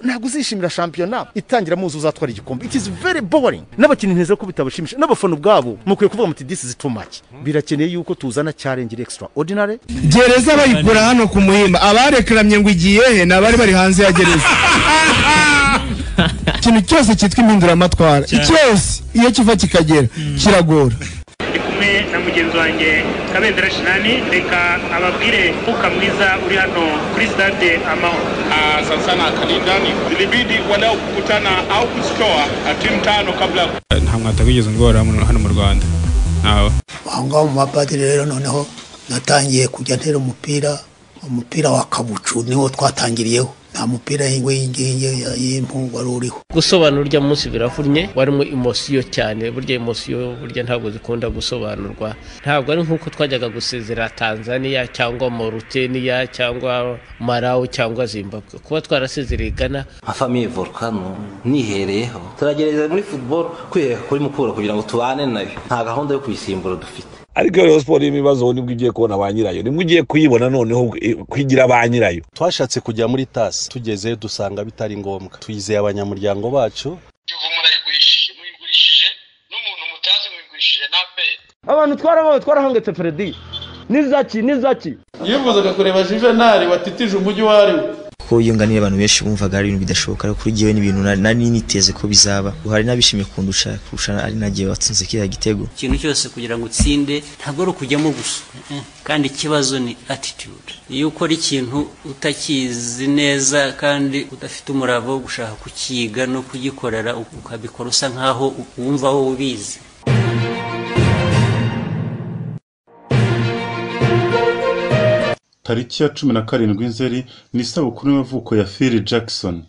ntabwo uzishimira shampiyona itangira muzi uzatwara igikombe it is very boring n'abakinnyi nteze ko bitabashimisha n'abafana ubwabo mukwiye kuvuga muti this is too much birakeneye yuko tuzana cyarengera extra ordinary gereza bayikura hano ku muhimba abarekeramye ngo igiye he ni abari bari hanze ya gereza ikintu cyose cyitwa impinduramatwara cyose iyo kiva kikagera kiragora ndi kumwe na mugenzi wanjye kabendera shinani reka ababwire umwuka mwiza uri hano kuri sitade amahoro sana sana kanindani ilibidi walau kukutana au kuzitoa timu tano kabla nta mwataka wigeze ungora hano- hano mu rwanda ntawe aho ngaho mu mapadiri rero noneho natangiye kujya ntera umupira umupira wa kabucu niwo twatangiriyeho nta mupira w'ingingi y'impu wari uriho gusobanura urya munsi biravunnye warimo imosiyo cyane burya imosiyo burya ntabwo zikunda gusobanurwa ntabwo ari nk'uko twajyaga gusezera tanzania cyangwa moruteniya cyangwa marawi cyangwa zimbabwe kuba twarasezereye gana nka famiye volukano nihereyeho turagerageza muri futuboro kwihera kuri mukura kugira ngo tubane nayo nta gahunda yo kuyisimbura dufite ariko iyo rayon siporo irimo ibibazo nibwo ugiye kubona ba nyirayo nibwo ugiye kuyibona noneho eh, kwigira ba nyirayo twashatse kujya muri tasi tugezeyo dusanga bitari ngombwa tuyizeye abanyamuryango bacu abantu twarabawe twarahangetse feredi nizaki nizaki yifuzaga kureba juvenali watitije umujyi uwo ari we kuko yunganiye abantu benshi bumvaga ari ibintu bidashoboka ariko kuri jyewe n'ibintu nari- nari niteze ko bizaba ubu hari n'abishimiye kundusha kurusha ari nagiye watsinze kiriya gitego ikintu cyose kugira ngo utsinde ntabwo ari ukujyamo gusa Eh, eh. kandi ikibazo ni attitude iyo ukora ikintu utakizi neza kandi udafite umurava wo gushaka kukiga no kugikorera ukabikora usa nkaho wumva wowe ubizi tariki ya cumi na karindwi nzeri ni isabukuru y'amavuko ya phil jackson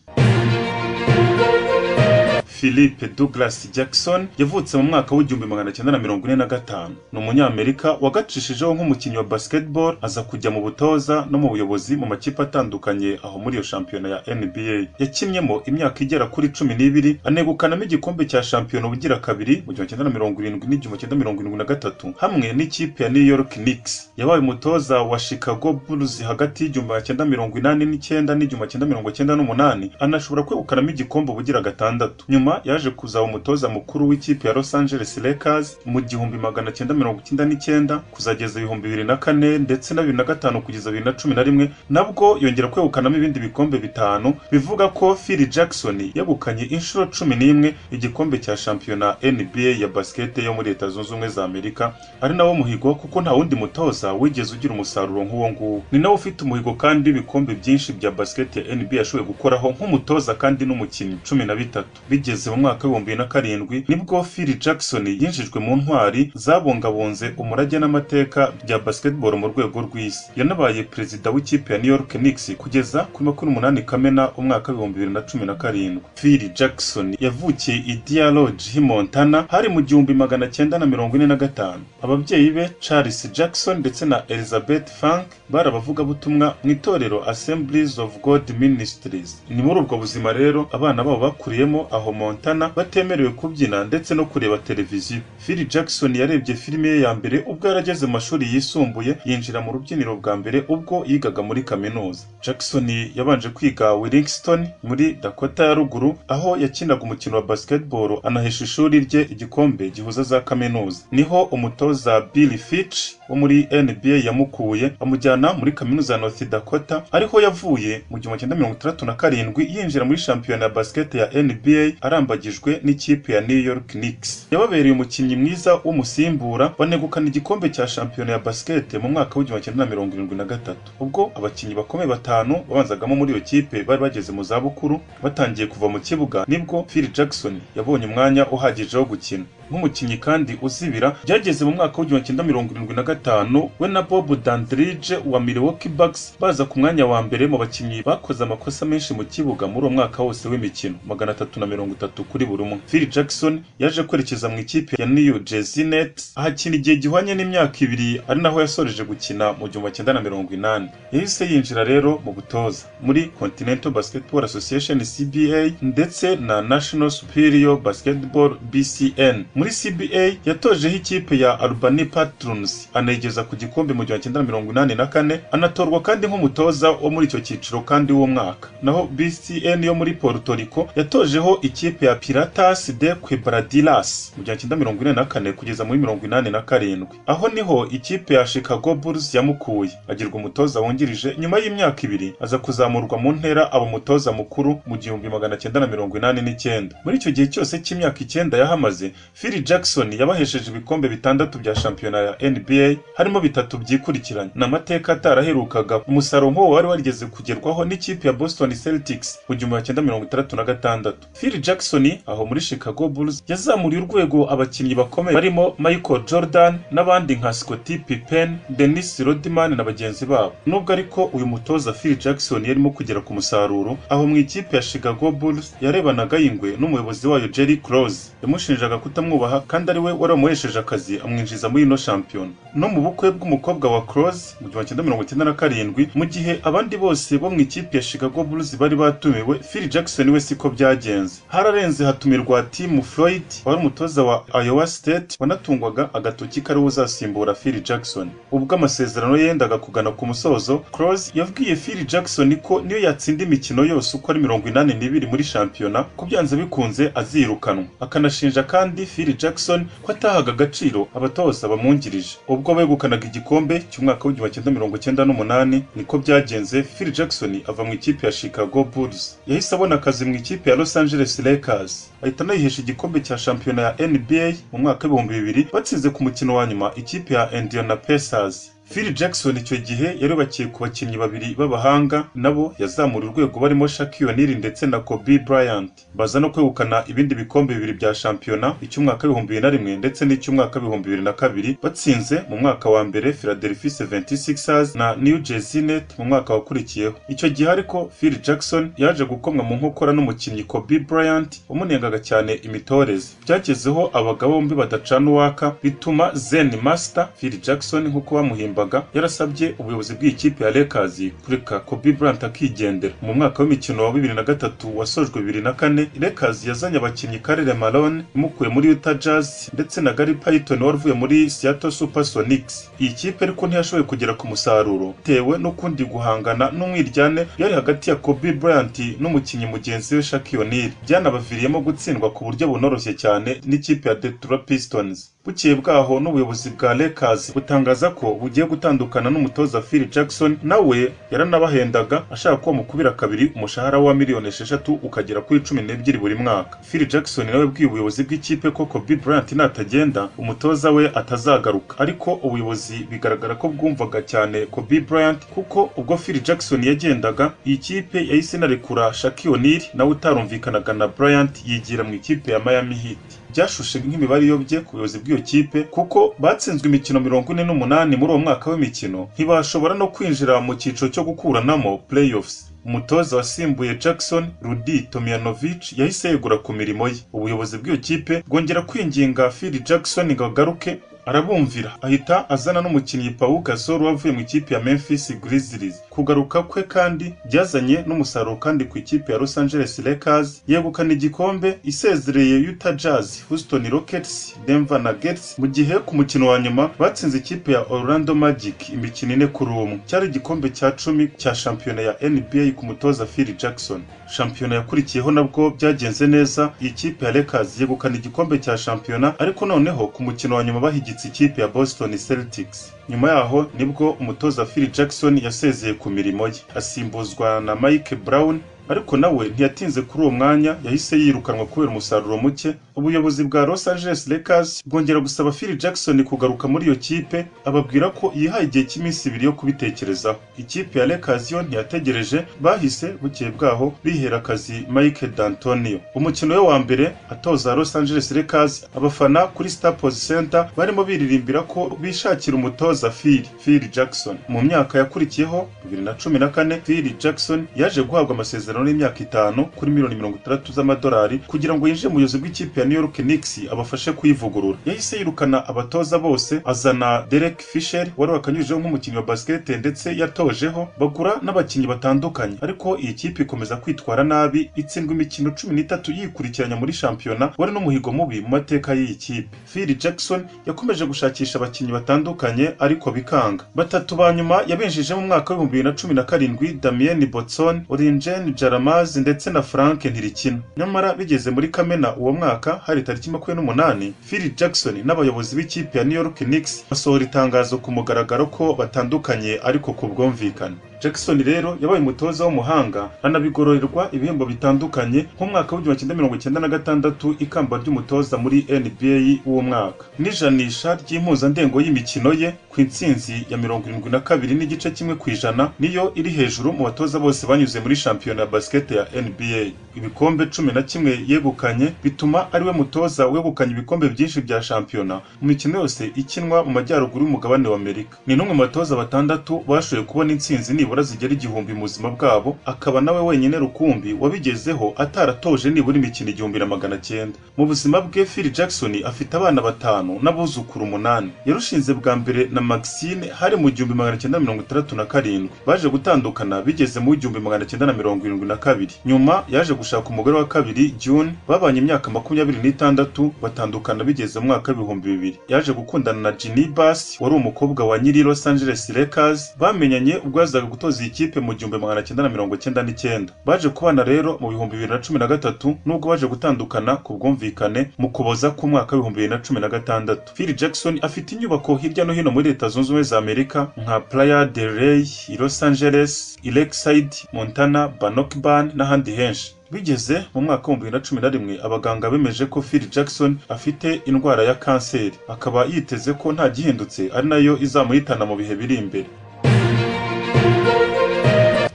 philippe douglas jackson yavutse mu mwaka w'igihumbi magana cyenda na mirongo ine na gatanu ni umunyamerika wagacishijeho nk'umukinnyi wa basketball aza kujya mu butoza no mu buyobozi mu makipe atandukanye aho muri iyo shampiyona ya nba yakinnyemo imyaka igera kuri cumi n'ibiri anegukanamo igikombe cya shampiyona ubugira kabiri mu gihumbi cyenda na mirongo irindwi n'igihumbi cyenda mirongo irindwi na gatatu hamwe n'ikipe ya new york knicks yabaye umutoza wa chicago bulls hagati y'igihumbi magana cyenda mirongo inani n'icyenda n'igihumbi magana cyenda mirongo cyenda n'umunani anashobora kwegukanamo igikombe ubugira gatandatu nyuma yaje kuzaba umutoza mukuru w'ikipe ya los angeles lakers mu gihumbi magana cyenda mirongo icyenda n'icyenda kuzageza ibihumbi bibiri na kane ndetse na bibiri na gatanu kugeza bibiri na cumi na rimwe nabwo yongera kwegukanamo ibindi bikombe bitanu bivuga ko phil jackson yegukanye inshuro cumi n'imwe igikombe cya shampiyona nba ya basikete yo muri leta zunze ubumwe za amerika ari nawo muhigo kuko nta wundi mutoza wigeze ugira umusaruro nk'uwo nguwo ni nawe ufite umuhigo kandi w'ibikombe byinshi bya basikete ya nba yashoboye gukoraho nk'umutoza kandi n'umukinnyi cumi na bitatu bigeze mu mwaka w'ibihumbi bibiri na karindwi nibwo phil jackson yinjijwe mu ntwari zabungabunze umurage n'amateka bya basketball mu rwego rw'isi yanabaye perezida w'ikipe ya new york knicks kugeza kuri makumyabiri n'umunani kamena umwaka w'ibihumbi bibiri na cumi na karindwi phil jackson yavukiye i dear lodge hi montana hari mu gihumbi magana cyenda na mirongo ine na gatanu ababyeyi be charles jackson ndetse na elizabeth frank bari abavugabutumwa mu itorero assemblies of god ministries ni muri ubwo buzima rero abana babo bakuriyemo aho montana batemerewe kubyina ndetse no kureba televiziyo phil jackson yarebye filime ye ya mbere ubwo yarageze mu mashuri yisumbuye yinjira mu rubyiniro bwa mbere ubwo yigaga muri kaminuza jackson yabanje kwiga willingston muri dakota ya ruguru aho yakinaga umukino wa basketball anahesha ishuri rye igikombe gihuza za kaminuza niho umutoza bill fitch wo muri nba yamukuye amujyana muri kaminuza ya north dakota ariho yavuye mu gihumbi cyenda mirongo itandatu na karindwi yinjira muri shampiyona ya basiketi ya nba arambagijwe n'ikipe ya new york knicks yababereye umukinnyi mwiza w'umusimbura banegukana igikombe cya shampiyona ya basiketi mu mwaka w'igihumbi cyenda na mirongo irindwi na gatatu ubwo abakinnyi bakomeye batanu babanzagamo muri iyo kipe bari bageze mu zabukuru batangiye kuva mu kibuga nibwo phil jackson yabonye umwanya uhagije wo gukina nk'umukinnyi kandi uzibira byageze mu mwaka w'igihumbi cyenda mirongo irindwi na gatanu we na bob dandridge wa milwaukee bucks baza ku mwanya wa mbere mu bakinnyi bakoze amakosa menshi mu kibuga muri uwo mwaka wose w'imikino magana atatu na mirongo itatu kuri buri umwe phil jackson yaje kwerekeza mu ikipe ya new jersey nets ahakina igihe gihwanye n'imyaka ibiri ari naho yasoreje gukina mu gihumbi cyenda na mirongo inani yahise yinjira rero mu butoza muri continental basketball association cba ndetse na national superior basketball bcn muri muri cba yatojeho ikipe ya albany patrons anayigeza ku gikombe mu gihumbi cyenda mirongo inani na kane anatorwa kandi nk'umutoza wo muri icyo cyiciro kandi w'uwo mwaka naho bcn yo muri puerto rico yatojeho ikipe ya piratas de quebradilas mu gihumbi cyenda mirongo ine na kane kugeza muri mirongo inani na karindwi aho niho ikipe ya chicago bulls yamukuye agirwa umutoza wungirije nyuma y'imyaka ibiri aza kuzamurwa mu ntera aba umutoza mukuru mu gihumbi magana cyenda na mirongo inani n'icyenda muri icyo gihe cyose cy'imyaka icyenda yahamaze phil jackson yabahesheje ibikombe bitandatu bya shampiyona ya nba harimo bitatu byikurikiranye ni amateka ataraherukaga umusaruro nk'uwo wari warigeze kugerwaho n'ikipe ya boston celtics mu gihumbi magana cyenda mirongo itandatu na gatandatu phil jackson aho muri chicago bulls yazamuriye urwego abakinnyi bakomeye barimo michael jordan n'abandi nka scotty pippen dennis rodman na bagenzi babo nubwo ariko uyu mutoza phil jackson yarimo kugera ku musaruro aho mu ikipe ya chicago bulls yarebanaga y'ingwe n'umuyobozi wayo jerry close yamushinjaga kutamwubaha kandi ari we wari wamuhesheje akazi amwinjiza muri ino shampiyona no mu bukwe bw'umukobwa wa close mu gihumbi cyenda mirongo icyenda na karindwi mu gihe abandi bose bo mu ikipe ya chicago bulls bari batumiwe phil jackson we siko byagenze hararenze hatumirwa timu floyd wari umutoza wa iowa state wanatungwaga agatoki kariwe uzasimbura phil jackson ubwo amasezerano ye yendaga kugana ku musozo close yabwiye phil jackson ko niyo yatsinda imikino yose uko ari mirongo inani n'ibiri muri shampiyona ko byanze bikunze azirukanwa akanashinja kandi phil jackson ko atahaga agaciro abatoza bamwungirije ubwo begukanaga igikombe cy'umwaka w'igihumbi kimwe cyenda mirongo cyenda n'umunani niko byagenze phil jackson ava mu ikipe ya chicago bulls yahise abona akazi mu ikipe ya los angeles lakers ahita anayihesha igikombe cya shampiyona ya nba mu mwaka w'ibihumbi bibiri batsinze ku mukino wa nyuma ikipe ya indiana pacers phil jackson icyo gihe yarubakiye ku bakinnyi babiri b'abahanga nabo yazamura urwego barimo Shaquille O'Neal ndetse na Kobe Bryant baza no kwegukana ibindi bikombe bibiri bya shampiyona icy'umwaka w'ibihumbi bibiri na rimwe ndetse n'icy'umwaka w'ibihumbi bibiri na kabiri batsinze mu mwaka wa mbere Philadelphia 76ers na New Jersey Nets mu mwaka wakurikiyeho icyo gihe ariko phil jackson yaje gukomwa mu nkokora n'umukinnyi Kobe Bryant wamunengaga cyane imitoreze byagezeho abagabo bombi badacana uwaka bituma Zen Master phil jackson nk'uko bamuhimba yaririmbaga yarasabye ubuyobozi bw'ikipe ya Lakers kureka Kobe Bryant akigendera mu mwaka w'imikino wa bibiri na gatatu wasojwe bibiri na kane Lakers yazanye abakinnyi Karere Malone imukuye muri Utah Jazz ndetse na Gary Payton wari uvuye muri Seattle Supersonics iyi kipe ariko ntiyashoboye kugera ku musaruro bitewe n'ukundi guhangana n'umwiryane yari hagati ya Kobe Bryant n'umukinnyi mugenzi we Shaquille O'Neal byanabaviriyemo gutsindwa ku buryo bunoroshye cyane n'ikipe ya Detroit Pistons bukeye bwaho n'ubuyobozi bwa Lakers butangaza ko bugiye gutandukana n'umutoza Phil Jackson nawe yaranabahendaga ashaka ko bamukubira kabiri umushahara wa miliyoni esheshatu ukagera kuri cumi n'ebyiri buri mwaka Phil Jackson nawe bwiye ubuyobozi bw'ikipe ko Kobe Bryant natagenda umutoza we atazagaruka ariko ubuyobozi bigaragara ko bwumvaga cyane Kobe Bryant kuko ubwo Phil Jackson yagendaga iyi kipe yahise inarekura Shaquille O'Neal nawe utarumvikanaga na Bryant yigira mu ikipe ya Miami Heat byashushe nk'imibare iyobye ku buyobozi bw'iyo kipe kuko batsinzwe imikino mirongo ine n'umunani muri uwo mwaka w'imikino ntibashobora no kwinjira mu cyiciro cyo gukuranamo playoffs umutoza wasimbuye jackson rudi tomiyanovic yahise yegura ku mirimo ye ubuyobozi bw'iyo kipe bwongera kwinginga phil jackson ngo agaruke arabumvira ahita azana n'umukinnyi pawu gasol wavuye mu ikipe ya memphis grizzlies kugaruka kwe kandi byazanye n'umusaruro kandi ku ikipe ya los angeles lakers yegukana igikombe isezereye utah jazz houston rockets denver nuggets mu gihe ku mukino wa nyuma batsinze ikipe ya orlando magic imikino ine kuri umwe cyari igikombe cya cumi cya shampiyona ya nba ku mutoza phil jackson shampiyona yakurikiyeho nabwo byagenze neza iyi kipe ya lakers yegukana igikombe cya shampiyona ariko noneho ku mukino wa nyuma bahigitse ikipe ya boston celtics nyuma yaho nibwo umutoza phil jackson yasezeye ku mirimo ye asimbuzwa na mike brown ariko nawe ntiyatinze kuri uwo mwanya yahise yirukanwa kubera umusaruro muke ubuyobozi bwa los angeles lakers bwongera gusaba phil jackson kugaruka muri iyo kipe ababwira ko yihaye igihe cy'iminsi ibiri yo kubitekerezaho ikipe ya lakers yo ntiyategereje bahise bukeye bwaho bihera akazi mike d'antonio umukino we wa mbere atoza los angeles lakers abafana kuri staples center barimo biririmbira ko bishakira umutoza phil phil jackson mu myaka yakurikiyeho 2014 phil jackson yaje guhabwa amasezerano y'imyaka itanu kuri miliyoni mirongo itandatu z'amadolari kugira ngo yinjire mu buyobozi bw'ikipe ya New York Knicks abafashe kuyivugurura yahise yirukana abatoza bose azana Derek Fisher wari wakanyujijeho nk'umukinnyi wa basket ndetse yatojeho bagura n'abakinnyi batandukanye ariko iyi kipe ikomeza kwitwara nabi itsindwa imikino cumi n'itatu yikurikiranya muri shampiyona wari n'umuhigo mubi mu mateka y'iyi kipe Phil Jackson yakomeje gushakisha abakinnyi batandukanye ariko bikanga batatu ba nyuma yabinjije mu mwaka w'ibihumbi bibiri na cumi na karindwi Damien Botson Oringen Jaramaz ndetse na Frank Ntirikina nyamara bigeze muri Kamena uwo mwaka hari tariki makumyabiri n'umunani Phil Jackson n'abayobozi b'ikipe ya New York Knicks basohora itangazo ku mugaragaro ko batandukanye ariko ku bwumvikane Jackson rero yabaye umutoza w'umuhanga anabigororerwa ibihembo bitandukanye nk'umwaka w'igihumbi cyenda mirongo icyenda na gatandatu ikamba ry'umutoza muri NBA w'uwo mwaka n'ijanisha ry'impuzandengo y'imikino ye ku intsinzi ya mirongo irindwi na kabiri n'igice kimwe ku ijana niyo iri hejuru mu batoza bose banyuze muri shampiyona ya basket ya NBA ibikombe cumi na kimwe yegukanye bituma ariwe mutoza wegukanye ibikombe byinshi bya shampiyona mu mikino yose ikinwa mu majyaruguru y'umugabane wa Amerika ni n'umwe mu batoza batandatu bashoboye kubona intsinzi nibura zigera igihumbi mu buzima bwabo akaba nawe wenyine rukumbi wabigezeho ataratoje nibura imikino igihumbi na magana cyenda mu buzima bwe Phil Jackson afite abana batanu n'abuzukuru umunani yarushinze bwa mbere na Maxine hari mu gihumbi magana cyenda mirongo itandatu na karindwi baje gutandukana bigeze mu gihumbi magana cyenda na mirongo irindwi na kabiri nyuma yaje gushaka umugore wa kabiri June babanye imyaka makumyabiri n'itandatu batandukana bigeze mu mwaka w'ibihumbi bibiri yaje gukundana na Ginny Bass wari umukobwa wa nyiri Los Angeles Lakers bamenyanye ubwo yazaga gutoza iyi kipe mu gihumbi magana cyenda na mirongo cyenda n'icyenda baje kubana rero mu bihumbi bibiri na cumi na gatatu nubwo baje gutandukana ku bwumvikane mu kuboza k'umwaka w'ibihumbi bibiri na cumi na gatandatu Phil Jackson afite inyubako hirya no hino muri leta zunze ubumwe za Amerika nka Playa del Rey, i Los Angeles, i Lakeside, Montana, Bannockburn n'ahandi henshi bigeze mu mwaka w'ibihumbi bibiri na cumi na rimwe abaganga bemeje ko Phil Jackson afite indwara ya kanseri akaba yiteze ko nta gihindutse ari nayo izamuhitana mu bihe biri imbere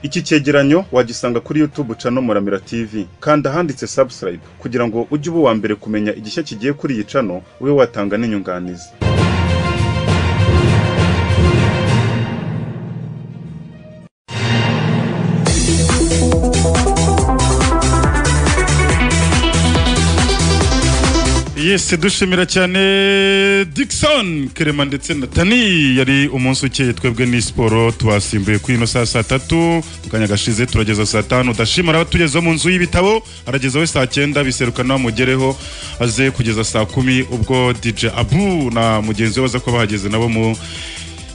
iki cyegeranyo wagisanga kuri YouTube cano Muramira TV kanda ahanditse subscribe kugira ngo ujye uba uwa mbere kumenya igishya kigiye kuri iyi cano ube watanga n'inyunganizi yesi dushimira cyane Dickson Kerema ndetse na Tani yari umunsi ukeye twebwe ni siporo tubasimbuye kuri ino saa saa tatu mu kanya gashize turageza saa tanu dashima arabatugezaho mu nzu y'ibitabo aragezaho saa cyenda biserukana mugereho aze kugeza saa kumi ubwo DJ Abu na mugenzi we baza kuba bahageze nabo mu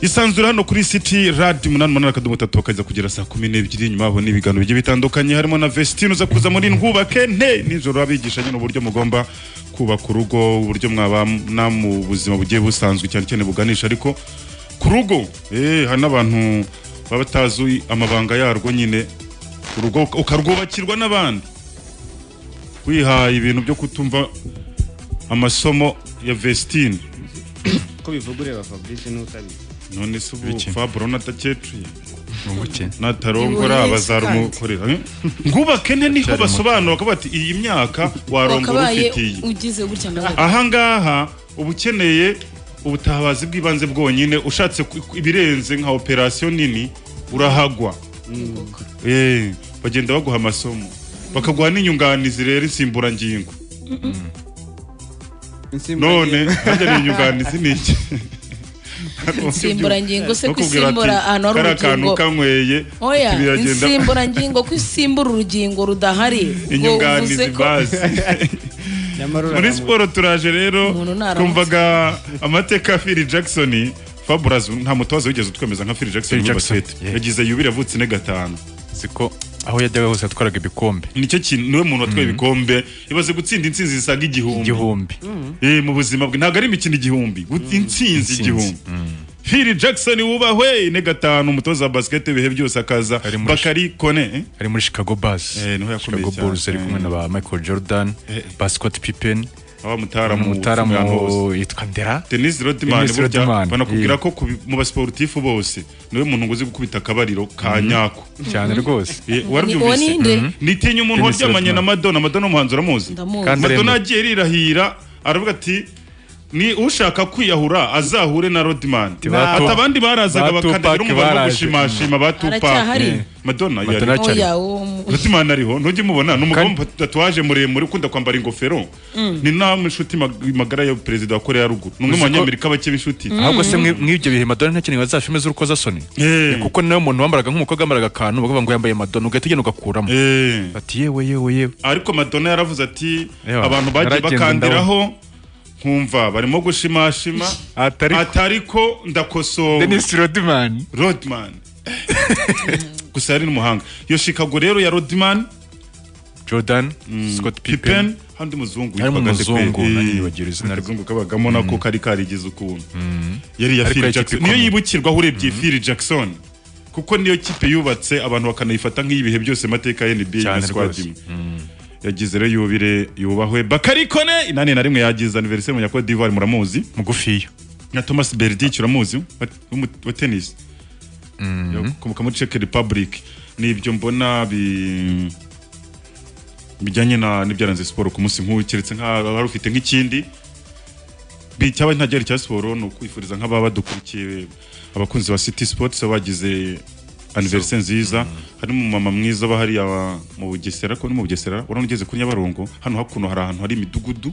isanzure hano kuri city radi umunani umunani akadomo tatu bakaza kugera saa kumi n'ebyiri nyuma babona ibiganiro bigiye bitandukanye harimo na vestine uza kuza muri ntwubake nte nijoro abigisha nyine uburyo mugomba kubaka urugo uburyo mwabana mu buzima bugiye busanzwe cyane cyane buganisha ariko ku rugo eh, hari n'abantu baba batazi amabanga yarwo nyine urugo ukarwubakirwa n'abandi wihaye ibintu byo kutumva amasomo ya vestine ko bivuga ureba fabrice n'utabizi none se ubu Bike. fabro natacecuye umukene natarongora Ibuye abazarugukorera ngubake nte niho Cyari basobanura ko bati iyi myaka warongora wakabaye ufitiye ugize gutya ngo ahangaha uba ukeneye ubutabazi bw'ibanze bwonyine ushatse ku- ku- ibirenze nka operasiyo nini urahagwa Eh, bagenda baguha amasomo bakaguha n'inyunganizi rero insimburangingo none harya ni inyunganizi ni iki Insimburangingo se Bakubwira ati, kwisimbura ahantu hari kariya kantu urugingo. kanyweye oya biragenda insimburangingo ko isimbura urugingo rudahari ngo uvuze inyunganizi ko bazi muri siporo turaje rero Umuntu naramutse. twumvaga amateka ya phil jackson fabulas nta mutoza wigeze utwemeza nka phil jackson Phil muri Jackson, basket yagize yubile avutse ine gatanu siko aho yajyaga hose yatwaraga ibikombe nicyo kintu niwe muntu watwaye ibikombe ibaze gutsinda intsinzi zisaga igihumbi igihumbi Eh, mu buzima bwe ntabwo ari imikino igihumbi gut- intsinzi igihumbi phil jackson wubahwe ine gatanu umutoza wa basket ibihe byose akaza bakari kone eh? ari muri chicago bus niho yakomeye chicago cyane. bulls ari kumwe na ba michael jordan ba scott pippen abamutaramu umutaramu yitwa ndera Denis Rodman Dennis Rodman, burya banakubwira yeah. ko ku bi- mu basportifu bose niwe muntu uzi gukubita akabariro ka Mhm. nyako Cyane rwose. Eh, Ni- uwo warabyumvise ni nde? Mhm. nitinya umuntu Dennis waryamanye na Rodman. madonna madonna ni umuhanzi uramuzi Ndamuzi. Kandi madonna aremera. yagiye rirahira aravuga ati ni ushaka kwiyahura azahure na rodimani Ba- ati abandi barazaga ba Tupac bakandagira umugabo wo baraje. gushimashima ba Aracyahari? tupaki madonna yari Madonna acyari. Oya, rodimani ariho ntujya umubona ni umugabo wambaye tatuwaje muremure ukunda kwambara ingofero Mm. ni nawe inshuti mag- magara ya perezida wa korea ya ruguru ni umwe mu Uzi ko- banyamerika bake b'inshuti ahubwo se mwi- mw'ibyo bihe madonna ntakeneye bazashime z'urukozasoni Eh, kuko nawe umuntu wambaraga nk'umukobwa wambaraga akantu bakavuga ngo yambaye madonna ugahita ugenda ugakuramo ati yewe yewe yewe ariko madonna yaravuze ati Ewa, abantu bagiye naragenda bakandiraho nkumva barimo gushimashima atariko ndakosora Dennis rodman rodman gusa yari n'umuhanga iyo shikago rero ya rodman jordan scott pippen pippen handi muzungu harimo witwaga nde pe? umuzungu Eh, nanyibagira izina rye. akazungu kabagamo nako Mm. kari karigize ukuntu yari iya Ariko Phil yari ikipe Jackson niyo ikomeye. yibukirwaho urebye Phil Jackson kuko niyo kipe yubatse abantu bakanayifata nk'iyibihe byose mateka ya NBA Cyane na squad rwose. imwe yagize rero yubire yubahwe Bakari Kone inani na rimwe yagize anniversaire mu Nyakwa d'Ivoire muramuzi mugufiya na Thomas Berdych uramuzi wa- w'umu- wa tennis ukomoka muri Czech Republic nibyo mbona bi bijyanye na n'ibyaranze siporo ku munsi nk'uyu keretse nk'aba hari ufite nk'ikindi bi- cyaba nta gihari cya siporo ni ukwifuriza nk'ababa badukurikiye abakunzi ba City Sports baba bagize anniversaire nziza harimo umumama mwiza aba hariya wa- mu Bugesera ko ni mu Bugesera urabona ugeze kuri Nyabarongo hano hakuno hari ahantu hari imidugudu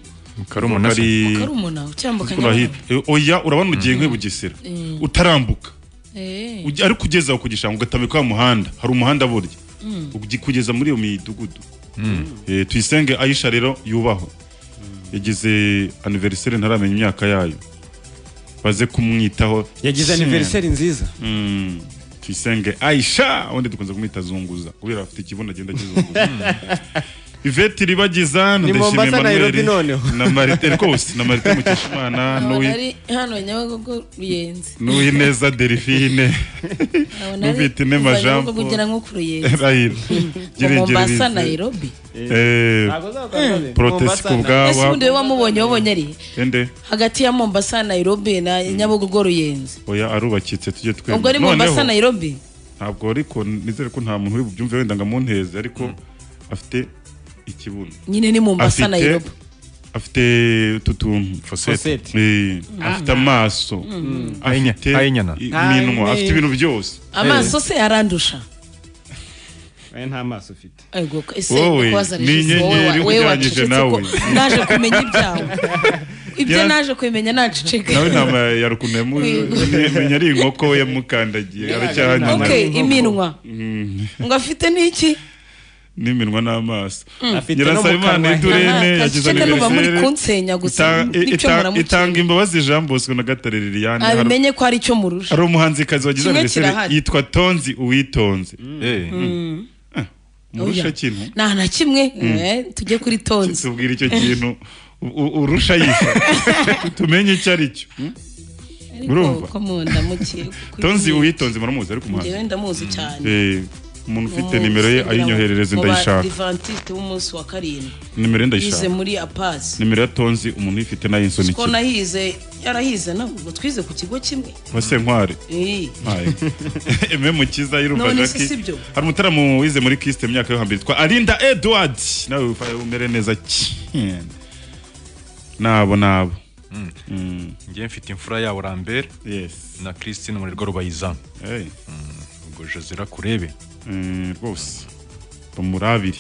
Karumuna se? Hari- karumuna ucyambuka Kuri ahitwa- Eh, oya urabona ugiye nk'iyo Bugesera utarambuka Eh. ujya- ariko ugeze aho ku gishanga ugatambuka wa muhanda hari umuhanda burya Mm. ugi- kugeza muri iyo midugudu Eh, tuyisenge ayisha rero yubahwe yagize anniversaire ntaramenya imyaka yayo baze kumwitaho yagize Cyane. anniversary nziza Mm. tuyisenge ayisha ubundi dukunze kumwita zunguza kubera afite ikibuno agenda akizunguza ivete iribagiza Ni ndashimiye Mombasa, Nairobi Emmanuel, noneho. na marite rwose na marite mukeshimana nkabona n'uwi- ari hano nyabagogo ruyenzi n'uwineza delphine nkabona ari n'ufite inema kuva jean Nyabugogo paul ugera nko ku ruyenzi Raila. Ngo Girengere mombasa bize. nairobi Eh, Mm. protest ku ese ubundi bwaba we wamubonye wabonye ari he? ende hagati ya mombasa na nairobi na nyabugogo ruyenzi oya arubakitse tujye twemera ubwo ari Noneho, mombasa nairobi ntabwo ariko nizere ko nta muntu ubyumva wenda ngo amunteze ariko afite ikibuno nyine ni mombasa Afite- nairobi afite utu tuntu Fosete. Eh, afite amaso Mm. afite Ayinyana. i- iminwa Ayi- afite ibintu byose amaso se arandusha we nta maso ufite Ego, ese Wowe, ndikubaza ni Regis, wowe- inyenyeri wowe ugereranyije wacecetse ko nawe. naje kumenya ibyawe ibyo Yara- naje kumenya naceceka nawe intama ya rukundo yamumenya ari inkoko yamukandagiye aracyahanyana okay iminwa Mm. ngo afite n'iki n'iminwa n'amaso Mm. Afite no mu nyirasabimana kanwa. idurene Aha, yagize kaceka nuba muri anniversaire. kunsenya gusa, Ita- n'icyo ita- muramuciye. itanga imbabazi jean bosco na gatare liliane hari abimenye ko ari icyo murusha hari umuhanzikazi wagize Kimwe anniversaire kirahari. yitwa tonzi uwitonze Mm. murusha Oya. kintu nta na kimwe Mm. eh, tujye kuri tonzi tubwira icyo kintu u- u- urusha yifa tumenye icyo ari cyo Mm? urumva ko mu nda muke tonzi uwitonze muramuzi ariko umuhanzi ngewe ndamuzi cyane Eh, umuntu ufite nimero ye ayinyoherereze ndayishaka divantiste w'umunsi wa karindwi nimero ye yize ndayishaka muri apazi nimero ya tonzi umuntu uyifite nayo ko insonikira nahize yarahize nawe ubwo twize ku kigo kimwe wasenkware Eh. eme mukiza y'urumva None se jackie si byo? hari umutaramo wize muri kisite mu myaka yo hambere yitwa arinda edward nawe wifaye umere neza cyane nabo nabo Mm. ngiye mfite imfura yawe rambere na christine umurerwa rubayizamu Mm, ubwo josera kurebe Eh, rwose bamurabire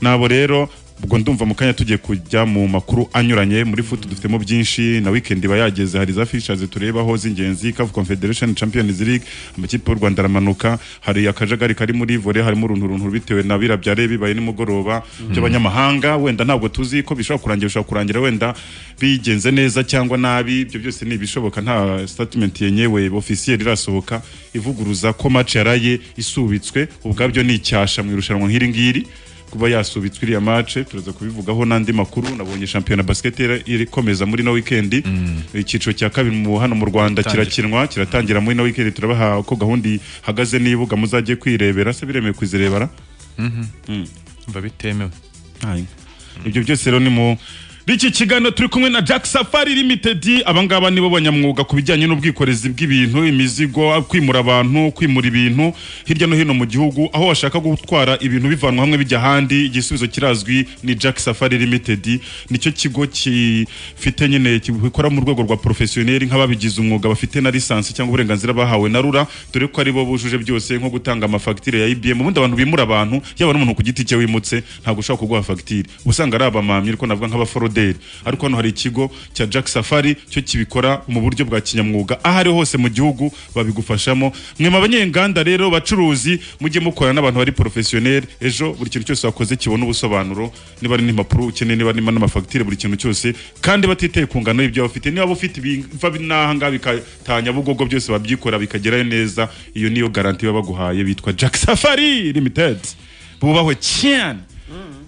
nabo rero ubwo ndumva mu kanya tugiye kujya mu makuru anyuranye muri futu dufitemo byinshi na weekend iba yageze hari za fishers turebaho z'ingenzi CAF Confederation Champions League amakipe y'u Rwanda aramanuka hari akajagari kari muri volley harimo uruntu runtu bitewe na bira byare bibaye nimugoroba by'abanyamahanga wenda ntabwo tuzi ko bishobora kurangira bishobora kurangira wenda bigenze neza cyangwa nabi ibyo byose ni ibishoboka nta statement yenyewe officiel irasohoka ivuguruza ko match yaraye isubitswe ubwabyo ni icyasha mu irushanwa nk'iri ngiri kuba yasubitswe iriya mace turaza kubivugaho n'andi makuru nabonye shampiyona basket ira- irikomeza muri no weekend icyiciro cya kabiri mu hano mu Rwanda Itangira. kirakinwa kiratangira muri no weekend turabaha uko gahunda ihagaze n'ibuga muzajye kwirebera se biremewe kuzirebera mba bitemewe Ayi. ibyo byose rero ni mu b'iki kiganiro turi kumwe na jack safari limited abangaba nibo banyamwuga ku bijyanye n'ubwikorezi bw'ibintu imizigo kwimura abantu kwimura ibintu hirya no hino mu gihugu aho bashaka gutwara ibintu bivanwa hamwe bijya ahandi igisubizo kirazwi ni jack safari limited nicyo kigo gifite nyine gikora mu rwego rwa porofesiyoneri nk'ababigize umwuga bafite na lisansi cyangwa uburenganzira bahawe na rura dore ko ari bo bujuje byose nko gutanga amafagitire ya ibm ubundi abantu bimura abantu yaba n'umuntu ku giti cye wimutse ntabwo ushobara kuguha fagitire uba usanga ari abamamyi ariko navuga nk'abaforoderi ariko hano hari ikigo cya jack safari cyo kibikora mu buryo bwa kinyamwuga aho ari hose mu gihugu babigufashamo mwe mu banyenganda rero bacuruzi mujye mukorana n'abantu bari porofesiyoneri ejo buri kintu cyose wakoze kibona ubusobanuro niba ari n'impapuro ukeneye niba ari n'amafagitire buri kintu cyose kandi batitaye ku ngano y'ibyo bafite niba waba ufite ibiva n'aha ngaha bikatanya bugogo byose babyikora bikagerayo neza iyo niyo garanti baba baguhaye bitwa jack safari limited bubahwe cyane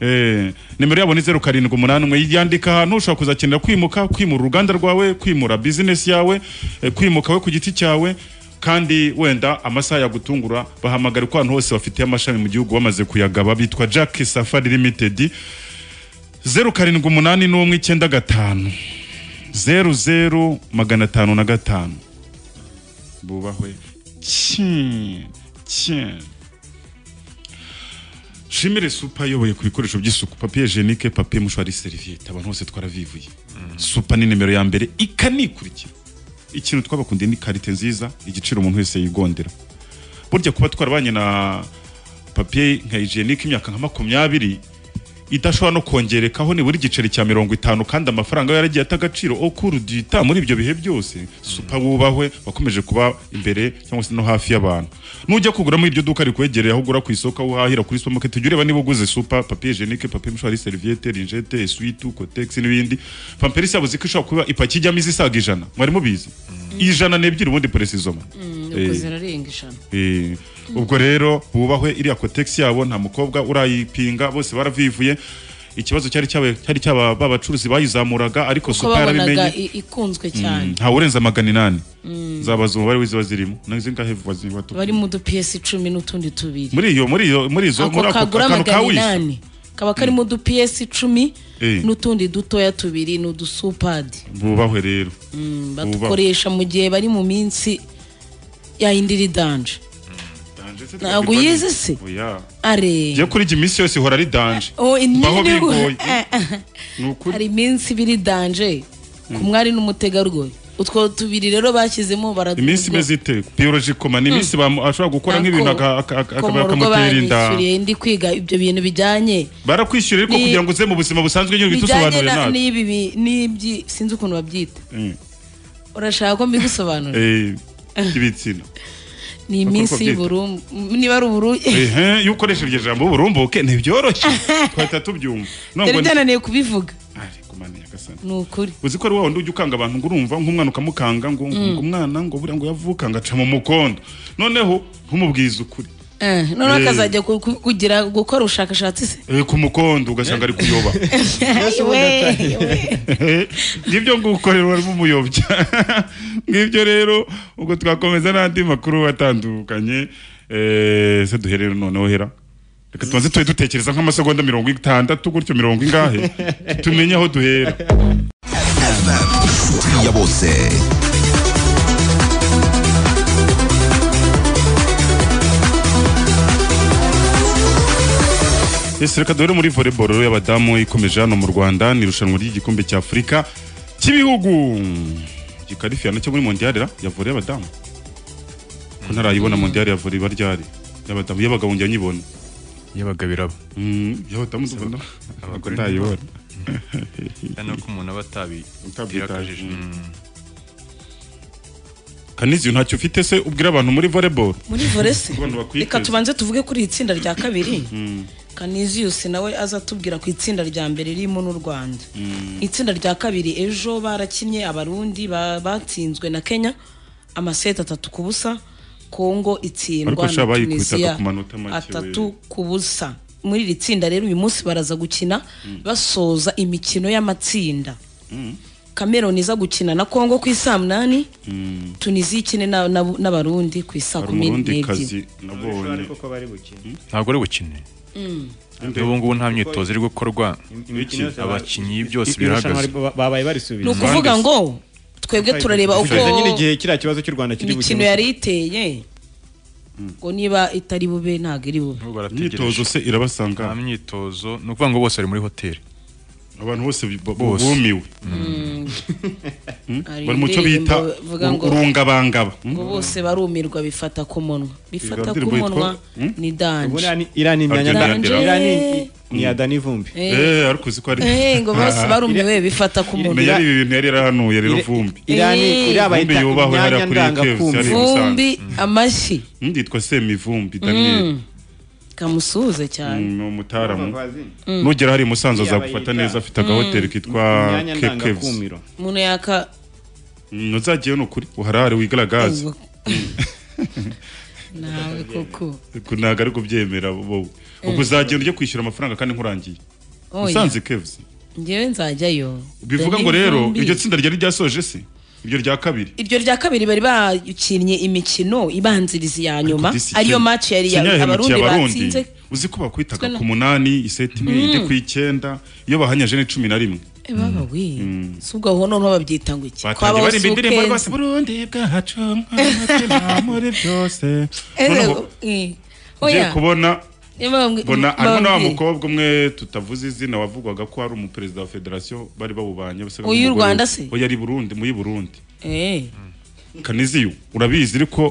Eh, nimero yabo ni zeru karindwi umunani umwe yandika ahantu ushobora kuzakenera kwimuka kwimura uruganda rwawe kwimura bizinesi yawe eh, kwimuka we ku giti cyawe kandi wenda amasaha yagutungura bahamagara ko ahantu hose bafitiye amashami mu gihugu bamaze kuyagaba bitwa jack safari limited zeru karindwi umunani n'umwe icyenda gatanu zeru zeru magana atanu na gatanu bubahwe cyane cyane shimire supa ayoboye ku bikoresho by'isuku papiye jenike papiye mushwari seriviyete abantu bose twaravivuye supa ni nimero ya mbere ikanikurikira ikintu twabakundiye ni karite nziza igiciro umuntu wese yigondera burya kuba twarabanye na papiye nka hijenike imyaka nka makumyabiri idashobora no kongerekaho nibura igiceri cya mirongo itanu kandi amafaranga yaragiye ata agaciro okuruduta muri ibyo bihe byose supa wubahwe wakomeje kuba imbere cyangwa se no hafi y'abantu nujya kugura muri iryo duka rikwegereye aho ugura ku isoko aho uhahira kuri supermarket ujye ureba niba uguze supa papier hygienique papier mouchoir serviette ringette essuie-tout cotex n'ibindi pamperisi yavuze ko ishobora kuba ipaki ijyamo izisaga ijana mwari mubizi ijana n'ebyiri ubundi presizoma yakoze ararenga ijana Eh, ubwo rero bubahwe iriya kotegisi yabo nta mukobwa urayipinga bose baravivuye ikibazo cyari cyaba- cyari cyaba ba bacuruzi bayizamuraga ariko kuko supa babonaga yarabimenye i- ikunzwe cyane ntawe urenza magana inani Mm. zabaza umubare w'iziba zirimo nazinga hevu bari mu dupiyesi icumi n'utundi tubiri muri iyo muri iyo muri izo ako muri ako kagura kantu magana kawisha inani kaba karimo udupiyesi icumi Eh. n'utundi dutoya tubiri ni udusupadi bubahwe rero Mm, Bubahwe. badukoresha mu gihe bari mu minsi yayindiri danje ntabwo uyizi se oya are jye kuri jye iminsi yose ihora ari danje Oh, ni- mbaho ni- bigoye Eh, eh. ni ukuri hari iminsi ibiri danje ku mwari n'umutegarugori utwo tubiri rero bashyizemo baradu iminsi imeze ite biyologikoma ni iminsi bamu- ashobora gukora nk'ibintu aka- aka- aka- ko mu rugo akamutera inda banyishyuriye ndi kwiga ibyo bintu bijyanye barakwishyura ariko Ni- kugira ngo uze mu buzima busanzwe nyine uhita bijyanye usobanurira na- natwe n'ibi bi- n'ibyi sinzi ukuntu babyita Mm. urashaka ko mbigusobanurira Eh, ibitsina ni uko iminsi babyita. y'uburumbu niba ari uburumbu Ehe, iyo ukoresha iryo jambo uburumbuke ntibyoroshye twahita tubyumva nari nubwo byananiye kubivuga Nyagasani. ni ukuri uzi ko ari wa wundi ujya ukanga abantu ngo urumva nk'umwana ukamukanga ngo ngo Mm. umwana ngo buriya ngo yavuka ngo aca mu mukondo noneho ntumubwize ukuri Eh, noneho Eh. akazajya ku- ku- kugira gukora ubushakashatsi se Eh, ku mukondo ugasanga ari kuyoba We. ngibyo ngukorerwa n'umuyobya ngibyo rero ubwo twakomeza n'andi makuru atandukanye Eh, se duherere noneho hera reka tubanze tube dutekereza nk'amasegonda mirongo itandatu gutyo mirongo ingahe tumenye aho duhera ya bose ese reka duhere muri volleyball rero y'abadamu ikomeje hano mu rwanda ni irushanwa ry'igikombe cya afurika cy'ibihugu gikarifiyana cyo muri mondial ra ya volley y'abadamu ko ntarayibona mondial ya volley baryari y'abadamu y'abagabo njya nyibona yabaga biraba y'abadamu ndabona Abagore ntayibona cyane ko umuntu aba atabi utabwira akajije kanizi ntacyo ufite se ubwira abantu muri volleyball muri vore se Abantu bakwiteze. reka tubanze tuvuge kuri iri tsinda rya kabiri Mm, kaniziyusi nawe aza atubwira ku itsinda rya mbere ririmo n'u rwanda mm. itsinda rya kabiri ejo barakinnye abarundi ba- batsinzwe na kenya amaseti atatu ku busa congo Ariko itsindwa sha na bayikubitaga tunisiya ku manota make, atatu ku busa muri iri tsinda rero uyu munsi baraza gukina basoza imikino y'amatsinda Mm. cameroon iza gukina na congo ku isaa munani Mm. tunisiya ikine na- na- n'abarundi ku isaa hari kumi umurundi n'ebyiri kazi nabonye ntabwo ari bukine Mm. n'ubu ngubu nta myitozo iri gukorwa abakinnyi byose birahagaze babaye ni barisubiza ukuvuga ngo twebwe turareba uko Bisubiza nyine igihe kiriya kibazo cy'u Rwanda kiri imikino bukemure. yari iteye ngo niba itari bube ntabwo iri bube imyitozo se irabasanga nta myitozo ni ukuvuga ngo bose bari muri hoteli abantu bose bu- bu- Bose. bumiwe Hari bari mu cyo indirimbo bita bavuga ngo- urungabangaba ngo bose barumirwa bifata ku munwa bifata Iyo ku ndirimbo munwa yitwa- ni danje Ubundi iriya ni imyanya Aragenda ndanga- yandira. iriya ni- ni iya Dani Vumbi Eh. Eh, ariko uzi ko ari- Eh, ngo bose barumiwe bifata ku munwa meya ari ibintu yari yarahanuye rero vumbi iriya ni- iriya Vumbi bayita yubahwe hariya imyanya kuri Caves, ndangakumva. yari i Musanze. vumbi amashyi nditwa semivumbi daniel Mm. kamusuhuze cyane ni umutaramu Mm. nugera hari i musanze azagufata Yabayita- neza afite agahoteli kitwa Imyanya kekeves ndangakumiro. umuntu yaka nuzagiyeyo ni ukuri uharare wigaragaze nawe koko Ariko ntabwo ari kubyemera wowe ubwo Mm. uzagenda ujya kwishyura amafaranga kandi nkurangiye Oya. musanze keves njyewe nzajyayo bivuga Dani ngo rero Vumbi. iryo tsinda ryari ryasoje se iryo rya kabiri iryo rya kabiri bari bakinnye imikino ibanziriza ya nyuma ariyo match yari ya- abarundi batsinze uzi ko bakwitaga Twe na- ku munani iseti imwe Mm. ijya ku icyenda iyo bahanyaje ni cumi na rimwe Eh, baba we si ubwo aho noneho babyita ngo iki batangiye Kwabaho barimba si indirimbo ukwezi. rwose burundi bwacu mw'umutima muri byose Eh, noneho eh, ngiye oya kubona Eh, bambwi- mbona harimo na wa bambwire. mukobwa umwe tutavuze izina wavugwaga ko ari umuperezida wa federasiyo bari babubanye basaga Uyu n'umugore Rwanda we. se? oya ari i burundi muyi burundi Eh. kaniziyo urabizi ariko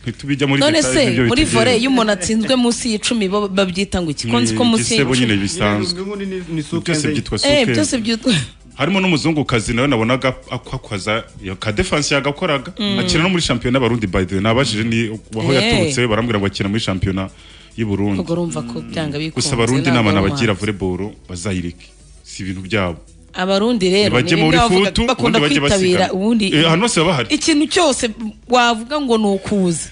ntitubijya muri none details, se nibyo muri bitugera. vore iyo umuntu atsinzwe munsi y'icumi bo babyita ngo iki ko nzi ko Ni munsi igisebo nyine y'icumi bisanzwe byose byitwa Eh, suke byose byitwa harimo n'umuzungukazi nawe nabonaga akwakoza iyo ka defense yagakoraga Mm. akina no muri shampiyona y'abarundi by the way nabajije ni aho Eh. yaturutse barambwira ngo akina muri shampiyona y'u Burundi ubwo urumva ko byanga bikunze gusa abarundi ntabwo inama ari nabagira umuhanzi. volleyball bazayireke si ibintu byabo abarundi rero Ntibajye ni muri bimwe bavuga- futu, bakunda ubundi bajye kwitabira basigana. ubundi Eh, ahantu hose baba bahari. ikintu cyose wavuga ngo ni ukuza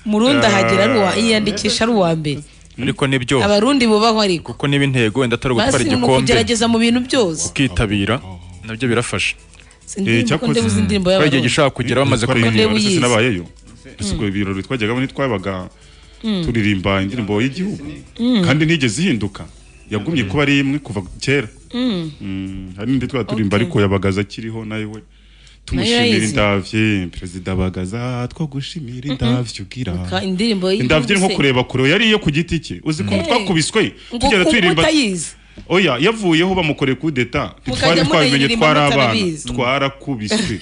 murundi Ah. ahagera ari uwa yiyandikisha ari uwa mbere ariko nibyo abarundi bubahwa ariko kuko niba intego wenda atari ugutwara basi ni igikombe ukugerageza mu bintu byose ukitabira nabyo birafasha indirimbo ko ndebuza indirimbo Hari y'abarundi igihe gishobora kugera bamaze kumenyera Ndebuyizi. nabayeyo asuko ibirori twajyaga ni twabaga Mm. turirimba indirimbo y'igihugu Mm. kandi ntigeze ihinduka yagumye kuba ari imwe kuva kera Mm. Mm, hari n'indi twaba turimba Okay. ariko yabagaza akiriho nayo we tumushimira yayizi. indavye perezida bagaza two gushimira indavye ugira Ka- indirimbo y'igihugu indavye ni nko se. kureba kure yari iyo ku giti cye uzi ko Mm. twakubiswe Ngo tugenda ukumva turirimba utayizi. oya yavuyeho bamukoreye kudeta ntitwari Mukajya twabimenye munayiririmba twari abana mutarabizi. twarakubiswe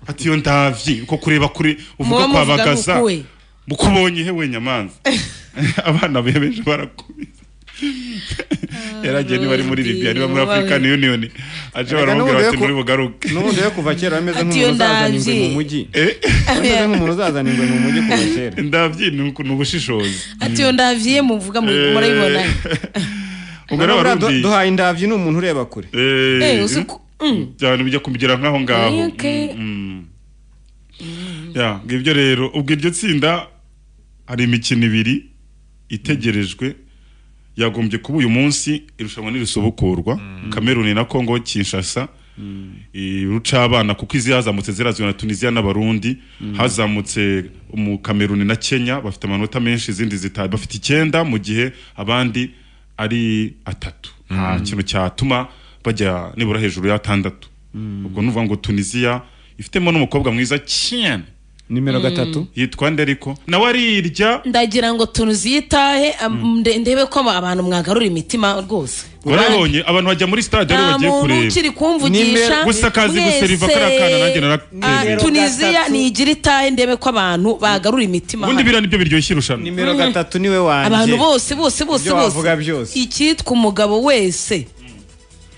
ati iyo ndavye ko kureba kure uvuga Muba kwa muvuga bagaza ngo kuwe. mukubonye hewe nyamanza abana be benshi barakubiswe yaragiye niba ari muri Abarundi, libya niba muri mubabe. african union aje Erega baramubwira n'ubundi bati yo ku- muri bugaruke n'ubundi yo kuva kera ameze nk'umuntu Ati iyo uzazana ingwe mu ndabye. mujyi ameze nk'umuntu uzazana ingwe mu mujyi kuva kera ndabye ni uku- ni ubushishozi ati iyo ndaviye muvuga mu- Eh. murayibona ubwo rero Buriya du- abarundi duhaye indabyo ni umuntu ureba kure Eh, uzi ko- Mm. cyane bijya kumugera nk'aho ngaho Eh, okay. Mm, mm. Ya, ngo ibyo rero ubwo iryo tsinda hari imikino ibiri itegerejwe yagombye kuba uyu munsi irushanwa nirisubukurwa kameruni na kongo kinshasa ruca abana kuko izi hazamutse zirazwi na tunisiya n'abarundi hazamutse mu kameruni na kenya bafite amanota menshi izindi zita bafite icyenda mu gihe abandi ari atatu nta kintu cyatuma bajya nibura hejuru y'atandatu ubwo nuvuga ngo tunisiya ifitemo n'umukobwa mwiza cyane nimero Mm. gatatu. yitwa nderiko nawe arirya ndagira ngo tunuziyitahe am- nde- ndebe ko aba- abantu mwagarura imitima rwose warabonye abantu bajya muri stade rero nta bagiye muntu kureba ukiri kumvugisha gusa kazi guseriva kariya kana nanjye narateye tuniziya nigira itahe ndebe ko abantu bagarura imitima ubundi biriya nibyo biryoshye irushanwa nimero gatatu niwe wanjye abantu bose bose bose Ibyo bose wavuga byose. icyitwa umugabo wese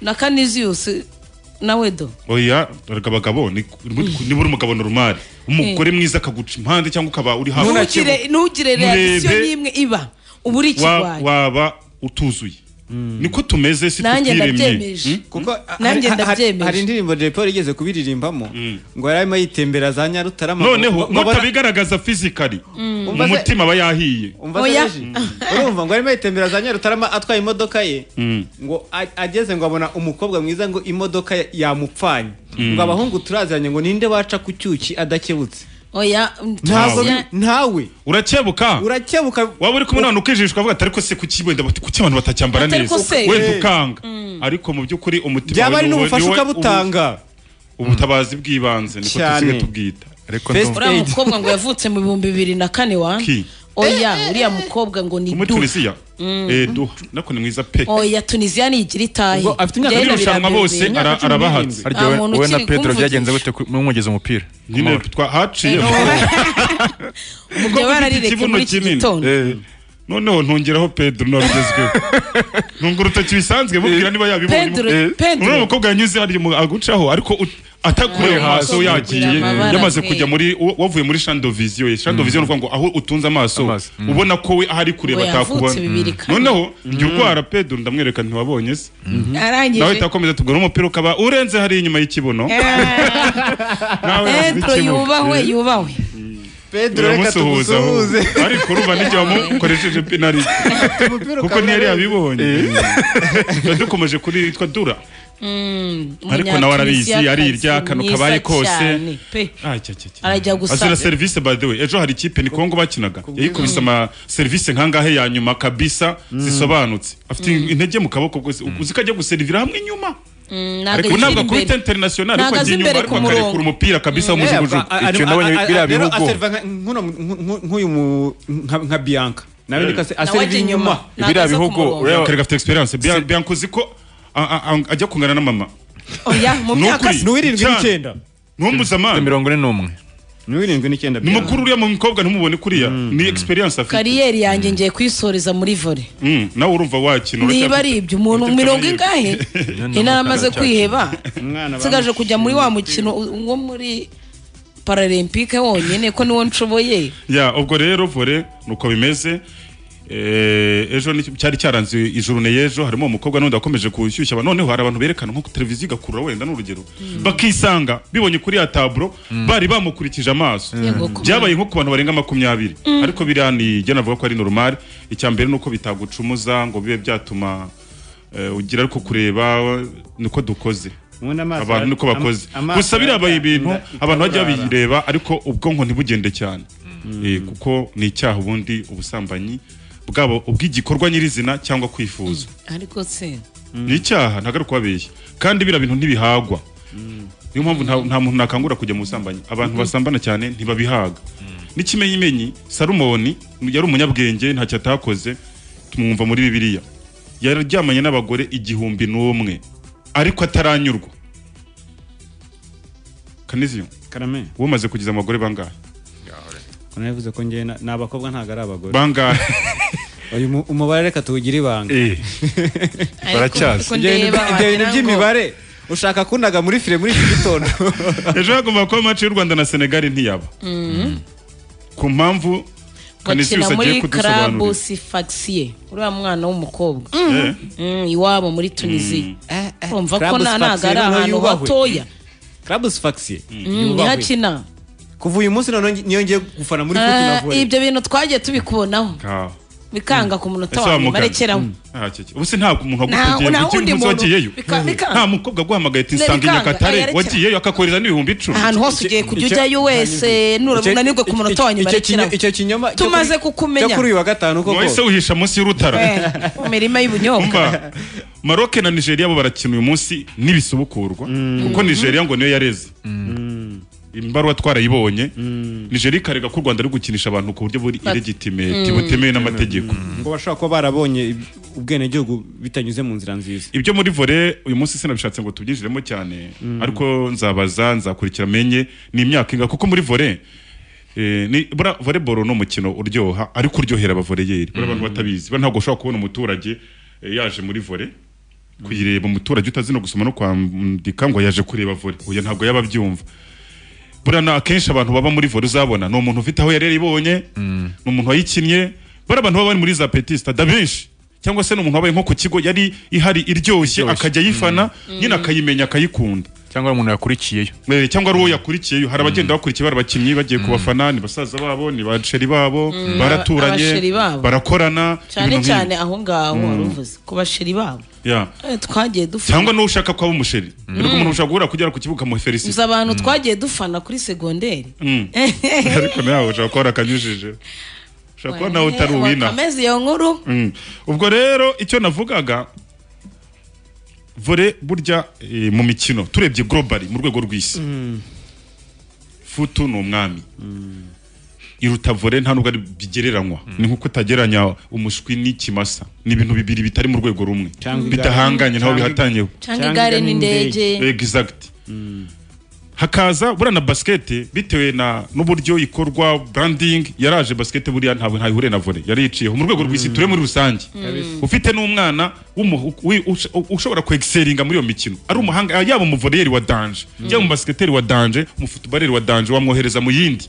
na kaniziyusi nawe do oya erega abagabo ni- niba uri umugabo normal umugore mwiza akaguca impande cyangwa ukaba uri hafi ntugire ntugire reakisiyo Murebe. n'imwe iba uba uri wa- ikigwari waba utuzuye niko tumeze si Nanjye tutiremye ndabyemeje. Hmm? Nanjye Hari- hari- ndabyemeje. hari indirimbo Jay Polly yigeze kubiririmbamo ngo yari arimo yitembera za Nyarutarama noneho ngo- ngo- mutabigaragaza fizikali Mm. mu mutima aba yahiye umva se Oya. Regis? urumva ngo arimo yitembera za Nyarutarama atwaye imodoka ye Mm. ngo a- ageze ngo abona umukobwa mwiza ngo imodoka ya- yamupfanye Mm. ngo abahungu turaziranye ngo ninde waca ku cyuki adakebutse oya Ntawe. urakebuka urakebuka waba uri kumwe n'abantu ukijijwe avuga ati ariko se kuki wenda bati kuki abantu batacyambara Ati, neza ariko se- wenda Eh. ukanga ariko mu by'ukuri umutima Byaba wawe ari ni uwa- n'ubufasha ni uwa- ukabutanga. ubu- ubutabazi bw'ibanze niko Cyane. dusigaye tubwita ariko First ndumva- uriya mukobwa ngo yavutse mu bihumbi bibiri na kane wa Ki? oya uriya mukobwa ngo ni muri du tunisiya Mm. Eh, du nako ni mwiza pe oya tunisiya ni igira itahi muri Rero irushanwa birabe- bose imyaka ara- cumi arabahatse n'irindwi. Nta muntu wowe na ukiri pedro kumvugisha. byagenze gute ku- mwogeze umupira nyine haciye Ubwo bararireka muri iki gitondo Eh, noneho ntongeraho pedro nawe ugezweho ntungura urutoki bisanzwe mubwira niba yabibonye Pedro, Eh, Pedro. uriya mukobwa yanyuze hariya mu- agucaho ariko ut- atakureba Ah, amaso amaso yagiye kugira amabara yamaze pe. kujya muri wa- wavuye muri shandoviziyo ye shandoviziyo ni ukuvuga ngo aho utunze amaso ubona ko we ahari kureba Ngo yavutse atakubona bibiri Mm. kane. noneho njya urwara pedro ndamwereka ntiwabonye se arangije nawe takomeza tugura umupira ukaba urenze hariya inyuma y'ikibuno pedro ikibuno. yubahwe Eh. yubahwe pedro reka tumusuhuze ariko urumva n'igihe wamukoresheje penaliti kuko ntiyari yabibonye tuba dukomeje kuri yitwa dura Mm, ariko nawe arabizi Umunyatunisiya arirya akantu mwiza kabaye kose cyane, pe. Ah, cya, cya, cya. arajya gusa azira serivisi by the way ejo hari ikipe ni kongo bakinaga yayikubise ama serivisi nkangahe ya nyuma kabisa zisobanutse afite intege mu kaboko bwose uzi ko ajya guserivira hamwe inyuma Mm, ntabwo ariko akiri ntabwo imbere. akubita international ariko Ntabwo aza ajya inyuma imbere ariko ku akarekura murongo. umupira kabisa Mm. wumujuguju Eh, ba- icyo a- nawe ni a- biriya a- rero bihugu. aserva nka- nkuno- nku- nku- nk'uyu mu- nka nka bianca nawe niko ase- Nawe aserva ajya inyuma inyuma. Ntabwo Biriya aza ku bihugu, murongo. ureba- akareka afite experience Bian- bianca uzi ko a- a- a- ajya kungana na mama oya mu Ni myaka ukuri. Cyane. ntumpuzamana mirongo ine n'umwe ni wirindwi n'icyenda ni mukuru uriya mukobwa ntumubone kuriya ni experience afite kariyeri yanjye ngiye kuyisoreza muri vore Mm, nawe urumva wakina niba ari ibyo umuntu mirongo ingahe intara amaze cyane. kwiheba Umwana nsigaje kujya muri wa mukino wo muri paralempike wonyine ko niwo nshoboye ya ubwo rero vore nuko bimeze Eh, ejo ni- cyari cyaranze ijuru y'ejo harimo umukobwa n'undi wakomeje gushyushya abantu. noneho hari abantu berekana nko ku televiziyo igakurura wenda n'urugero bakisanga bibonye kuri ya taburo bari bamukurikije amaso Yego, kuba- byabaye nko ku bantu barenga makumyabiri ariko biriya ni jya navuga ko ari normal icya mbere ni uko bitagucumuza ngo bibe byatuma eh, ugira ariko kureba niko dukoze abantu niko bakoze gusa birabaye ibintu abantu bajya babireba ariko ubwonko ntibugende cyane Eh, kuko ni icyaha ubundi ubusambanyi bwabo ubw'igikorwa nyirizina cyangwa kwifuza ariko se ni icyaha ntabwo ari ukubabeshya kandi biriya bintu ntibihagwa niyo mpamvu nta- nta muntu nakangura kujya mu busambanyi abantu basambana cyane ntibabihaga n'ikimenyimenyi salumoni yari umunyabwenge ntacyo atakoze tumwumva muri bibiliya yaryamanye n'abagore igihumbi n'umwe ariko ataranyurwa kaniziyo karame wowe umaze kugiza abagore bangahe Kuna yavuze ko njye na- ni abakobwa ntabwo ari abagore Bangahe? uyu mu- umubare reka tuwugire ibanga baracyazi. Ibyo bintu- ndeba ibyo bintu wagira ngo- by'imibare ushaka kundaga muri fire muri iki gitondo ejo hagomba kuba mace y'u rwanda na senegali ntiyaba ku mpamvu bakina kanisiyo agiye muri kudusobanurira karabu sifaxiye uriya mwana w'umukobwa Eh. Mm, iwabo muri tunisiya urumva ko Club na- ntabwo Sfaxien ari niho ahantu yubahwe. hatoya Clubs Faxie. Mm, niho Yubahwe. akina kuva uyu munsi noneho ngi- niyo ngiye gufana muri Ah, Fortuna Volley ibyo bintu twagiye tubikubonaho bikanga ku munota Ese wa nyuma wamugana? rekeraho Ah, cye, cye. ubu se ntabwo umuntu Nta- nta agutegeye wundi ugira umunsi muntu. wagiyeyo Bika- bikanga. nta mukobwa aguhamagaye ati Ne, nsanga i bikanga. nyakatare Ayarekera. wagiyeyo akakohereza n'ibihumbi icumi ahantu hose ugiye kujya ujyayo wese nunanirwe ku munota wa nyuma rekeraho kinyoma tumaze kukumenya wa gatanu koko wahise wihisha munsi y'urutara mu mirima y'ubunyobwa Umva, maroke na nigeria bo barakina uyu munsi n'ibisubukurwa kuko nigeria ngo niyo yareze imbaruwa twarayibonye nigeria ikarega ko u rwanda ari gukinisha abantu ku buryo buri Bati- ilegitimeti Mm. butemewe n'amategeko ngo bashobora kuba barabonye ubwenegihugu bitanyuze mu nzira nziza ibyo muri vore uyu munsi sinabishatse ngo tubyinjiremo cyane ariko nzabaza nzakurikira menye ni imyaka inga kuko muri vore eh, ni bura volleyball ni umukino uryoha ariko uryohera abavoreyeri buriya abantu batabizi buriya ntabwo ushobora kubona umuturage eh, yaje muri vore kuyireba umuturage utazi no gusoma no kwandika ngo yaje kureba vore oya ntabwo yaba abyumva buriya na akenshi abantu baba muri vore uzabona ni umuntu ufite aho yari yaribonye ni umuntu wayikinnye bari abantu baba bari muri za peti sitade benshi cyangwa se ni umuntu wabaye nko ku kigo yari ihari iryoshye akajya ayifana nyine akayimenya akayikunda cyangwa ari umuntu yakurikiyeyo Eh, cyangwa ari uwo yakurikiyeyo hari abagenda bakurikiye bari abakinnyi bagiye ku bafana ni basaza babo ni basheri babo Mm, abasheri baraturanye babo. barakorana cyane ibintu nk'ibi. cyane aho ngaho Mm. wari uvuze ku basheri babo Yeah. Eh, twagiye dufana cyangwa n'uwo ushaka ko aba umusheri ariko umuntu ushaka guhura kugera ku kibuga nzi amuheferisita abantu twagiye dufana kuri segonderi ariko nawe ushobora kuba warakanyujije ushobora kuba nawe utari uwina wakameze iyo nkuru Mm. ubwo rero icyo navugaga vore burya eh, mu mikino turebye globally mu rwego rw'isi futu ni umwami iruta vore nta nubwo ari bigereranywa ni nk'uko utagereranya umushwi n'ikimasa ni ibintu bibiri bitari mu rwego rumwe Cyangwa igare. bidahanganye ntaho Cyangwa- bihatanyeho cyangwa igare n'indege exact hakaza buriya na basikete bitewe na n'uburyo ikorwa branding yaraje basikete buriya ntabwo ntayihure na volley yari yiciyeho mu rwego rw'isi ture muri rusange Mm. ufite n'umwana w'umu- wi- usho- ushobora kwexeringa muri iyo mikino ari umuhanga yaba umuvoreyeri wa danje yaba umubasiketeri wa danje umufutubareri wa danje wamwohereza mu yindi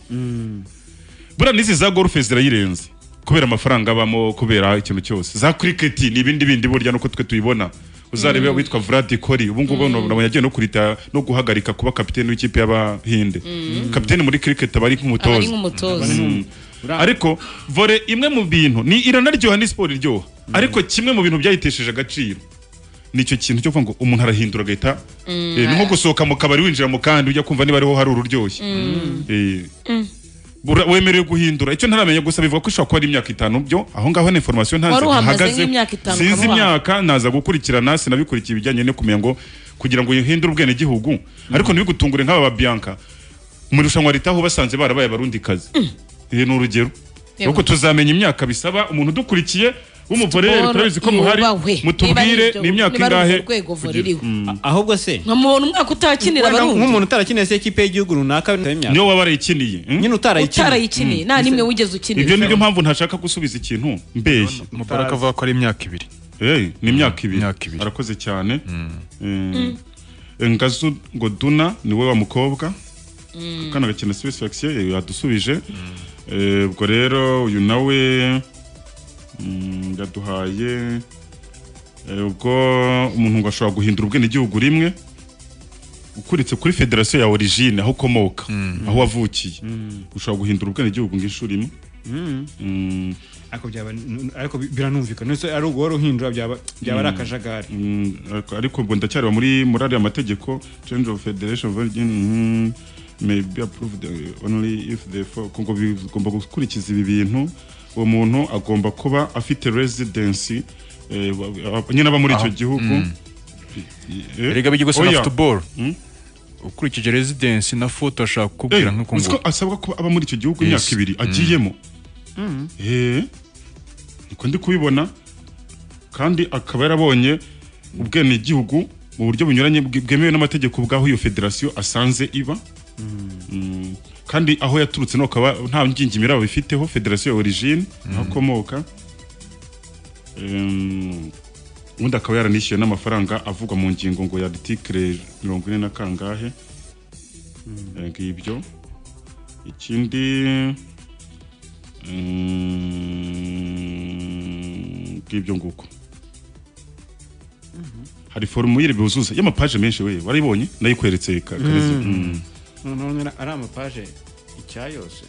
buriya n'izi za gorufe zirayirenze kubera amafaranga abamo kubera ikintu cyose za kiriketi ni ibindi bindi burya nuko twe tuyibona uzarebe Mm. witwa Vlad Kori ubu ngubu nabonye yagiye no kurita no guhagarika kuba kapiteni w'ikipe y'abahinde Mm. kapiteni muri kiriketi aba ari aba ari nk'umutoza nk'umutoza Mm. ariko vore imwe mu bintu ni iranaryoha ni siporo iryoha ariko kimwe mu bintu byayitesheje agaciro nicyo kintu cyo kuvuga ngo umuntu arahindura agahita Mm. eh, ni nko gusohoka mu kabari winjira mu kandi ujya kumva niba ariho hari ururyoshye Mm. Eh, bura- wemerewe guhindura icyo ntaramenya gusa bivuga ko ishobora kuba ari imyaka itanu byo aho ngaho na information Wari ntazi uhamaze hahagaze nk'imyaka itanu, sinzi ukaba uhamaze. imyaka naza gukurikirana sinabikurikiye ibijyanye no kumenya ngo kugira ngo uhindure ubwene gihugu ariko ntibigutungure nk'aba ba Bianca mu irushanwa ritaho basanze barabaye abarundi kazi ni urugero Yego. nuko tuzamenya imyaka bisaba umuntu udukurikiye w'umuvorere turabizi ko muhari yubahwe. mutubwire Niba ari ni imyaka urwo ingahe rwego vore kugira- iriho. Mm. ahubwo se nkamubona umwaka utakinira Wenda abarundi nk'umuntu utarakinira se ekipe y'igihugu runaka niyo waba warayikiniye nyine utarayikinira nta nimwe wigeze ukinira ibyo nibyo mpamvu ntashaka gusubiza ikintu mbeshye Mubarak avuga ko ari imyaka ibiri ni imyaka ibiri arakoze cyane Eh, ngazu ngo duna niwe wa mukobwa akana gakina sipesifikisiyo yadusubije Eh, ubwo rero uyu nawe mm, yaduhaye eh, ubwo umuntu ngo ashobora guhindura ubwenegihugu rimwe ukuretse kuri federasiyo ya origine aho ukomoka aho wavukiye ushobora guhindura ubwenegihugu ng'inshuro imwe Mm. ariko byaba ariko biranumvikana nese ari ubwo wari uhindura byaba byaba ari akajagari Mm, ariko- ariko ubwo ndacyareba muri muri ariya mategeko change of federation of origin mm, may be approved uh, only if the for- ngo bigomba gukurikiza ibi bintu uwo muntu agomba kuba afite residence eh, wa- wa- nyine aba muri icyo Aho. gihugu Mm. Eh, erega bijya gusa oya. na football Mm. ukurikije residence na foto ashaka kukubwira Eh, nk'uko uzi ko ngo asabwa kuba aba muri icyo gihugu imyaka Yes. ibiri Mm. agiyemo Eh, niko ndi kubibona kandi akaba yarabonye ubwenegihugu mu buryo bunyuranye bwe- bwemewe n'amategeko bw'aho iyo federasiyo asanze iba Mm, kandi aho yaturutse no akaba nta ngingimira babifiteho federasiyo ya origine aho akomoka Em, ubundi akaba yaranishyuye n'amafaranga avugwa mu ngingo ngo ya artikire mirongo ine na kangahe Eh, ngibyo ikindi Mm, bw'ibyo nguko hari forumuyire buzuza y'amapaje menshi we warayibonye ndayikweretse ka- karezi Mm. noneho nyine ari amapaje icyayose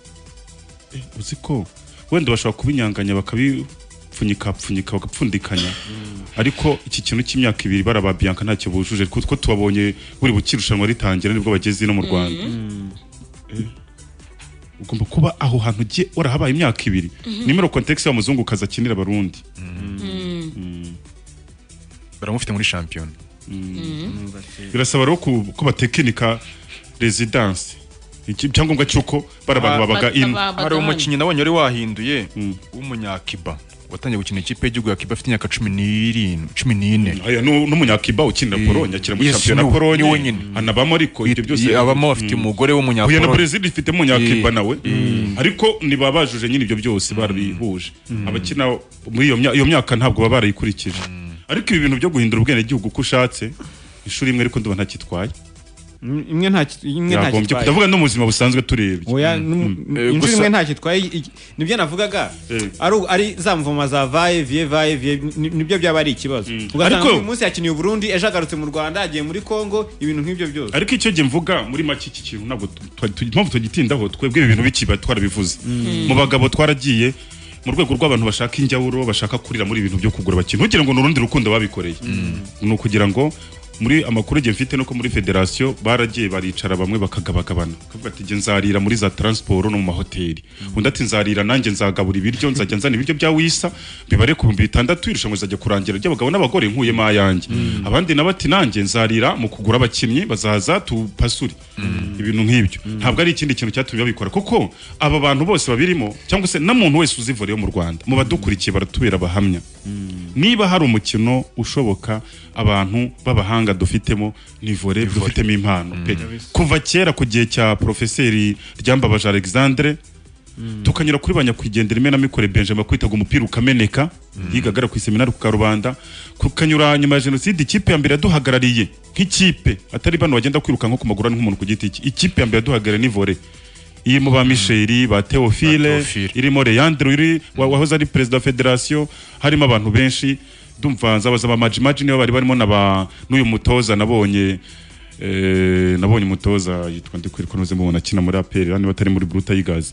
uzi ko wenda bashobora kubinyanganya bakabipfunyika pfunyika bagapfundikanya ariko iki kintu cy'imyaka ibiri baraba Bianca ntacyo bujuje kuko tubabonye buri bukirushanwa ritangira nibwo bageze no mu Rwanda Eh, ugomba kuba aho hantu ugiye warahabaye imyaka ibiri Mhm. nimero context y'amazungukazi akinira abarundi baramufite muri shampiyona birasaba rero ku- ko batekinika residence Iki- icyangombwa cy'uko bari abantu babaga ino hari umukinnyi nabonye wari wahinduye w'umunyakiba watangiye gukina ikipe y'igihugu ya kiba afite imyaka cumi n'irindwi cumi n'ine aya n'umunyakiba ukinira Pologne akina muri shampiyona Pologne niwe nyine anabamo ariko ibyo byose abamo afite umugore Huye na w'umunyapologne Brazil ifite umunyakiba nawe ariko ntibabajuje nyine ibyo byose barabihuje abakina muri iyo mya- iyo myaka ntabwo baba barayikurikije ariko ibi bintu byo guhindura ubwenegihugu uko ushatse ishuri imwe ariko ndumva ntakitwaye imwe nta imwe nta yagombye ndavuga no mu buzima busanzwe turebye oya nu- Eh, inshuro gusa- imwe ntacyo itwaye iki- nibyo navugaga ari ari za mvoma zavaye vie vaye vie ni- nibyo byaba ari ikibazo ugasanga Ariko- uyu munsi yakiniye u Burundi ejo agarutse mu Rwanda agiye muri Kongo ibintu nk'ibyo byose ariko icyo gihe mvuga muri make iki kintu ntabwo tu- tu- tu- impamvu tugitindaho twebwe ibi bintu bikiba twarabivuze Mm. mu bagabo twaragiye mu rwego rw'abantu bashaka injyawuro bashaka kurira muri ibi bintu byo kugura abakinnyi ntugire ngo ni urundi rukundo babikoreye ni ukugira ngo muri amakuru igihe mfite nuko muri federasiyo baragiye baricara bamwe bakagabagabana kavuga ati jye nzarira muri za taransiporo no mu mahoteli undi ati nzarira nanjye nzagabura ibiryo nzajya nzana ibiryo bya wisa bibare ku bihumbi bitandatu irushanwa rizajya kurangira ry'abagabo n'abagore nkuyemo ayanjye abandi nabo ati nanjye nzarira mu kugura abakinnyi bazaza tupasure ibintu nk'ibyo ntabwo ari ikindi kintu cyatumye babikora kuko aba bantu bose babirimo cyangwa se na muntu wese uzivoreyo mu Rwanda mu badukurikiye baratubera abahamya niba hari umukino ushoboka abantu b'abahanga dufitemo ni vore dufitemo impano pe kuva kera ku gihe cya porofeseri ryambabaje alexandre tukanyura kuri ba nyakwigendera imenamikorere benjamin kwitaga umupira ukameneka yigagara ku iseminari ku karubanda tukanyura nyuma ya jenoside ikipe ya mbere yaduhagarariye nk'ikipe atari bano bagenda kwirukanka ku maguru ari nk'umuntu ku giti cye ikipe ya mbere yaduhagarariye ni vore irimo ba misheri ba teofile irimo leandre uri wa- wahoze ari perezida wa federasiyo harimo abantu benshi ndumva nzabaza ba majimaji niba bari barimo na ba n'uyu mutoza nabonye eh, nabonye umutoza yitwa ndi kwiruka ntuze mubona akina muri aperi niba atari muri buruta yigazi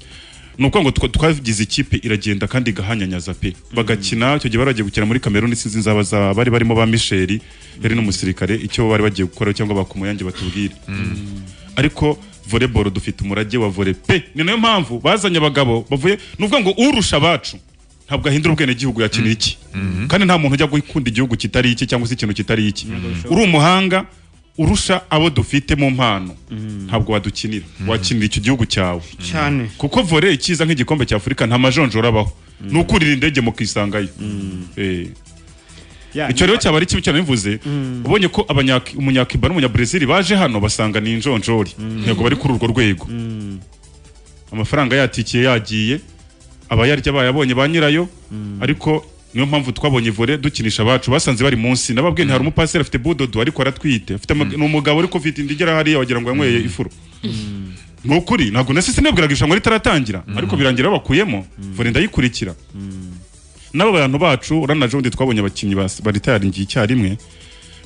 ni ukuvuga ngo twa- twagize ikipe iragenda kandi igahanyanyaza pe bagakina icyo gihe bari bagiye gukina muri kameruni sinzi nzabaza bari barimo ba misheri yari n'umusirikare icyo bari bagiye gukora cyangwa bakumuyange batubwire ariko volleyball dufite umurage wa volley pe ni nayo mpamvu bazanye abagabo bavuye nuvuga ngo urusha abacu ntabwo ahindura ubwene gihugu yakinira iki kandi nta muntu ujya gukunda igihugu kitari iki cyangwa se ikintu kitari iki uri umuhanga urusha abo dufite mu mpano ntabwo wadukinira wakinira icyo gihugu cyawe cyane kuko volley ikiza nk'igikombe cya Afurika nta majonjora abaho ni ukurira indege mukisangayo Eh. icyo rero cyaba ari kibi cyane bivuze ubonye ko abanyaki- umunyakiba n'umunyabrazil baje hano basanga ni injonjori ntabwo bari kuri urwo rwego amafaranga yatikiye yagiye abayarya bayabonye ba nyirayo ariko niyo mpamvu twabonye vore dukinisha abacu basanze bari munsi nababwiye hari umupaseri afite budodo ariko aratwite afite ama- ni umugabo ariko ufite inda igera hariya wagira ngo yanyweye ifuro ni ukuri ntabwo na sisi nabwiraga irushanwa ritaratangira ariko birangira bakuyemo vore ndayikurikira n'abo bantu bacu urana jondi twabonye abakinnyi bas- baritayaringiye icyarimwe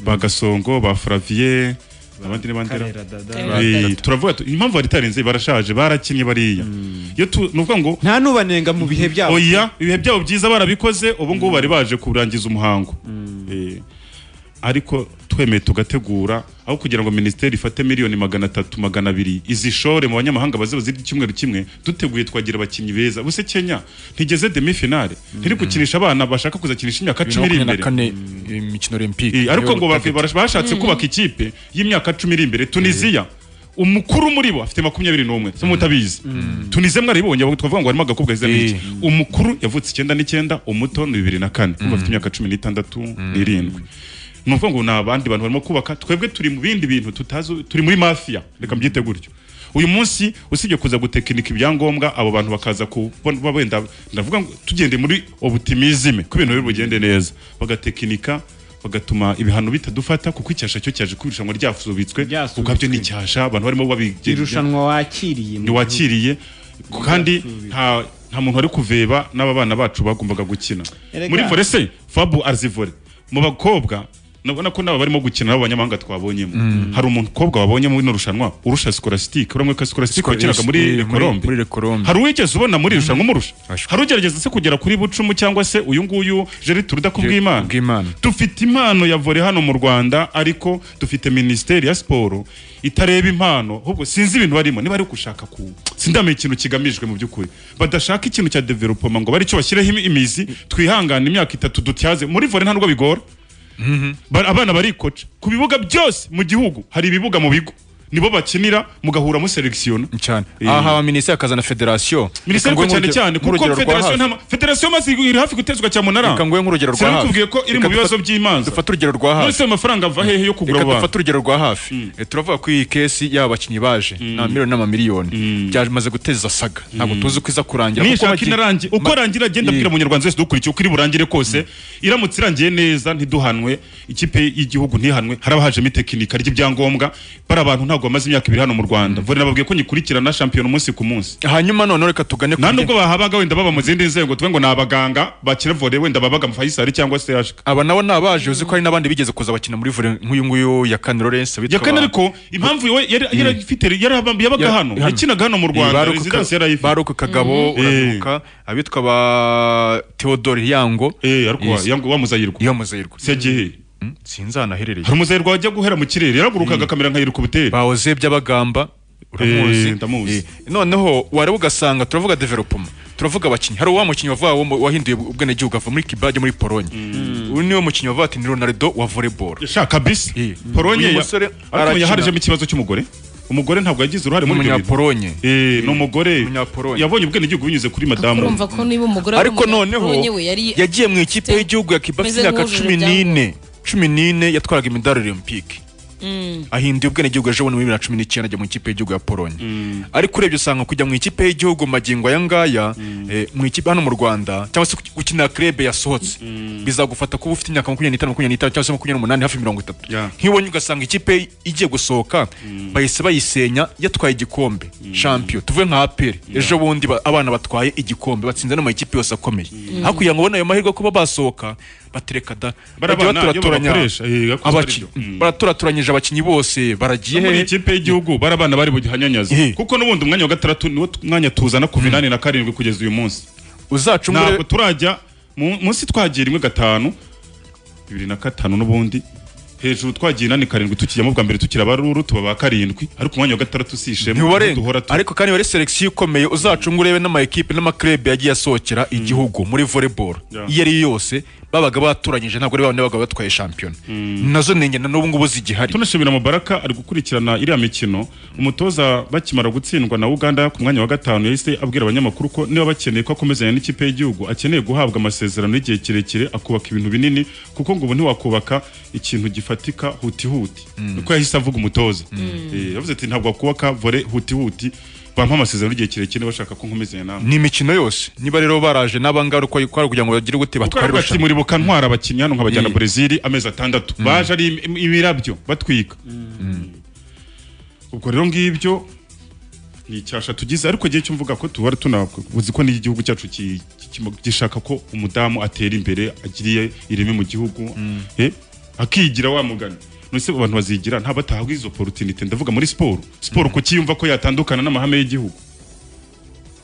ba gasongo ba furaviye abandi n'abandi Karera Dada. Eh, turavuga tu- impamvu baritarinze barashaje barakinnye bariya iyo tu ni ukuvuga ngo nta nubanenga mu bihe byabo oya ibihe byabo byiza barabikoze ubu ngubu bari baje kurangiza umuhango Eh, ariko twemeye tugategura aho kugira ngo minisiteri ifate miliyoni magana atatu magana abiri izishore mu banyamahanga baze bazirya icyumweru kimwe duteguye twagira abakinnyi beza buse kenya ntigeze demi finale ntiri gukinisha abana bashaka kuzakinisha imyaka cumi iri imbere imikino olympique Eh, ariko ngo bafi- barash- bashatse kubaka ikipe y'imyaka cumi iri imbere tunisiya umukuru muri bo afite makumyabiri n'umwe se mutabizi tunize mwaribonye abo twavuga ngo harimo agakobwa hize n'iki umukuru yavutse icyenda n'icyenda umuto ni bibiri na kane kuko afite imyaka cumi n'itandatu n'irindwi ni ukuvuga ngo ni abandi bantu barimo kubaka twebwe turi mu bindi bintu tutazi turi muri mafiya reka mbyite gutyo uyu munsi usibye kuza gutekinika ibyangombwa abo bantu bakaza kubona wenda ndavuga ngo tugende muri obutimizime ko ibintu biri bugende neza bagatekinika bagatuma ibihano bitadufata kuko icyasha cyo cyaje ku irushanwa ryasubitswe kuko byo ni icyasha abantu barimo babigenda irushanwa wakiriye mu ntiwakiriye kandi nta nta muntu wari kuveba n'aba bana bacu bagombaga gukina Erega. muri vore se fabu arazivore mu bakobwa nabona ko nabo barimo gukina n'abanyamahanga twabonyemo hari umukobwa wabonyemo ino rushanwa urusha sikolasitike uramwe ko sikolasitike Scola- wakinaga eh, muri muri- rekorombe muri Rekorombe. hari uwigeze ubona muri irushanwa umurusha hari ugerageza se kugera kuri bucumu cyangwa se uyu nguyu jeri turuda ku bw'imana dufite impano ya vore hano mu rwanda ariko dufite minisiteri ya siporo itareba impano ahubwo sinzi ibintu barimo niba ari gushaka ku sindamenya ikintu kigamijwe mu by'ukuri badashaka ikintu cya developoma ngo baricyo bashyireho imi- imizi twihangane imyaka itatu dutyaze muri vore nta nubwo bigora Ba- abana barikoca ku bibuga byose mu gihugu hari ibibuga mu bigo nibo bakinira mugahura muselekisiyona cyane aha aba minisitiri akazana federasiyo minisiteri Reka ko nguhe cyane nk'urugero- cyane nk'urugero rwa kuko federasiyo hafi. nta federasiyo maze iri hafi gutezwa cyamunara Reka nguhe nk'urugero rwa hafi. sinakubwiye ko iri Reka mu bibazo dufate- by'imanza dufate urugero rwa hafi. none se ayo mafaranga ava hehe yo kugura Reka abo dufate bantu urugero rwa hafi Eh, turavuga ko iyi kesi y'aba bakinnyi baje ni amamiliyoni n'amamiliyoni byamaze guteza saga ntabwo tuzi uko iza kurangira kuko nishaka bagi- inarangiye uko arangira agenda abwira umunyarwanda wese dukurikiye uko iri burangire kose iramutse irangiye neza ntiduhanwe ikipe y'igihugu ntihanwe haraba hajemo itekinika ry'ibyangombwa bari abantu nta ntabwo bamaze imyaka ibiri hano mu Rwanda vore nababwiye ko nyikurikirana shampiyona umunsi ku munsi hanyuma none reka tugane nta nubwo bahabaga wenda baba mu zindi nzego tuve ngo ni abaganga bakira vore wenda babaga mu Faisal cyangwa se HK aba nabo ni abaje uzi ko hari n'abandi bigeze kuza bakina muri vore nk'uyu nguyu ya Kane Lawrence witwa yakane ariko impamvu we yari yari afite yari aba- yabaga hano yakinaga hano mu Rwanda residence yari ayifite baruku kagabo Mhm. uranuka abitwa ba Theodore Yango eh ariko Yes. yangu bamuzayirwa yamuzayirwa segihe sinzi ahantu aherereye hari umuzayirwa wajya guhera mu kirere yaragurukaga kamera nka irikubiteri bahoze by'abagamba uramuzi uramuzi ndamuzi noneho wareba ugasanga turavuga development turavuga abakinnyi hari uwa mukinnyi wavuga wo mu- wahinduye ubwenegihugu ava muri Kiba ajya muri Pologne uyu niwe mukinnyi wavuga ati ni Ronaldo wa volleyball sha kabisa Polonye uyu ya- musore ariko arakina. yaharijemo ikibazo cy'umugore umugore ntabwo yagize uruhare muri ibyo bintu Umunyapolonye. eh ni umugore yabonye ubwenegihugu binyuze kuri madamu urumva ko niba umugore ari ariko noneho umugabonye we yari yagiye mu ikipe y'igihugu ya Kiba afite Meze imyaka nk'ujuje cumi n'ine cumi n'ine yatwaraga imidari olympique Mm. ahinduye ubwenegihugu ejo bundi muri bibiri na cumi n'icyenda ajya mu ikipe y'igihugu ya polonye ariko urebye usanga kujya mu ikipe y'igihugu magingo aya ngaya eh, mu ikipe hano mu rwanda cyangwa se gu- gukinira club yasohotse bizagufata kuba ufite imyaka makumyabiri n'itanu makumyabiri n'itanu cyangwa se makumyabiri n'umunani hafi mirongo itatu nk'ibonye ugasanga ikipe igiye gusohoka bahise bayisenya yatwaye igikombe champion tuvuye nka aperi ejo bundi ba- abana batwaye igikombe batsinze n'amakipe yose akomeye hakurya ngo ubona ayo mahirwe yo kuba basohoka batereka da Bariya bajya bana iyo baturaturanya babakoresha, eh, yakoze abaki- baraturaturanyije abakinnyi bose baragiye muri hehe? ikipe y'igihugu bari abana bari buhanyanyaze kuko n'ubundi umwanya wa gatandatu niwo tu- mwanya tuzana kuva inani na karindwi kugeza uyu munsi uzacungure- ntabwo turajya mu- munsi twagiye rimwe gatanu bibiri na gatanu n'ubundi hejuru twagiye inani karindwi tukijyamo bwa mbere tukiri abaruru tuba ba karindwi ariko umwanya wa gatandatu si ishema ntiwarenga ariko kandi wari selection ikomeye uzacunga urebe n'amakipe n'amaklub yagiye asohokera igihugu muri volleyball Yeah. iyo ariyo yose babaga baturanyije ntabwo ari babandi babaga batwaye shampiyona nazo ni ingenda n'ubu ngubu zigihari tunashimira mubaraka ari gukurikirana iriya mikino umutoza bakimara gutsindwa na uganda ku mwanya wa gatanu yahise abwira abanyamakuru ko niba bakeneye ko akomezanya n'ikipe y'igihugu akeneye guhabwa amasezerano y'igihe kirekire akubaka ibintu binini kuko ngo ubu ntiwakubaka ikintu gifatika hutihuti niko yahise avuga umutoza Eh, yavuze ati ntabwo wakubaka vore hutihuti bampa amasezerano y'igihe kirekire bashaka ko nkomezanya nawe ni imikino yose niba rero baraje n'abangaru ko ari kugira ngo bagire gute batware Kuko ati muri bukantwara abakinnyi hano nkabajyana Brazil amezi atandatu baje ari im- imirabyo batwika ubwo rero ngibyo ni icyasha tugize ariko igihe cyo mvuga ko tuba tunabwo uzi ko n'igihugu cyacu ki- ki- ki- gishaka ko umudamu atera imbere agiriye ireme mu gihugu eh, akigira wa mugani nose abantu bazigira nta batahabwa izo opportunity ndavuga muri siporo siporo ku kiyumva ko yatandukana n'amahame y'igihugu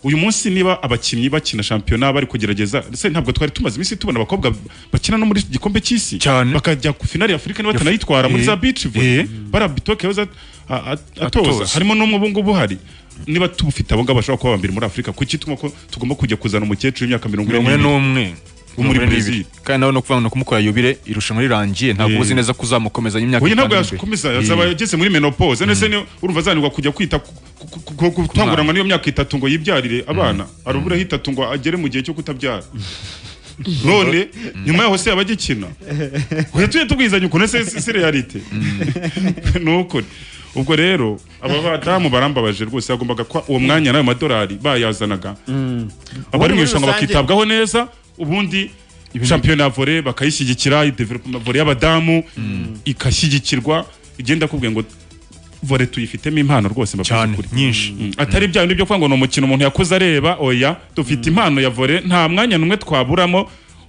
uyu munsi niba abakinnyi bakina shampiyona bari kugerageza se ntabwo twari tumaze iminsi tubona abakobwa bakina no muri iki gikombe cy'isi cyane bakajya ku finali y'afurika niba batanayitwara muri Eh, za beach volley barabitoke yoza a- a- atoza Atoza. harimo n'umwe ubu ngubu uhari niba tubufite abo ngabo bashobora kuba abambere muri afurika kuki tuma ko tugomba kujya kuzana umukecuru w'imyaka mirongo ine mirongo ine n'umwe wo muri Mirongo ine n'ibiri. Brazil kandi nawe no kuvanga no kumukora yubire irushanwa rirangiye ntabwo Eh. uzi neza ko uzamukomezanya imyaka uyu ntabwo itanu imbere. yakomeza Eh. azaba ageze muri menopause nese ni urumva azanirwa kujya kwita ku- ku- ku- ku- gutanguranwa n'iyo myaka itatu ngo yibyarire abana aruburaho itatu ngo agere mu gihe cyo kutabyara none nyuma yaho se yaba agikina uhe tujye tubwizanya ukuntu ese si- si realite ni ukuri ubwo rero aba badamu barambabaje rwose yagombaga ko uwo mwanya nayo madolari bayazanaga abari muri mu irushanwa rusange- bakitabwaho neza ubundi shampiyona ya vore bakayishyigikira development vore y'abadamu igashyigikirwa igenda kubwiye ngo vore tuyifitemo impano rwose cyane nyinshi atari bya bindi byo kuvuga ngo ni umukino umuntu yakuze areba oya dufite impano ya vore nta mwanya n'umwe twaburamo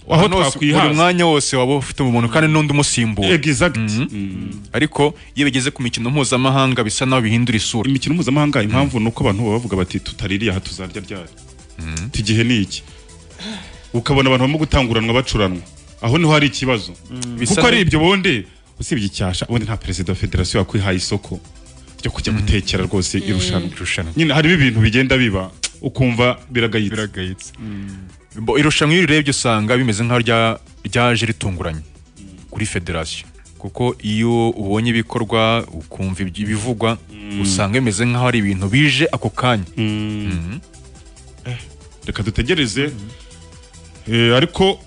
aho Ahantu hose- buri twakwihaza mwanya wose waba ufite umuntu kandi n'undi umusimbura Mhm. ariko iyo bigeze ku mikino mpuzamahanga bisa naho bihindura isura imikino mpuzamahanga impamvu ni uko abantu baba bavuga bati tutaririye aha tuzarya ryari Ati igihe ni iki ukabona abantu barimo gutanguranwa bacuranwa aho niho hari ikibazo Bisa kuko ari na- ibyo bundi usibye icyasha ubundi nta perezida wa federasiyo wakwihaye isoko ryo kujya gutekera rwose irushanwa nyine harimo ibintu bigenda biba ukumva biragayitse Bo- irushanwa iyo urebye usanga bimeze nk'aho rya- ryaje ritunguranye kuri federasiyo kuko iyo ubonye ibikorwa ukumva ibyo- ibivugwa usanga bimeze nk'aho ari ibintu bije ako kanya Mhm. reka dutegereze Eh, ariko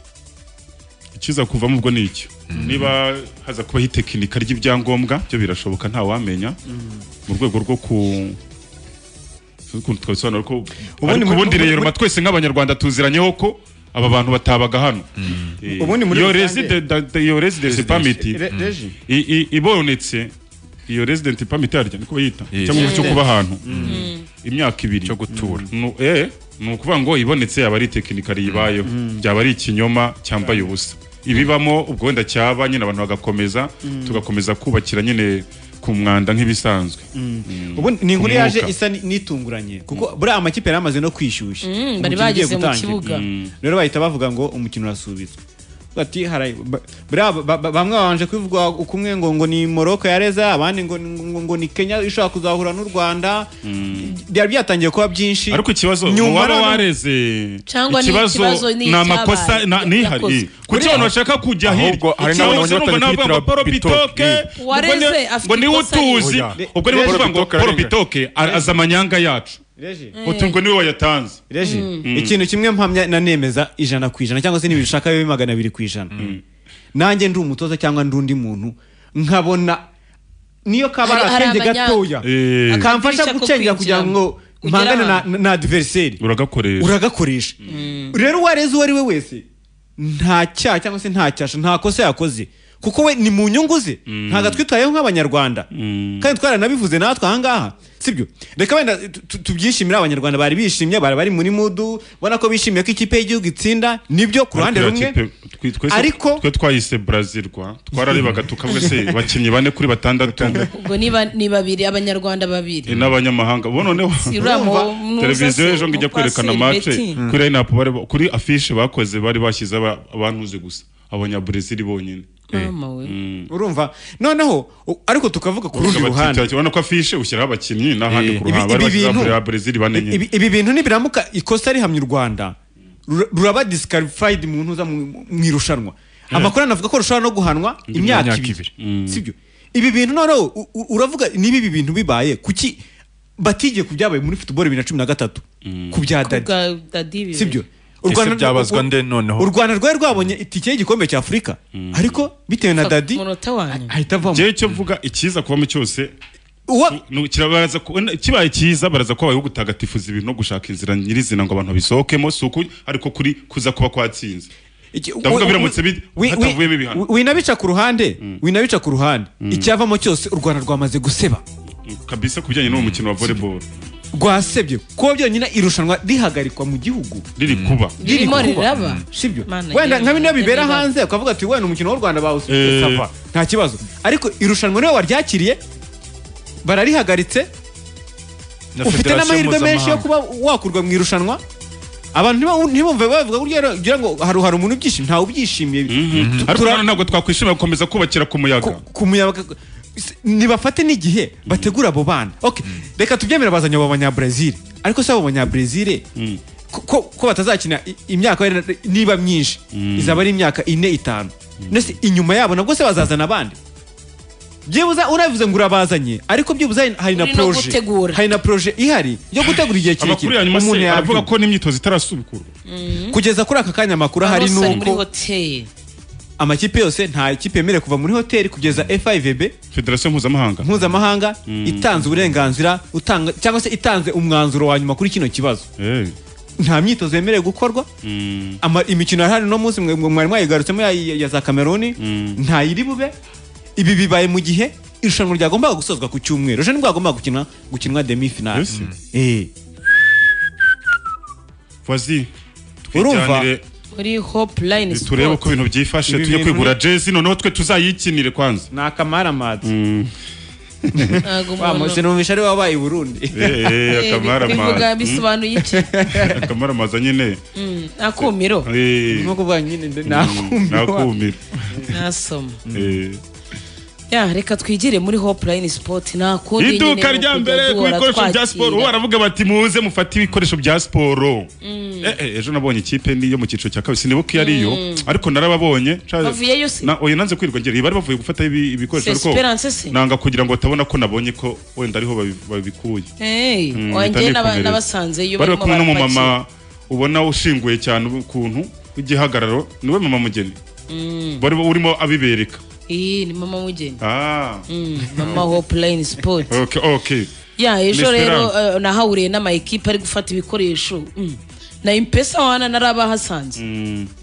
ikiza kuvamo ubwo ni iki niba haza kubaho itekinika ry'ibyangombwa byo birashoboka nta wamenya mu rwego rwo ku ukuntu twabisobanura ko Ubundi ariko muri- ubundi muri- rero muri- twese nk'abanyarwanda tuziranyeho ko aba bantu batabaga hano Eh, Ubundi muri iyo rusange- residence- da- da- iyo residence permit Re- mm. regi. i- i- ibonetse iyo resident permit yaryo niko bayita Yes. cyangwa cyo Yes. kuba ahantu Mm. imyaka ibiri cyo gutura eh ni ukuvuga ngo ibonetse yaba ari tekinikari yibayeho byaba ari ikinyoma cyambaye ubusa ibibamo ubwo wenda cyaba nyine abantu bagakomeza Mm. tugakomeza kubakira nyine ku mwanda nk'ibisanzwe ubu ni inkuru Ku yaje mwuka. isa ni- n'itunguranye kuko buriya amakipe yari amaze no kwishyushya Mm, Umukino bari ugiye bageze mu gutangira. kibuga. Mm. rero bahita bavuga ngo umukino urasubitswe ati hari ba- buriya ba- ba- bamwe babanje kubivuga uko umwe ngo ngo ni Morocco yareza abandi ngo ngo- ngo ni Kenya ishobora kuzahura n'u Rwanda byari byatangiye kuba byinshi ariko ikibazo Nyuma uwaba noneho- wareze Cyangwa ni ikibazo ni ni icyabaye, amakosa na- yakozwe. nihari kuko abantu bashaka kujya Ahubwo hirya hari Ikibazo n'abantu numva batagira navuga ngo kwitira poro bitoke. bitoke Ni. ubwo Uwareze ni- afite ngo niwe ikosa utuzi Oya. ubwo niwe Rege tuvuga ngo bitoke poro arengera. bitoke a- azi amanyanga yacu Rege. utungo niwe wayatanze Reji, Mm. ikintu kimwe mpamya na nemeza ijana ku ijana cyangwa se n'ibintu ushaka bibe magana abiri ku ijana nanjye ndi umutoza cyangwa ndi undi muntu nkabona niyo kabara Hari- hari akenge abanya- gatoya Eh. akamfasha Akadirisha ko gucengera kugira kwinjiramo. ngo Ugera mpangane na- ahantu. na adiveriseri uragakoresha uragakoresha rero uwareze uwo ari we wese nta cyaha cyangwa se nta cyasha nta kosa yakoze kuko we ni mu nyungu ze ntabwo twitayeho nk'abanyarwanda kandi twaranabivuze natwe ahangaha sibyo reka wenda tu- tu- tubyishimire abanyarwanda bari bishimye bari bari muri mudu ubona ko bishimiye ko ikipe y'igihugu itsinda nibyo ku ruhande Ariko rumwe iyo kipe- twe- twese- ariko- twe twayise brazilwa twararebaga tukavuga se bakinnyi bane kuri batandatu ubwo ni ba- ni babiri abanyarwanda babiri eh, n'abanyamahanga bo noneho Si uriya mu- mu- televiziyo mu- ejo ngo ijya mu- kwerekana paseri mace Betty. kuri lineup bari ba- kuri afishe bakoze bari bashyize aba- abantuze gusa abanyabrezil bonyine urumva noneho u- ariko tukavuga ku rundi Uvuga abakinnyi, ruhande urabona ko afishe ushyiraho abakinnyi n'ahandi ku ruhande bari ibi bashyizeho bintu- abanya brezil bane nyine ibi ibi bintu nibiramuka ikosa rihamye u rwanda rura- ruraba disqualified mu ntuza mu mu irushanwa amakuru anavuga ko rushobora no guhanwa imyaka ibiri sibyo ibi bintu noneho u- u- uravuga niba ibi bintu bibaye kuki batigiye ku byabaye muri football bibiri na cumi na gatatu ku bya dadi Bwa Dadi bibiri. sibyo Ese byabazwa nde noneho? u rwanda rwari rwabonye itike y'igikombe cya afurika ariko bitewe na dadi umunota wanyu ahita avamo njyewe icyo mvuga ikiza kubamo cyose Uwa- nu- kirabaraza ku- wenda kibaye cyiza baraza ko habayeho gutagatifuza ibintu no gushaka inzira nyirizina ngo abantu babisohokemo si uku ariko kuri kuza kuba kwatsinze ndavuga we- biramutse bi- we- hatavuyemo we- ibihano winabica ku ruhande winabica ku ruhande icyavamo cyose u rwanda rwamaze guseba kabisa ku bijyanye n'uwo mukino wa volleyball rwasebye kuba byonyine irushanwa rihagarikwa mu gihugu riri kuba riri Ririmo kuba. riraba. sibyo Mana wenda yewe, nka bino bibera riraba. hanze ukavuga ati wenda umukino w'u rwanda bawusize Eh. sava nta kibazo ariko irushanwa niwe waryakiriye bararihagaritse ufite n'amahirwe menshi yo kuba wakurwa mu irushanwa abantu ntiba- ntibumve bavuga burya rero ugira ngo hari hari umuntu ubyishimiye ntawe ubyishimiye ariko noneho ntabwo twakwishimira gukomeza kubakira ku muyaga ku muyaga S- nibafate n'igihe bategura abo bana okay reka tubyemere bazanye abo banyabrezil ariko si abo banyabrezil ko- ko ko batazakina i- imyaka wenda niba myinshi izaba ari imyaka ine itanu nese inyuma yabo nabwo se bazazana abandi byibuza urabivuze ngo urabazanye ariko byibuza hari- hari na Uri no proje gutegura. hari na proje ihari yo gutegura igihe amakuru kirekire ya nyuma se aravuga yabyumva. ko n'imyitozo itarasubukurwa kugeza kuri aka kanya amakuru ahari Bose bari muri nuko hoteli amakipe yose nta kipe yemerewe kuva muri hoteli kugeza FIVB federasiyo mpuzamahanga mpuzamahanga itanze uburenganzira utanga cyangwa se itanze umwanzuro wa nyuma kuri kino kibazo Eh. nta myitozo yemerewe gukorwa Mm. ama- imikino ya hano munsi mwe- mwe- mwari mwayigarutsemo ya, ya- ya za kameruni nta yiri bube ibi bibaye mu gihe irushanwa ryagombaga gusozwa ku cyumweru ejo nibwo hagombaga gukina gukinwa demi finale Yes. eh Fazi, urumva twijyanire muri hope line turebe uko sport ibintu byifashe Ibi tujye bintu kwigura ni- jezi noneho twe tuzayikinire kwanza ni akamaramadzi ntago wa umuntu musinumvisha ari wabaye i burundi Eh, eh, bivuga akamaramadzi Mm. bisobanuye iki akamaramadzi nyine Mm, akumiro Eh. nko kuvuga nyine nde- Mm, nakumira nakumira nasoma Eh. ya reka twigire muri hope line sport nta kundi nyine iduka ni rya ukujya mbere ku duhora bikoresho bya twakira. siporo ubu baravuga bati muze mufate ibikoresho bya siporo Eh, eh, ejo nabonye ikipe ni yo mu cyiciro cya kabiri sinibuka iyo ariyo Mm. ariko narababonye Ca- Bavuyeyo se? na oya nanze kwirirwa ngera bari bavuye gufata ibi- ibikoresho C'est Esperance se? ariko nanga kugira ngo batabona ko nabonye ko wenda ariho babi- babikuye Hey, Mm, mpita wanjye n'aba- nikomereza. bari n'abasanzeyo barimo kumwe barapakira. n'umumama ubona ushinguye cyane ukuntu w'igihagararo niwe mama mugeni Mm. bari urimo abibereka iyi ni mama mugeni ah Mm, mama hope line sport okay okay ya ejo Miss rero Esperance. eh, nahahuriye n'amayikipe ari gufata ibikoresho Mm. na impesa wana narabahasanze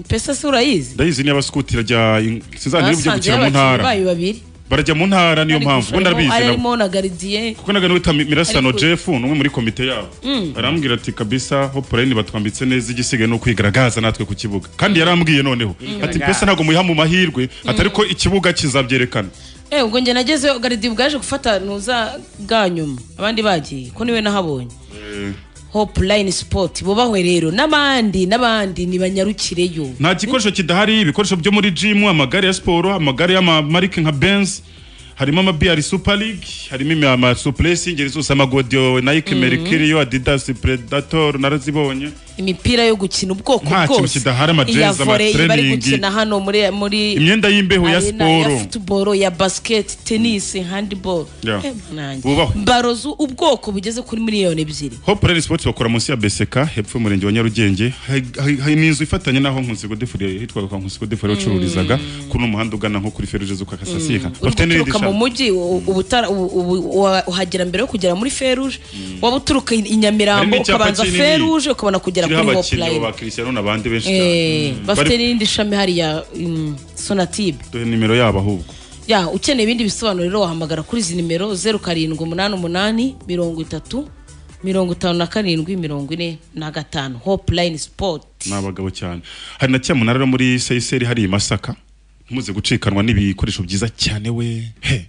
impesa se urayizi ndayizi ni abasukutira rya in- sinzanira ibyo basanze gukina mu y'abakinnyi ntara bayo babiri barajya mu ntara niyo mpamvu ubundi arabizi ari nabo arimo na garidiye kuko naga wita Mi- mirasano Ariko- jeff ni umwe muri komite yabo Mm. arambwira ati kabisa hopulayini batwambitse neza igisigaye ni ukwigaragaza natwe ku kibuga kandi yarambwiye noneho ati Kwigaragaza. mbese ntabwo muyiha mu mahirwe ati ariko ikibuga kizabyerekana eh ubwo njye nagezeyo garidiye bwaje gufata ntuza bwa nyuma abandi bagiye ko niwe nahabonye hope line sport bubahwe rero n'abandi n'abandi nibanyarukireyo nta gikoresho kidahari ibikoresho byo muri jimu amagare ya siporo amagare y'amamarike nka benz harimo amabiyari super league harimo amasupuresi ingeri zose amagodiyo nike Mhm. merikiriyo adidas predator narazibonye imipira yo gukina ubwoko Nta kintu bwose kidahari, amajezi, iya volley bari amatraining. gukina hano muri muri Imyenda y'imbeho ya arena, siporo. ya football ya basket tennis handball Yeah. Eh, nanjye. Bubahwe. baro zu- ubwoko bugeze kuri miliyoni ebyiri hope rally sports bakora munsi ya beseka hepfo y'umurenge wa nyarugenge Hari- hari- hari n'inzu ifatanye n'aho nkunsego defuri hitwaga kwa nkunsego defuri wacururizaga kuri uno muhanda ugana nko kuri feruje zo kwa kasasika Uri guturuka mu mujyi u- ubutara- u- u- wa- uhagera mbere yo kugera muri feruje waba uturuka i i Hari nyamirambo n'icyapa ukabanza kinini feruje ukabona kugera kiriho kuri abakinnyi hopeline ba Cristiano n'abandi benshi Eh, cyane bafite bari n'irindi shami hariya mm, sonatube duhe nimero yabo ahubwo ya ukeneye ibindi bisobanuro rero wahamagara kuri izi nimero zeru karindwi umunani umunani mirongo itatu mirongo itanu na karindwi mirongo ine na gatanu hopeline sport ni abagabo cyane hari na cyamunara rero muri seyiseri hari i masaka ntimuze gucikanwa n'ibikoresho byiza cyane we he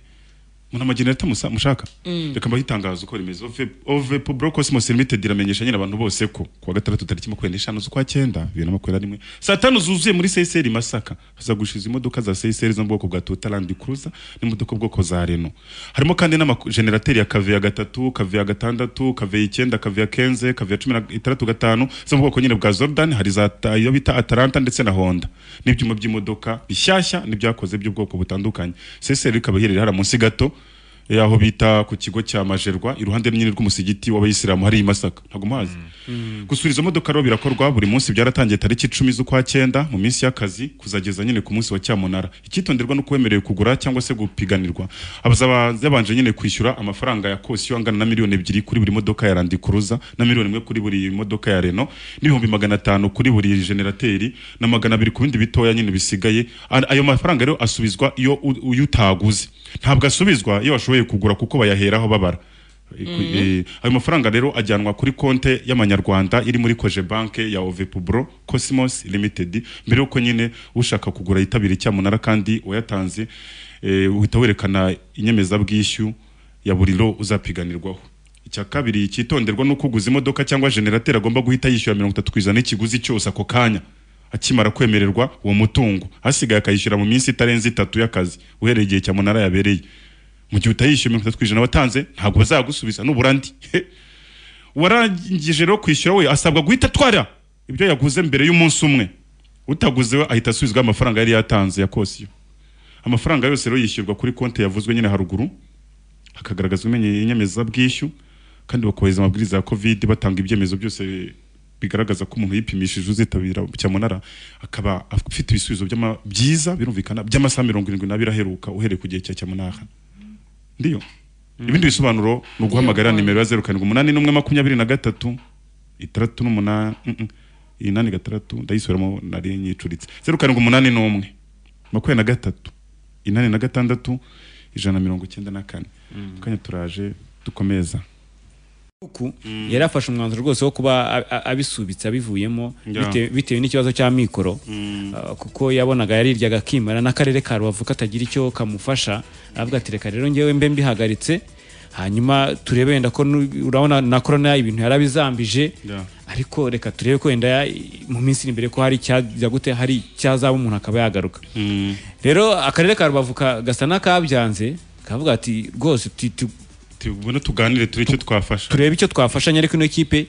muri amagenera mushaka Mm. reka mbahe itangazo uko rimeze ovepo bro cosmos limited iramenyesha nyine abantu bose ko ku wa gatandatu tariki makumyabiri n'eshanu z'ukwa cyenda bibiri na makumyabiri na rimwe saa tanu zuzuye muri seyiseri i masaka hazagushiza imodoka za seyiseri zo mu bwoko bwa toyota landi cruza n'imodoka bwoko za reno harimo kandi n'amajenerateri ya kaveya gatatu kaveya gatandatu kaveya icyenda kaveya kenze kaveya cumi na itandatu gatanu zo mu bwoko nyine bwa zordan hari za ta- iyo bita atalanta ndetse na honda n'ibyuma by'imodoka bishyashya n'ibyakoze by'ubwoko butandukanye seseri ikaba iherereye hariya munsi gato eh, aho bita ku kigo cya majerwa iruhande nyine rw'umusigiti w'abayisilamu hari i masaka ntabwo muhazi gusura izo modoka rero birakorwa buri munsi byaratangiye tariki icumi z'ukwa cyenda mu minsi y'akazi kuzageza nyine ku munsi wa cyamunara icyitonderwa ni uko wemerewe kugura cyangwa se gupiganirwa abazaba yabanje nyine kwishyura amafaranga ya kosiyo angana na miliyoni ebyiri kuri buri modoka ya Land Cruiser na miliyoni imwe kuri buri modoka ya Renault n'ibihumbi magana atanu kuri buri generateri na magana abiri ku bindi bitoya nyine bisigaye A- ayo mafaranga rero asubizwa iyo u- uyu utaguze ntabwo asubizwa iyo washoboye kugura kuko bayaheraho babara Eh, ayo mafaranga rero ajyanwa kuri konte y'amanyarwanda iri muri koje banke ya ovepubro cosmos limited mbere yuko nyine ushaka kugura yitabira icyamunara kandi wayatanze eh, uhita werekana inyemezabwishyu ya buri ro uzapiganirwaho icya kabiri cyitonderwa nuko uguze imodoka cyangwa generateri agomba guhita yishyura mirongo itatu ku ijana n'ikiguzi cyose ako kanya akimara kwemererwa uwo mutungo hasigaye akayishyura mu minsi itarenze itatu y'akazi uhereye igihe cyamunara yabereye mu gihe utayishyuye mirongo itatu ku ijana watanze ntabwo bazagusubiza nubura andi warangije rero kwishyura we asabwa guhita atwara ibyo yaguze mbere y'umunsi umwe utaguze we ahita asubizwa amafaranga yari yatanze ya kosiyo amafaranga yose rero yishyurwa kuri konti yavuzwe nyine haruguru hakagaragazwa imenye- inyemezabwishyu kandi bakubahiriza amabwiriza ya covid batanga ibyemezo byose bigaragaza ko umuntu yipimishije uzitabira cyamunara akaba afite ibisubizo by'ama- byiza birumvikana by'amasaha mirongo irindwi n'abiri aheruka uhereye ku gihe cya cyamunara ndiyo ibindi bisobanuro ni uguhamagarira nimero ya zeru karindwi umunani n'umwe makumyabiri na gatatu itandatu n'umunani mm, mm, inani gatandatu ndayisubiramo nari nyicuritse zeru karindwi umunani n'umwe makumyabiri na gatatu inani na gatandatu ijana na mirongo icyenda na kane kanya turaje dukomeza uku yari afashe umwanzuro rwose wo kuba a- a- abisubitse abivuyemo Yeah. bite- bitewe n'ikibazo cya mikoro Uh, kuko yabonaga yariryaga akimara n'akarere ka rubavu katagira icyo kamufasha aravuga ati reka rero ngewe mbe mbihagaritse hanyuma turebe wenda ko nu- urabona na korona ibintu yarabizambije ariko reka turebe ko wenda ya- mu minsi iri imbere ko hari icyajya gute hari icyazaba umuntu akaba yagaruka rero akarere ka rubavu ka- gasa n'akabyanze kavuga ati rwose tu- tu- tubona tuganire turebe icyo twafasha turebe icyo twafasha ariko ino kipe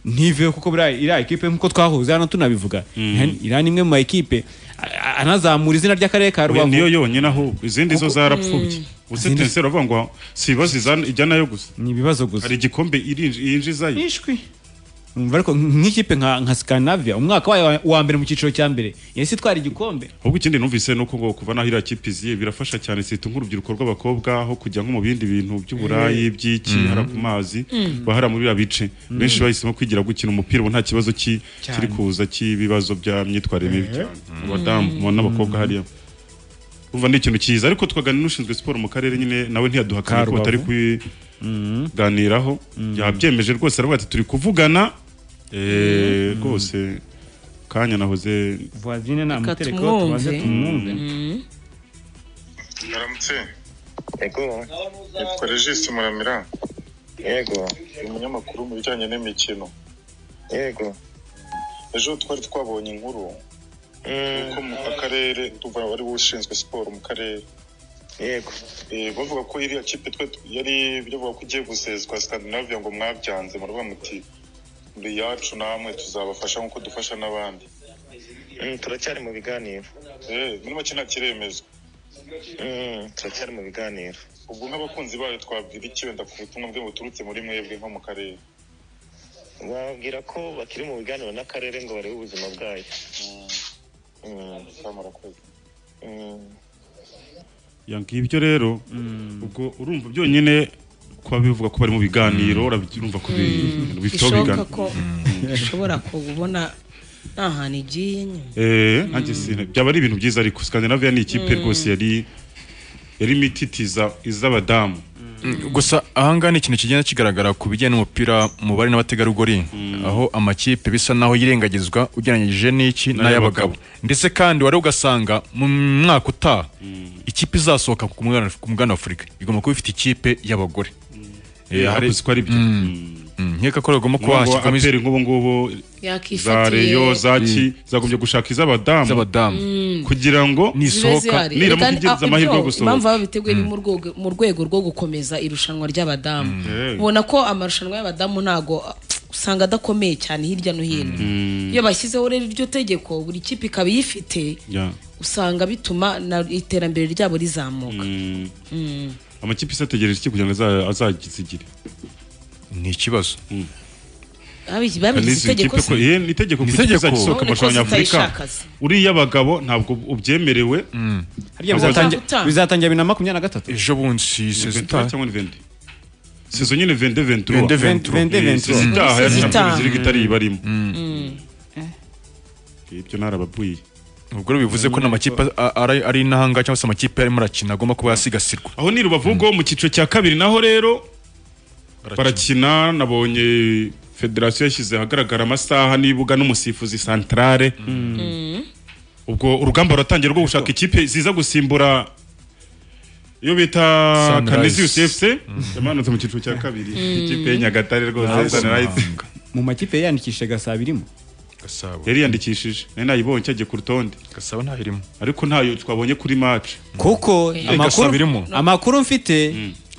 ntiveho kuko buriya iriya ekipe nk'uko twahuze hano tunabivuga iriya ni imwe mu ma ekipe a- a- anazamura izina ry'akarere ka We rubavu niyo yonyine ahubwo izindi zo Kuko- zarapfubye Mm. ubuse Izindi- tenseri avuga ngo si ibibazo izana- ijyana yo gusa ni ibibazo gusa hari igikombe irinj- yinjizayo ishwi Urumva ariko nk'ikipe nka nka Scandinavia umwaka wayo wa- wa mbere mu cyiciro cya mbere yahise itwara igikombe ahubwo ikindi numvise ni uko ngo kuva naho iriya kipe iziye birafasha cyane sita nk'urubyiruko rw'abakobwa aho kujya nko mu bindi bintu by'uburayi Eh. by'iki Mhm. hara ku mazi Mhm. bahara muri biriya bice benshi bahisemo kwigira gukina umupira ubu nta kibazo ki- Cyane. kiri kuza cy'ibibazo bya myitwarire mibi Eh. cyane Mhm. abadamu n'abakobwa hariya urumva ni ikintu cyiza ariko twaganira n'ushinzwe siporo mu karere nyine nawe ntiyaduhakanye Karubavu. ko batari kubiganiraho yabyemeje rwose aravuga ati turi kuvugana Eh, rwose kanya nahoze voisine namutereka tubanze tumwumve tumwumve. Muramutse. Yego. Yitwa Regis Muramira. Yego. Ndi umunyamakuru mu bijyanye n'imikino. Yego. Ejo twari twabonye inkuru yuko mu akarere tuva wari ushinzwe siporo mu karere. Yego. bavuga ko iriya kipe twe yari bavuga ko igiye gusezwa Scandinavia ngo mwabyanze muravuga muti muri yacu namwe tuzabafasha nk'uko dufasha n'abandi. turacyari mu biganiro. Eh, muri make nta kiremezwa. turacyari mu biganiro ubwo nk'abakunzi bayo twabwira iki wenda ku butumwa bwe buturutse muri mwebwe nko mu karere babwira ko bakiri mu biganiro n'akarere ngo barebe ubuzima bwayo yanga ibyo rero ubwo urumva byonyine kuba bivuga ko bari mu biganiro urumva ko bi- ibintu bifite aho bishoboka bigana ko ishobora kubona nta hantu igiye nyine Eh, nanjye sina- byaba ari ibintu byiza ariko Scandinavia ni ikipe Mm. rwose yari yari mititiza iz'abadamu gusa ahangaha ni ikintu kigenda kigaragara ku bijyanye n'umupira mu bari n'abategarugori aho amakipe bisa n'aho yirengagizwa ugereranyije n'iki n'ay'abagabo ndetse kandi wari ugasanga mu mwaka utaha ikipe izasohoka ku mugabane- ku mugabane wa afurika igomba kuba ifite ikipe y'abagore Eh, hakuzi ko ari byo. nkeka ko rigomba Ngo- kuba ngo hashyirwamo APR nk'ubu ngubu za yakifatiye reyo zaki zagombye gushaka iz'abadamu Mm. kugira ngo nisohoka niramuka igereza amahirwe yo impamvu gusohoka baba biteguye ni mu rwego- mu rwego rwo gukomeza irushanwa ry'abadamu Mm. ubona ko amarushanwa y'abadamu ntago usanga adakomeye cyane hirya no hino iyo bashyizeho rero iryo tegeko buri kipe ikaba iyifite Yeah. usanga bituma na iterambere ryabo rizamuka Mm. Mm. amakipe isi ategereje iki kugira ngo aza- azazigire ni ikibazo Abizi- babigize itegeko se? ye ni itegeko Ni ku ikipe itegeko. izagisohoka mu None ko marushanwa nyafurika zitayishakaza. uriya abagabo ntabwo ubyemerewe Harya bizatangira- bizatangira bibiri na makumyabiri na gatatu ejo bundi si sezitaha cyangwa ni vende sezo nyine vende ventura Vende ventura. Vende Mm. ventura. sezitaha Mm. ya Sezitaha. champions league itari ibarimo Mm. ibyo narababwiye ubwo rero bivuze ko n'amakipe a- ari ari intanga cyangwa se amakipe arimo arakina agomba kuba yasigasirwa aho ni rubavu ubwo mu cyiciro cya kabiri naho rero barakina nabonye federasiyo yashyize ahagaragara amasaha n'ibuga n'umusifuzi santarare ubwo urugamba ruratangira rwo gushaka ikipe ziza gusimbura iyo bita Sunrise. kanisius fc yamanutse mu cyiciro cya kabiri Mm. ikipe ya nyagatare rwose Ntabwo sunrise mu makipe yandikishije gasabo irimo yari yandikishije nari nayibonye cyagiye ku rutonde gasabo ntayo irimo ariko ntayo twabonye kuri match kuko Eh, amakuru Gasabo irimo. amakuru mfite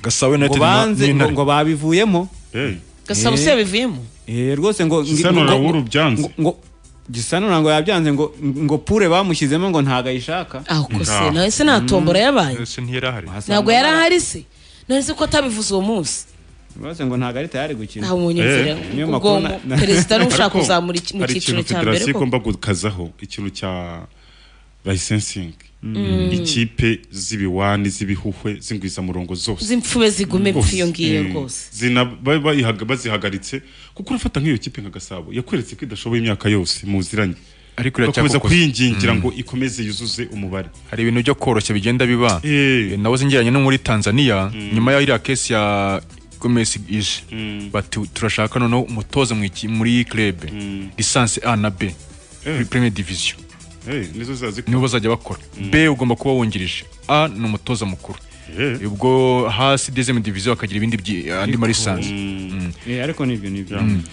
gasabo ngo United na- banze ngo n'Intare. ngo babivuyemo gasabo se yabivuyemo Eh, rwose ngo Gisano na Wuru byanze. ngo- ngo gisano ntabwo yabyanze ngo ngo pure bamushyizemo ngo ntabwo ayishaka ahubwo se nawe se nta tombora yabaye ntabwo yari ahari se none se ko atabivuze uwo munsi rwose ngo ntabwo ari tayari gukina Nta munyezera. Eh, Ubwo mu- perezida niwe ushaka Ariko kuzamura iki- mu hari cyiciro ikintu cya mbere federasiyo ko- igomba gukazaho ikintu cya licensingi Mm. ikipe z'ibiwani z'ibihuhwe z'ingwizamurongo zose z'imfube zigume Rwose. pfu iyo ngiyo Mm. rwose Zina- ba- bayihaga- bazihagaritse kuko urafata nk'iyo kipe nka gasabo yakweretse ko idashoboye imyaka yose muziranye ariko irakomeza iracyakokoza. kwiyingingira Mm. ngo ikomeze yuzuze umubare hari ibintu byo koroshya bigenda biba Eh, nawe zingeranye no muri tanzania nyuma ya iriya kesi ya gomesi ije bati turashaka noneho umutoza mu iki- muri club lisansi a na b Eh. premier division Eh, nizo zazikora nibo bazajya bakora b ugomba kuba wungirije a ni umutoza mukuru ubwo hasi dezemu diviziyo bakagira ibindi byi- andi marisansi Eh, ariko ni ibyo ni ibyo Mm.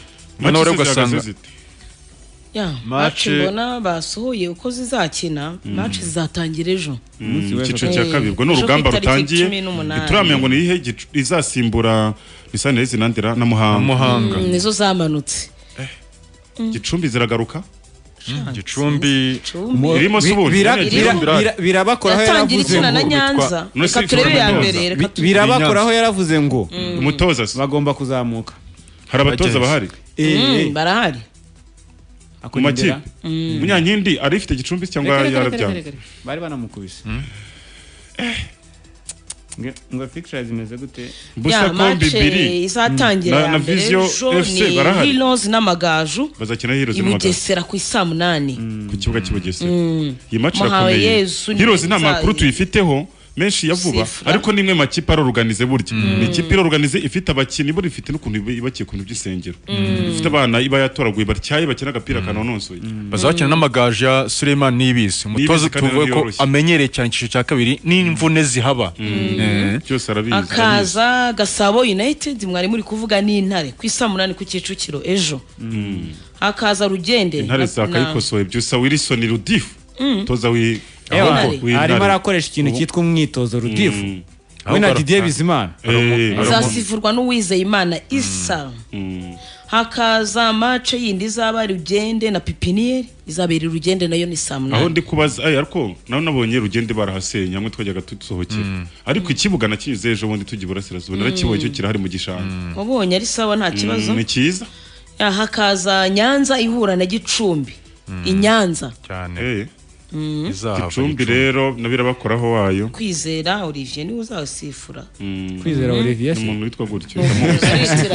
Noneho rero ugasanga ya Match- maci mbona basohoye uko zizakina Mm. maci zizatangira ejo mu cyiciro cya kabiri ubwo ni urugamba rutangiye ntituramenya ngo ni ihe gicu- izasimbura lisanire zinandira na muhanga Muhanga. Mm, nizo zamanutse gicumbi ziragaruka gicumbi Mo- irimo se ubundi Bira- Nyine bira- Gicumbi irahari. bira- birabakoraho Yatangira yaravuze ikina na ngo- Nyanza. Bitwa- None se Reka turebe iya Fernando. mbere reka Bi- birabakoraho Nyanza. yaravuze ngo Mm. umutoza se bagomba kuzamuka hari abatoza bahari Mm, barahari mu makipe Mm. munyankindi ari ifite gicumbi cyangwa Reka, reka, reka, yarabyanze reka, reka. bari banamukubise ngo pictures imeze gute ya mace izatangira ya mbere ejo ni hilozi n'amagaju bazakina hirozi i n'amagaju bugesera ku isaa munani ku kibuga cy'i Bugesera Mm. iyi match Muhawe irakomeye Yesu ni hirozi nta nzayi. makuru tuyifiteho menshi ya vuba Sifura. ariko ni imwe mu makipe aroruganize burya ni ikipe iroruganize ifite abakinnyi buri ifite n'ukuntu iba- ibakiye ku bintu by'isengero Mm. ifite abana iba yatoraguye batyaye bakina agapira kanonosoye bazakina n'amagaju ya suleiman nibisi umutoza Nibisi kandi tuvuge ko yoroshye. amenyereye cyane icyiciro cya kabiri n'imvune zihaba byose arabizi akaza gasabo united mwari muri kuvuga n'intare ku isaa munani ku kicukiro ejo hakaza rugende intare na- zakayikosoye byusa wilson rudifu Mm. toza wi Ewa, ahubwo w'Intare. arimo arakoresha ikintu cyitwa umwitozo rudifu Mm. we na Ahubwo didier ara- bizimana Eh, zasifurwa n'uwizeyimana isa hakaza mace yindi izaba rugende na pipiniyeri izabera rugende nayo ni saa aho munani ndi kubaza ay, ariko nawe nabonye rugende barahasenya mwe twajyaga tusohokera ariko ikibuga nakinyuze ejo bundi tujya iburasirazuba narakibonye cyo kirahari mu gishanga wabonye ari sawa nta kibazo Mm, ni cyiza Ya, hakaza nyanza ihura na gicumbi i Nyanza cyane Mm. gicumbi rero nabirabakoraho wayo kwizera olivier niwe uzasifura kwizera Olivier ni umuntu witwa gutyo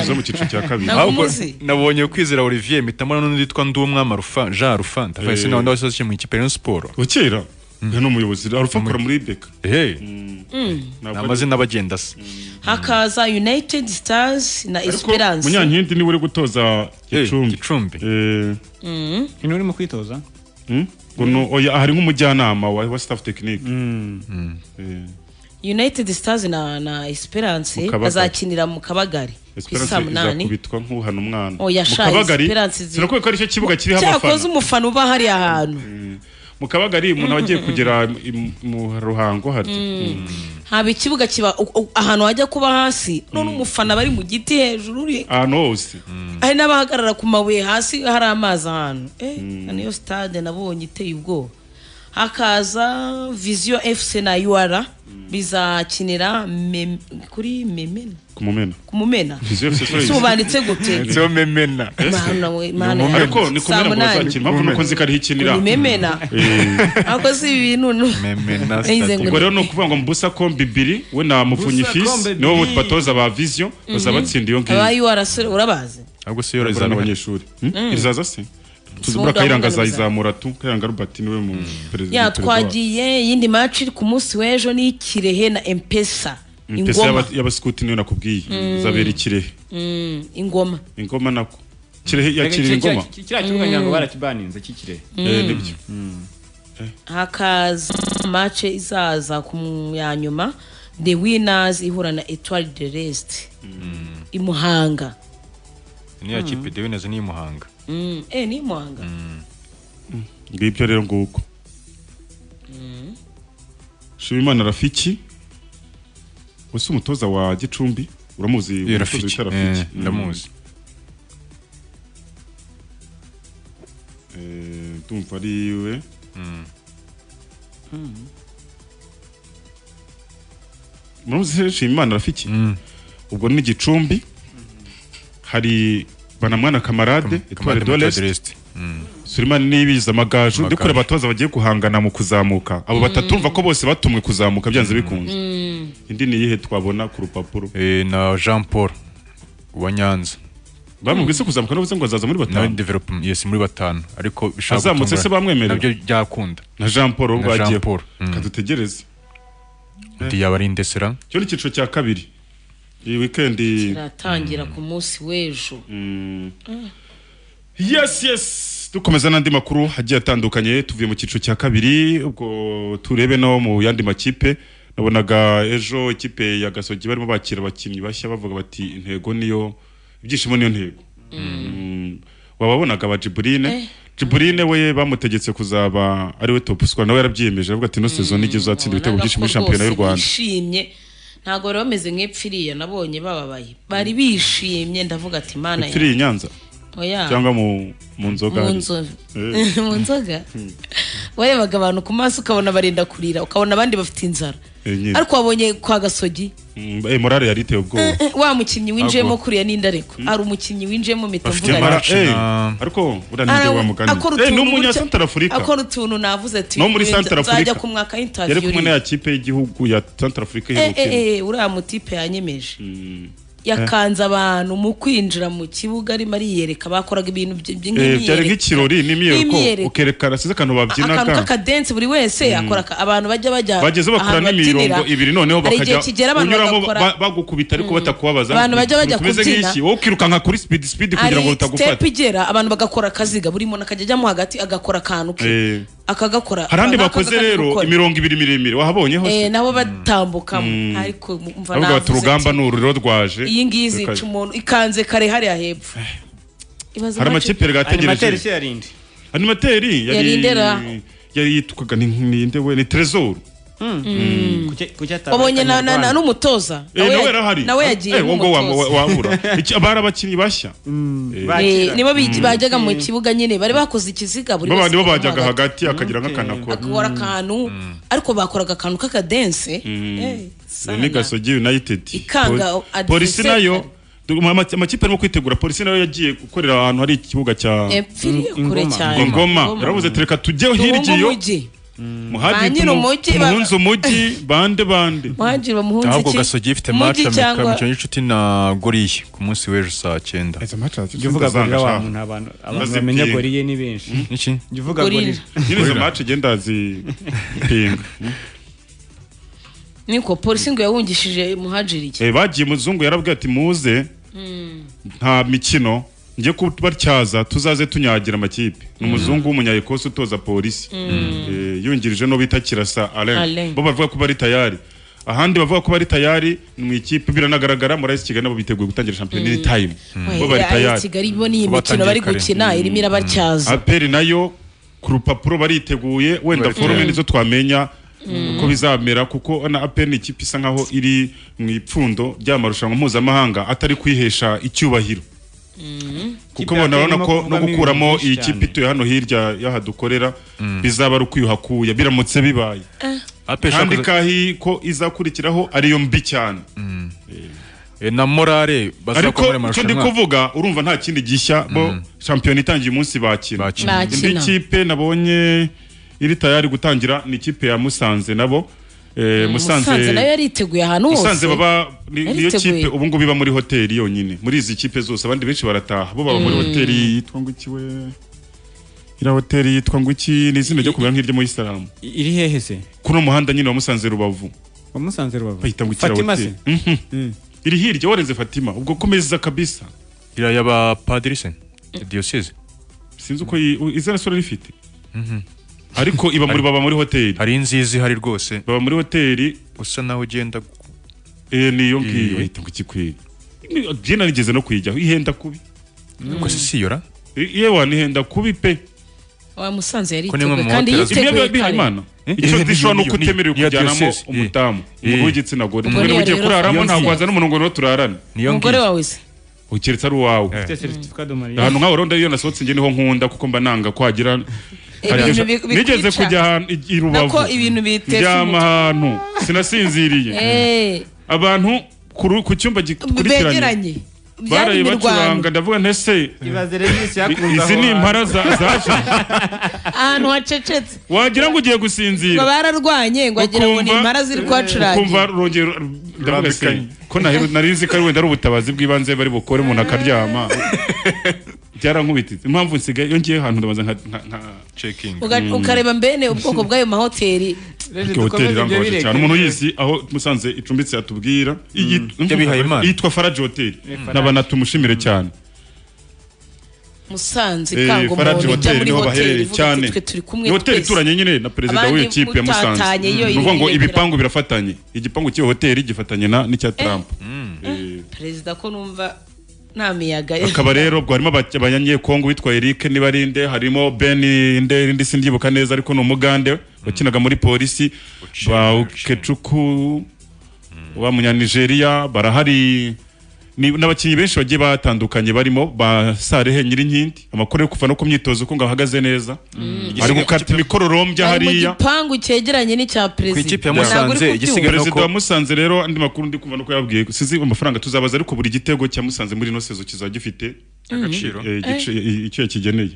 Uza mu cyiciro cya kabiri Ahubwo Ntamuzi. nabonye kwizera olivier mpitamo n'undi witwa ndumwama rufa jean rufa ndabaye Eh. sinabona wese wakinnye mu ikipe ya Rayon Sport kera ni umuyobozi arufa akora muri beka Mm. ni amazina abagenda se hakaza united stars na esperance munyankindi niwe uri gutoza gicumbi gicumbi Mm. ni urimo kwitoza hari nk'umujyanama wa wa staff tekinike united stars na, na esperance Mu Kabagari. bazakinira mu kabagari ku Esperance isaa munani izakubitwa nk'uhana umwana oya mu shayi kabagari esperance zi- sinakubwiye ko ari cyo kibuga kiriho cyakoze abafana umufana uba hariya hantu mu kabagari umuntu aba agiye kugera i- mu ruhango harya Mm. haba ikibuga kiba u- u- ahantu hajya kuba hasi none umufana bari mu giti hejuru uri ahantu hose hari n'abahagarara ku mabuye hasi hari amazi ahantu eh, niyo stade nabonye iteye ubwoba hakaza viziyo fc na ur bizakinira Mem- kuri memena ku mumena ku mumena Viziyo FC Suarez. subanditse gute Siyo memena Mana we, mana we. ariko ni ku Saa mumena ngo munani. bazakina impamvu ni uko nzi ko ariho ikinira Ni memena ako si ibintu no memena Nayize ngo ubwo rero ni ukuvuga ngo mbusa kombi bibiri we na mupfunyi Mbusa fisi kombi nibo bibiri. batoza ba viziyo Mhm. bazabatsinda iyo ngiyo aba ur urabazi ahubwo se yoro izana abanyeshuri Mm. izaza se tuzubura Sumba kayiranga Muganza. azayizamura tu kayiranga Robert niwe mu perezida ya perezida wa- twagiye iyindi match iri ku munsi w'ejo ni ikirehe na empesa Impesa ingoma y'aba- y'abasikuti niyo nakubwiye Mm. zabera ikirehe Mm, ingoma ingoma nako kirehe yakira ingoma kiriya kibuga ngira ngo Mm. barakibaninze kikirehe Mm. Eh, nibyo hakaza match izaza ku mu- ya nyuma the winners ihura na etoile de rest i muhanga niya kipe dewe nazo ni iy'umuhanga Mm, eh ni i muhanga ngibyo rero nguko Shimimana Rafiki usa umutoza wa Gicumbi uramuzi Eh, umutoza Rafiki. bita Eh, Rafiki ndamuzi. Eh, ndumva ari we muramuzi se Shimimana Rafiki ubwo ni Gicumbi hari Banamwana Kamarade Etoile de l'Est Suleiman nibiza amagaju ndi kureba abatoza bagiye guhangana mu kuzamuka abo batatu urumva ko bose batumwe kuzamuka byanze bikunze indi ni iyihe twabona ku rupapuro na jean paul wa nyanza bamubwise kuzamuka navuze ngo azaza muri batanu nawe development yes muri batanu ariko bishobora Azamutse gutungura- se bamwemerera? nabyo byakunda na jean paul na jean bagiye paul kadutegereze undi yaba ari indesera cyo ni icyiciro cya kabiri iyi wikendi kiratangira ku munsi w'ejo yes yes dukomeza n'andi makuru agiye atandukanye tuvuye mu cyiciro cya kabiri ubwo turebe no mu yandi makipe nabonaga ejo ikipe ya gasogi barimo bakira abakinnyi bashya bavuga bati intego niyo ibyishimo niyo ntego Mm. wababonaga aba jiburine jiburine we bamutegetse kuzaba ari we top scorer nawe yarabyiyemeje aravuga ati ino sezo nijye uzatsinda ibitego byinshi muri shampiyona y'u rwanda bishimye ntabwo bari bameze nk'epfiriya nabonye bababaye bari bishimye ndavuga ati mana epfiri i nyanza oya cyangwa mu mu nzoga mu hariya. nzoga Eh. mu nzoga warebaga abantu ku maso ukabona barenda kurira ukabona abandi bafite inzara ariko wabonye kwa gasogi morale yari iteye ubwoba Eh, eh, wa mukinnyi winjiyemo Agwa. kuriya n'inda ariko ari umukinnyi winjiyemo mpita afite mvuga mara nti, eh ariko uranije ara- wa mugani akora eh ni utuntu umunya gutya- Central Africa akora utuntu navuze ati No muri Central nzajya Africa. ku mwaka yari kumwe na w'intaviyuri ya kipe y'igihugu ya Central Africa iherukiyemo eee uriya mutipe yanyemeje Eh, yakanze abantu mu kwinjira mu kibuga arimo ariyereka bakoraga ibintu by- by- eh, byari nk'imyiyereko nk'ikirori n'imyiyereko N'imyiyereko. ukerekana size akantu babyina akantu ka k'akadensi buri wese Mm. akora aka- abantu bajya bajya bageze bakora ahantu n'imirongo babyinira. ibiri noneho hari igihe bakajya kigera abantu unyuramo bagakora ba- bagukubita ariko batakubabaza Abantu bajya bajya kumeze kubyina. nk'iki wowe ukirukanka kuri speed speed kugira ngo step utagufata igera abantu bagakora akaziga buri muntu akajya ajyamo hagati agakora akantu ke Eh, akagakora hari andi Nako bakoze akajya rero gukora. imirongo ibiri miremire wahabonyeho se Eh, nabo batambukamo Mm. ariko mva ahubwo bati navuze urugamba nti, ni ururiro rwaje iyi ngiyi zica umuntu ikanze kare hariya hepfo Ibaze hari impamvu- amakipe yari Animateri ategereje animateri Yari yari Ndera. yari yitwaga ni ninde we ni trezor Mm. wabonye na- na- na- n'umutoza eh Nawe nawe ya- yarahari nawe yagiye Eh, wowe wa- wa- nk'umutoza wabura Iki- bari abakinnyi bashya Eh, Eh, nibo bi- Mm. bajyaga mu kibuga nyine bari bakoze ikiziga buri Bo- wese nibo akajya bajyaga mu hagati. hagati akagira nk'akanakora akora akantu ariko bakoraga akantu k'akadense Eh, Iyo ni gasogi united Ikanga Poli- adversaire. polisi nayo du- ama- amakipe arimo kwitegura polisi nayo yagiye gukorera ahantu hari ikibuga cya yapfiriye kure cyane ingoma yaravuze ati reka tujyeho hirya iyo Ba nyiri umujyi ba- muhunze umujyi bande bande muhagire bamuhunze ahubwo gasogi ifite match amikara mu cyonyi inshuti na goriye ku munsi w'ejo saa 9 izo match jya uvuga gorira wa muntu abantu abantu bamenya goriye ni benshi iki jya uvuga Gorilla. gorira nyine izo match igenda zipinga niko polisi ngo yawungishije muhagire iki Eh, bagiye muzungu yarabwiye ati muze Mm. nta mikino njye kubatyaza tuzaze tunyagira amakipe ni umuzungu w'umunyayekosi utoza polisi Mm. Eh, yungirije no bita kirasa alain Alain. bo bavuga ko bari tayari ahandi bavuga ko bari tayari ni mu ikipe biranagaragara muri AS Kigali nabo biteguye gutangira shampiyona iri time bo Oya, bari ya- ya tayari kigali bo ni Bo imikino bari batangiye kare. gukina irimo irabacyaza aperi nayo ku rupapuro bariteguye wenda forume nizo twamenya uko bizamera kuko na aperi ni ikipe isa nkaho iri mu ipfundo ry'amarushanwa mpuzamahanga atari kwihesha icyubahiro kuko Ikipe ya bona urabona APR ko irimo no kuvamo gukuramo ibintu iyi byinshi kipe ituye hano hirya y'aha dukorera bizaba ari ukwiyuhakuya biramutse bibaye APR kandi ishakoze- kahi ko izakurikiraho ariyo mbi cyane Eh, na morale ariko bazakora muri icyo ndi amarushanwa kuvuga urumva nta kindi gishya bo shampiyona itangiye umunsi bakina Bakina. indi Bakina. kipe nabonye iri tayari gutangira ni ikipe ya musanze nabo Eh, musanze nayo musanze yariteguye ahantu hose musanze baba ni- niyo Yariteguye. kipe ubu ngubu iba muri hoteli yonyine muri izi kipe zose abandi benshi barataha bo baba muri Mm. hoteli yitwa ngo iki we iriya hoteli yitwa ngo iki ni izina ryo kumera nk'iryo muri isilamu iri hehe se kuno muhanda nyine wa musanze rubavu wamusanze rubavu bahita ngo ikira Fatima hoteli se Mhm. iri hirya warenze fatima ubwo komeza kabisa iriya y'abapadiri se diyoseze sinzi uko yi- u- izina sura rifite ariko iba muri baba muri hoteli hari inzizi ihari rwose baba muri hoteli usa naho ugenda gu- eh niyo Eh. ngiyo bahita ngo ikikwiri Ni- je narigeze no kuyijyaho ihenda kubi Ko si siyora I- yewe ihenda kubi pe wa musanze Ko ni yariteguye imwe mu kandi mahoteli- yiteguye Ibyo biba biha kare. Imana. Eh? Icyo Eh, zishobora niyo- ni uko niyo- utemerewe niyo kujyanamo diyoseze. Eh. umudamu umugore w'igitsina gore Ubwo ubwo niba niyo ugiye rero- kuraramo iyo ntabwo ngiyo. wazana umuntu ngo niho turarane Niyo umugore wawe se ukeretse ari uwawe ufite certificat de mariage ahantu nk'aho rero iyo nasohotse njye niho nkunda kuko mba nanga kwagira Hari Ibintu ibyo- bi- bikwica. nigeze kujya ahantu i- i rubavu Nako ibintu bitesha ndyama umutwe. ahantu sinasinziriye Eh, abantu ku ru- ku cyumba gikurikiranye begeranye byari baraye imirwano bacuranga ndavuga ntese ibaze rero isi yakuza izi ni impara za- zaje ahantu hacecetse wagira ngo ugiye ngo gusinzira bararwanye ngo wagira ngo ni ukumva- impara ziri kuhacurangira ukumva rongera ndavuga se ko nahe- nari nzi ko ari wenda ari ubutabazi bw'ibanze bari bukore umuntu akaryama byarankubititse impamvu nsigaye iyo ngiye ahantu ndabanza nka cekingi Uga- ukareba mbene ubwoko bw'ayo mahoteli hoteli irangaje cyane umuntu yizi aho musanze icumbitse atubwira iyi- Yabihaye Imana. yitwa faraji hoteli Faraji. nabana tumushimire cyane musanze Eh, ikanga Faraji umuntu ujya hoteli muri niho baherereye hoteli cyane twe turi kumwe ni hoteli twese ituranye nyine na perezida Abandi w'iyo kipe ya Musanze mutatanye iyo ni ukuvuga ngo iri- ibipangu birafatanye igipangu cy'iyo hoteli gifatanye na n'icya Trump perezida ko numva nta miyaga akaba rero ubwo harimo aba- abanyekongo witwa Eric Nibarinde harimo Ben Inde indi sindyibuka neza ariko ni umugande wakinaga muri polisi ba Ukechuku ba munya Nigeria barahari ni n'abakinnyi benshi bagiye batandukanye barimo ba Sarehe Nyirinkindi amakuru yo kuva no ku myitozo ko ngahagaze neza ari gukata imikororombya Bari mu hariya gipangu cyegeranye n'icya perezida Ntabwo uri kubyumva. perezida wa Musanze rero andi makuru ndi kumva nuko yabwiye sizi amafaranga tuzabaza ariko buri gitego cya Musanze muri ino sezo kizajya gifite Mhm. Agaciro. Eh, igice- icyo yakigeneye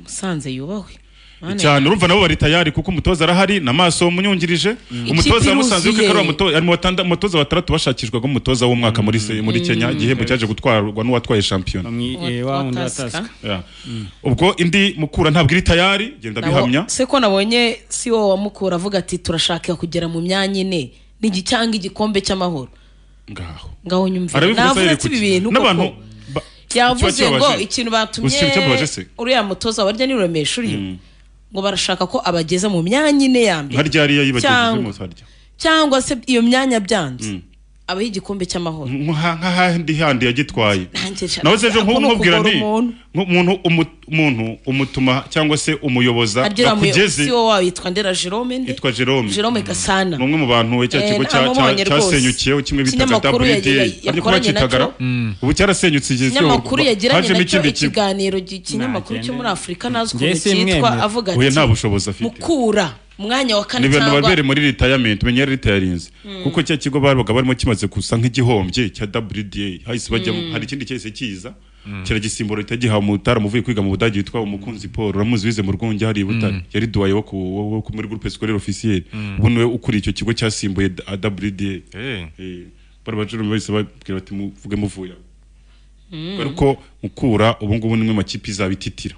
musanze yubahwe Mana cyane yanjye. urumva nabo bari tayari kuko umutoza arahari na maso umunyungirije Ikipe umutoza musanze iruzuye. yuko ari umutoza ari mu batanda- umutoza batandatu bashakishwaga umutoza w'umwaka muri se- muri Kenya igihembo cyaje gutwarwa n'uwatwaye shampiyona eh, wa wundi wa Tusker. Yeah. ubwo indi mukura ntabwo iri tayari genda Nawo- bihamya se ko nabonye si wowe wamukura avuga ati turashaka kugera mu myanya ine n'igi cyangwa igikombe cy'amahoro ngaho ngaho nyumvira Arabivuze navuga ahereye ati ku ibi ki- bintu n'abantu koko yavuze kiba ngo kibabaje. ikintu Uzi ikintu cyababaje se? batumye uriya mutoza warya ni ruremesha uriya ngo barashaka ko abageza mu myanya ine ya mbere nka ryariya yibagije cyangwa, mutarya cyangwa se iyo myanya byanze abaho igikombe cy'amahoro nk'ahandi handi yagitwaye nawe se ejo Ako ni nkubwira ukugora nti umuntu. umuntu umuntu umutuma cyangwa se umuyoboza Aryo uriya muyobozi akugeze si wowe witwa ndera jerome nde yitwa Jerome jerome gasana ni umwe mu bantu cya Eh, kigo nta cya- mubonye cya- rwose. cyasenyukiyeho kimwe bitaga Ikinyamakuru ya- ya- WDA ariko yakoranye bakitagara nacyo. ubu cyarasenyutse kigezweho ikinyamakuru yagiranye hajemo nacyo ikindi kigo ikiganiro gi- ikinyamakuru cyo muri afurika nazi Njye ukuntu cyitwa simwemera. avuga Oya, ati nta bushobozi afite. mukura umwanya wa kane ni ibintu cyangwa babere muri retirement menya retirinze Mm. kuko cya kigo babaga barimo kimaze gusa nk'igihombye cya WDA hahise bajyamo hari ikindi cyahise kiza kiragisimbura itagiha umutara muvuye kwiga mu budage witwa umukunzi paul uramuzi wize mu rwunge hari i butare yari duwaye wo ku- wo- wo ku- muri groupe scolaire officielle Mm. ubu niwe ukuriye icyo kigo cyasimbuye da- WDA Eh, bari abajurumi bahise babwira bati muvuge muvuye aho." ariko mukura ubu ngubu nimwe makipe izabititira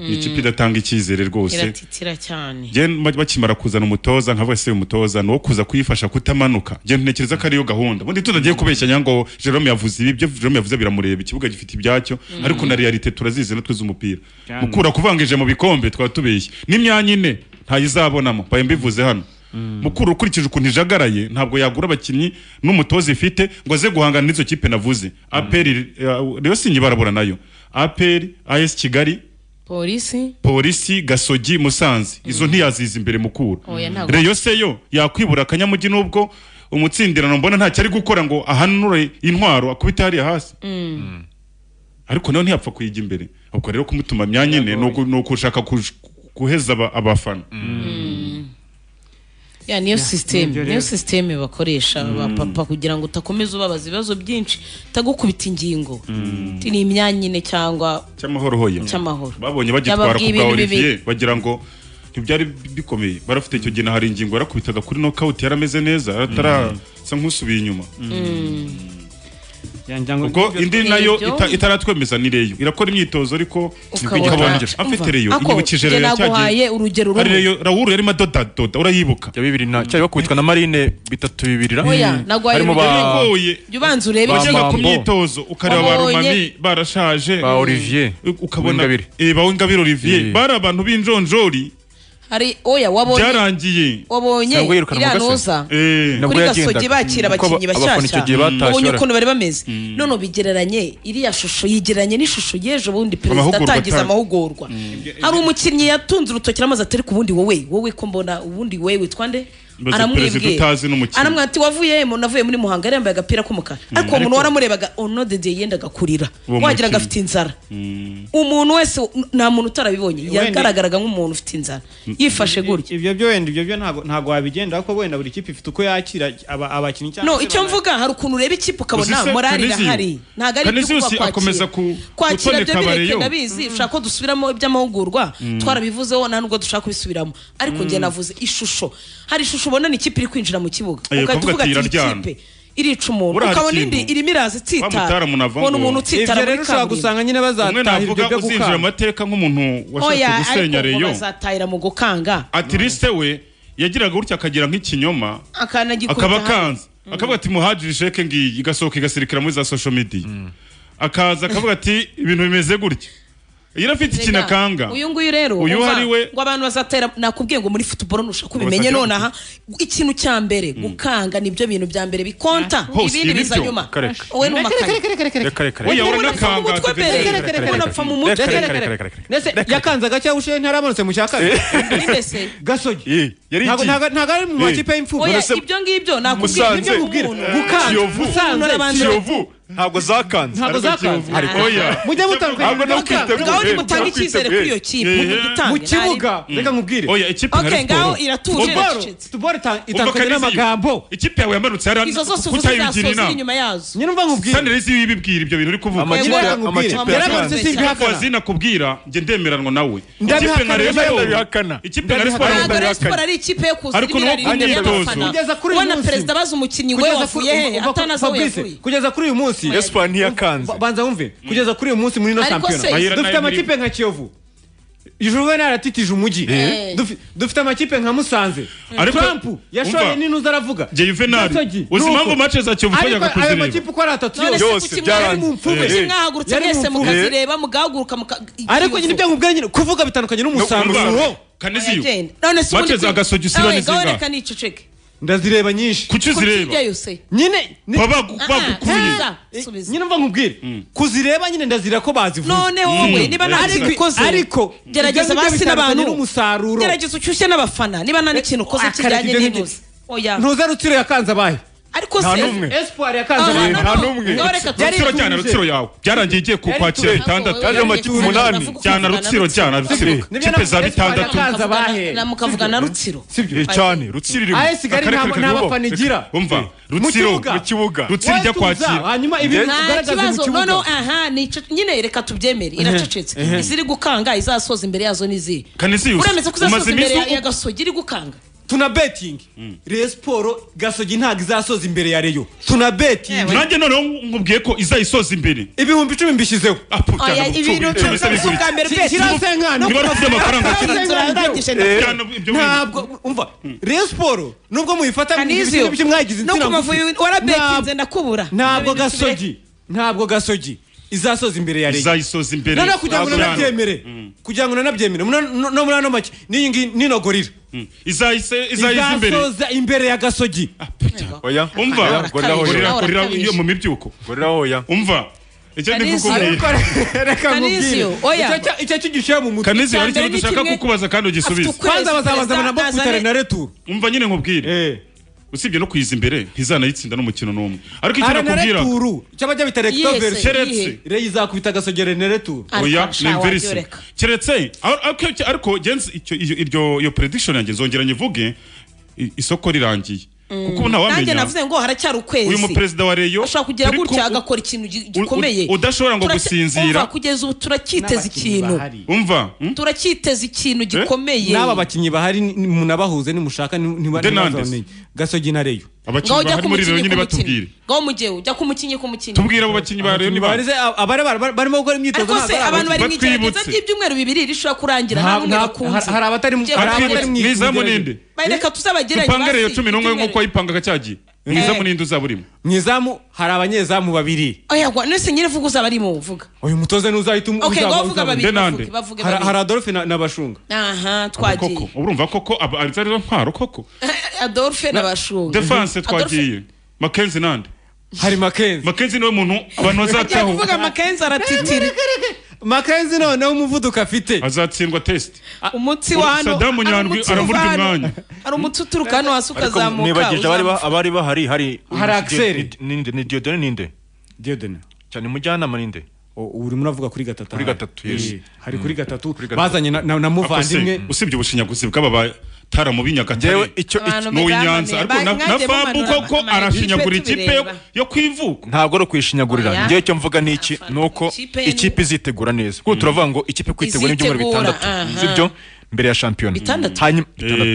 ni ikipe idatanga icyizere rwose iratitira cyane Gen- ma- bakimara kuzana umutoza nka se umutoza ni uwo kuza kuyifasha kutamanuka njye ntekereza ko ariyo gahunda ubundi tunagiye kubeshyanya ngo Jerome yavuze ibi ibyo Jerome yavuze biramureba ikibuga gifite ibyacyo Mm. ariko na realite turazizi natwe z'umupira Cyane. mukura kuvangije mu bikombe twaba tubeshye n'imyanya ine ntayizabonamo mbaye mbivuze hano mukuru ukurikije ukuntu ijagaraye ntabwo yagura abakinnyi n'umutoza ifite ngo aze guhangana n'izo kipe navuze aperi rero sinye barabura nayo aperi as kigali polisi polisi gasogi musanze izo ntiyaziza imbere mukura Oya, ntabwo. reyo se yo yakwibura akanyamugi n'ubwo umutsindirano mbona ntacyo ari gukora ngo ahanure intwaro akubite hariya hasi Mm. ariko nawe ntiyapfa kuyijya imbere ubwo rero kumutuma myanya ine ni uku- ni ukushaka kuj- guheza aba- abafana ya niyo sisiteme nibyo niyo rero. sisiteme bakoresha ba papa kugira ngo udakomeza ubabaza ibibazo byinshi utagukubita ingingo Ati, ni imyanya ine cyangwa cy'amahoro hoya Cy'amahoro. babonye bagitwara Yababwiye ku bwa ibintu olivier bibi. bagira ngo ntibyari bikomeye barafite icyo gihe na hari ingingo yarakubitaga kuri nokawuti yarameze neza atarasa nk'usubiye inyuma ubwo indi nayo Ibyo. ita- itaratwemeza ni reyo irakora imyitozo ariko Ukabona- afite reyo Ako, inyibukije njye reyo naguhaye urugero rumwe. rawuru yarimo adodadoda urayibuka ya bibiri na cyari bakubitwa na marine bitatu bibiri na oya nagwaye harimo ba Yagoye. jya ubanza urebe bajyaga ku Bambo. myitozo ukareba ba Wabonye? rumami barashaje Ba Olivier. ukabona Uwingabire. eh, ba Uwingabire Olivier bari abantu b'injonjori hari oya wabonye byarangiye wabonye iriya ntuza kuri gasogi bakira abakinnyi bashyashya ubonye ukuntu bari bameze none ubigereranye iriya shusho yigereranye n'ishusho y'ejo bundi perezida Amahugurwa atangiza atanga. amahugurwa hari umukinnyi yatunze urutoki n'amazi atari ku wundi wowe wowe ko mbona ubundi wowe witwa nde Mbaza perezida aramwibwira utazi n'umukinnyi. aramwira ati wavuye mu navuye muri muhanga yari yambaye agapira k'umukara ariko uwo muntu Ariko- waramurebaga ono dede yendaga kurira Uwo wagira ngo mukinnyi. afite inzara umuntu wese nta muntu utarabibonye yagaragaraga nk'umuntu ufite inzara yifashe gutya ibyo byo wenda ibyo byo ntabwo ntabwo wabigendaho ko wenda buri kipe ifite uko yakira aba- abakinnyi cyangwa no se icyo mvuga hari ukuntu ureba ikipe ukabona Uzise morali Canizio. irahari ntabwo ari Canizio si iby'ukuba akomeza ku- kwakira gutoneka byo bireke abareyo. ndabizi ushaka ko dusubiramo iby'amahugurwa twarabivuzeho nta nubwo dushaka kubisubiramo ariko njye Mm. navuze ishusho hari ishusho ubona ni ikipe iri kwinjira mu kibuga Ayo, ugahita ukavuga uvuga ati, ati iyi "Iraryana." kipe irica umuntu Buriya hari ukabona ikintu. indi irimo iraza Wamutara itsitara munava ubona ngo- umuntu utsitara Ibyo rero muri ushobora gusanga nyine bazataha umwe navuga ibyo byo uzinjira gukanga. amateka nk'umuntu washaka oya ariko gusenya ngo reyo bazatahira mu gukanga atiriste we yagiraga gutya akagira nk'ikinyoma akanagikubita akaba hasi. kanze akavuga ati muhajiri sheke ngiyi igasohoka igasirikira muri za social media akaza akavuga ati ibintu bimeze gutya irafite Rega, ikintu akanga uyu nguyu rero uyu umva, ari we ngo abantu bazatera nakubwiye ngo muri football nushaka ubimenye Bazatera- nonaha ikintu cya mbere gukanga nibyo bintu bya mbere bikonta Hose, ibindi ibi biza byo. nyuma Reka, reka. wowe n'umakanya reka reka Oya, reka urabona reka akanga. reka Reka, reka, reka, reka, reka reka. Reka, reka, reka, reka, reka. Ndetse yakanze agacya ushe ntaramanutse mu cya kabiri gasogi yari ntago igiye. ntago ntago ari mu Eh. makipe y'imfubyi oya ibyo ngibyo nakubwiye nibyo Musanze. nk'umuntu Gukanga. Kiyovu Musanze. Kiyovu ntabwo zakanze Ntabwo ariko zakanze. Kiyovu. Ariko Oya. Mujye mutanga- Ntabwo no mutanga- kwitega ngaho ubuhe, nimutanga ntabwo icyizere kwitega kuri iyo ubuhe. kipe, Eh, mudutange, Mu kibuga, Mm. reka nkubwire. Oya ikipe nka Okay, Rayon ngaho Sports. iratuje, Umva, iracecetse. tubore umva itandukanye Kaneza, n'amagambo ikipe yawe yamanutse hariya izo zose uvuze kutayigira zasoza iri inama inyuma yazo nyine umva nkubwire kandi rero iyo ibibwira ibyo bintu uri kuvuga Amakipe- Yego, amakipe nkubwire. yakanze. Yaramanutse, simbihakana. Ariko wazina kubwira njye ndemeranwa nawe Ndabihakana, ikipe nka Rayon ndabihakana. Sports- ikipe nka Rayon Sports- ntabwo Rayon Sports ari ikipe yo kuzana Ariko nuko ibirari imbere imyitozo. y'abafana Kugeza kuri uyu ubona munsi. perezida abaza umukinnyi we Kugeza kuri- wavuye he umva- atanazi aho Fabrice, yavuye kugeza kuri uyu munsi Espoir ntiyakanze. Ba- banza wumve kugeza kuri uyu munsi muri ino Ariko se- shampiyona Mahera dufite nayo amakipe nka kiyovu juvenal aratitije umujyi Eh. Dufi- dufite amakipe nka musanze Ariko- trump yashoye umva. n'inuza aravuga Jye Juvenal, Gasogi, uzi nuko. impamvu match za Kiyovu twajyaga Ariko ayo kuzireba? makipe uko ari atatu none yose se kuki mwari mu mfumu Eh. mwahagurutse Yari mu mwese mfumu. mukazireba mugahaguruka muka- ariko nyine ibyo nkubwiye nyine kuvuga bitandukanye n'umusaruro Kanisiyo. Agenda. none se Matches za Gasogi usibana Awe, izinga. gahore kanica uceke ndazireba nyinshi kuki Kurya yose nyine ni- bagukuye nyine mva nkubwire kuzireba nyine ndazira ko bazivuze none wowe niba nta kintu ukoze ariko ibyo gerageza ngibyo basi bitandukanye n'abantu n'umusaruro gerageza ucyushye n'abafana niba nta n'ikintu ukoze Akareka kijyanye ibyo ngibyo. n'inuze oya ntuze rutsiro yakanze abahe ariko Nta se n'umwe. Espoir yakanze Ah, abantu. no, Nta no. n'umwe. Ngaho reka Rutsiro tujye. cyane rutsiro yawe byarangiye igiye ku- kwakira bitandatu Yaje amakipe umunani. cyane rutsiro cyane rutsiro kipe za bitandatu yakanze abahe na mukavuga na rutsiro Eh, cyane rutsiro iri mu- Aye, Kigali Akarere nta- kari nta mu- bafana igira. umva rutsiro mu kibuga rutsiro ijya kwakira nta kibazo noneho aha ni ico- nyine reka tubyemere iracecetse Ehe. iziri gukanga izasoza imbere yazo n'izindi Kanisius, uremeza ko umaze izasoza iminsi imbere ya- u- ya gasogi iri gukanga tuna betingi reyo siporo gasogi ntabwo izasoza imbere ya reyo tuna betingi nanjye noneho nkubwiye ko izayisoza imbere ibihumbi icumi mbishyizeho Oya, ibintu icumi bwa mbere betingi. Niba bafite amafaranga ntabwo umva reyo siporo nubwo muyifata Kanizio, ibintu by'umwagizi no ku Mavubi warabetinze ndakubura ntabwo gasogi ntabwo gasogi izasoza imbere ya reyo izayisoza imbere noneho kugira ngo unanabyemere kugira ngo unanabyemere muna- no no muri ano make n'iyi ngiyi ninogorira izahise izayiza imbere izasoza imbere ya gasogi oya umva gorira gorira gorira oya iyo mu mibyuko gorira oya umva icyo ndi Kanisiyo. kukubwira reka Kanisiyo, nkubwire oya. Icyo cya- icyo cyo gishyira mu mutwe Kanisiyo, hari ikintu Icya mbere dushaka ni kimwe, kukubaza kandi ugisubize. afite ukwezi, kwanza bazabanza perezida banabo azane- kutare na returu umva nyine nkubwire usibye no kuyiza imbere ntizanayitsinda n'umukino n'umwe ariko icyo Ara na nakubwira returu cyaba jya bita Yihe rectovers se, Keretse. yihe. reyi izakubita gasogere na returu oya ni imverisi keretse ar- ariko- ariko jenzi icyo iyo- iryo iyo prediction yanjye nzongera nyivuge i- isoko rirangiye kuko ubu nanjye ntawamenya navuze ngo haracyari ukwezi uyu muperezida wa reyo ashobora kugira turi gutya ku- agakora ikintu gi- gikomeye u- udashobora ngo Turacya- gusinzira. umva, kugeza ubu turacyiteze ikintu umva hmm? turacyiteze ikintu gikomeye n'aba bakinnyi bahari ni- munabahuze nimushaka Denandes. ntibazaboneye gasogi na reyo ngaho ujya ku mukinnyi ku mukinnyi ngaho mu gihe ujya ku mukinnyi ku mukinnyi Abakinnyi bahari se, abari bari- barimo gukora imyitozo ariko se ntabwo ari abantu bari mu igerageza Batwibutse. ry'ibyumweru bibiri rishobora kurangira nta Nta- n'umwe nta- bakunze hari- hari abatari mu- Ugiye hari kugerageza. abatarimo mu izamu ninde Bari reka tuzabageranye dupange reyo basi, cumi n'umwe ibyumweru. nk'uko wayipangaga cyagiye mu Eh. izamu ninde uzaba urimo mu izamu hari abanyezamu babiri oya gwa nese nyine vuga uzaba arimo vuga uyu mutoza ntuzahita um- Okay, uzaba- ngaho vuga uzaba- babiri, Denande. bavuge, bavuge Hari- babiri. hari adolphe na- na bashunga aha twagiye Koko, urumva koko aba- ari zari zo ntwaro koko adolphe n'abashunga defanse twagiye makenzi nande hari makenzi makenzi niwe muntu agiye banozataho kuvuga makenzi aratitira makenzi noneho umuvuduko afite azatsindwa test umutsi wa hano sadamu hari nyandwi umutsi aramurya uva hano, umwanya hari umutsi uturuka hano hasi ukazamuka nibagije abari ba- uzamuka. abari bahari hari Hari Axel. ninde ni diodone ninde diodone cyane mujyanama ninde urimo uravuga kuri gatatu kuri gatatu yes Eh, hari kuri gatatu gatatu. bazanye na- na na muvandimwe usibye ubushinyaguzi bw'aba batara mu binyagatare Abantu n'uw'i mugamane, nyanza ariko na- na bankange fabu mumanura koko ama- arashinyagura ikipe ikipe yo- tubireba. yo kwivuka ntabwo ari ukuyishinyagurira Oya. ngewe icyo mvuga ni iki ni uko Ikipe- ikipe izitegura neza kuko turavuga ngo ikipe kwitegura n'ibyumweru Izitegura, bitandatu aha. sibyo mbere ya shampiyona Bitandatu? hanyuma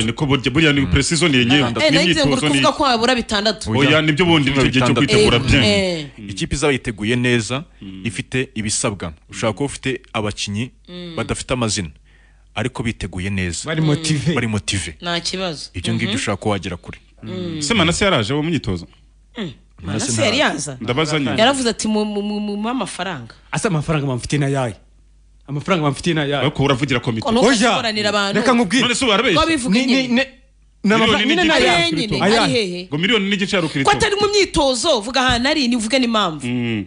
niko burya burya ni precision ni yenyewe Eh, nagize ngo uri kuvuga ko wabura bitandatu oya nibyo bundi nicyo gihe cyo kwitegura Eh, bye eh. ikipe izaba yiteguye neza ifite ibisabwa ushobora kuba ufite abakinnyi Mm. badafite amazina ariko biteguye neza Bari motive. bari motive nta kibazo ibyo ngibyo ushobora kuba wagera kure Mm. se manase yaraje mu myitozo Manase Manase yari yaza. ndabaza nyine yaravuze ati mumume amafaranga asa amafaranga bamufite na yayo amafaranga bamfitiye nayo ko uravugira komite Ko ntukaze kuburanira abantu. reka nkubwire None se warabeshye? Ko abivuga Ni- ni- nyine. ni- ni amafaranga- Miliyoni nyine ni n'igice ayahe? ya kirito. Ari Ayahe. hehe? ngo miliyoni n'igice ya ko rukirito atari mu myitozo vuga ahantu ari nivuge n'impamvu Mm.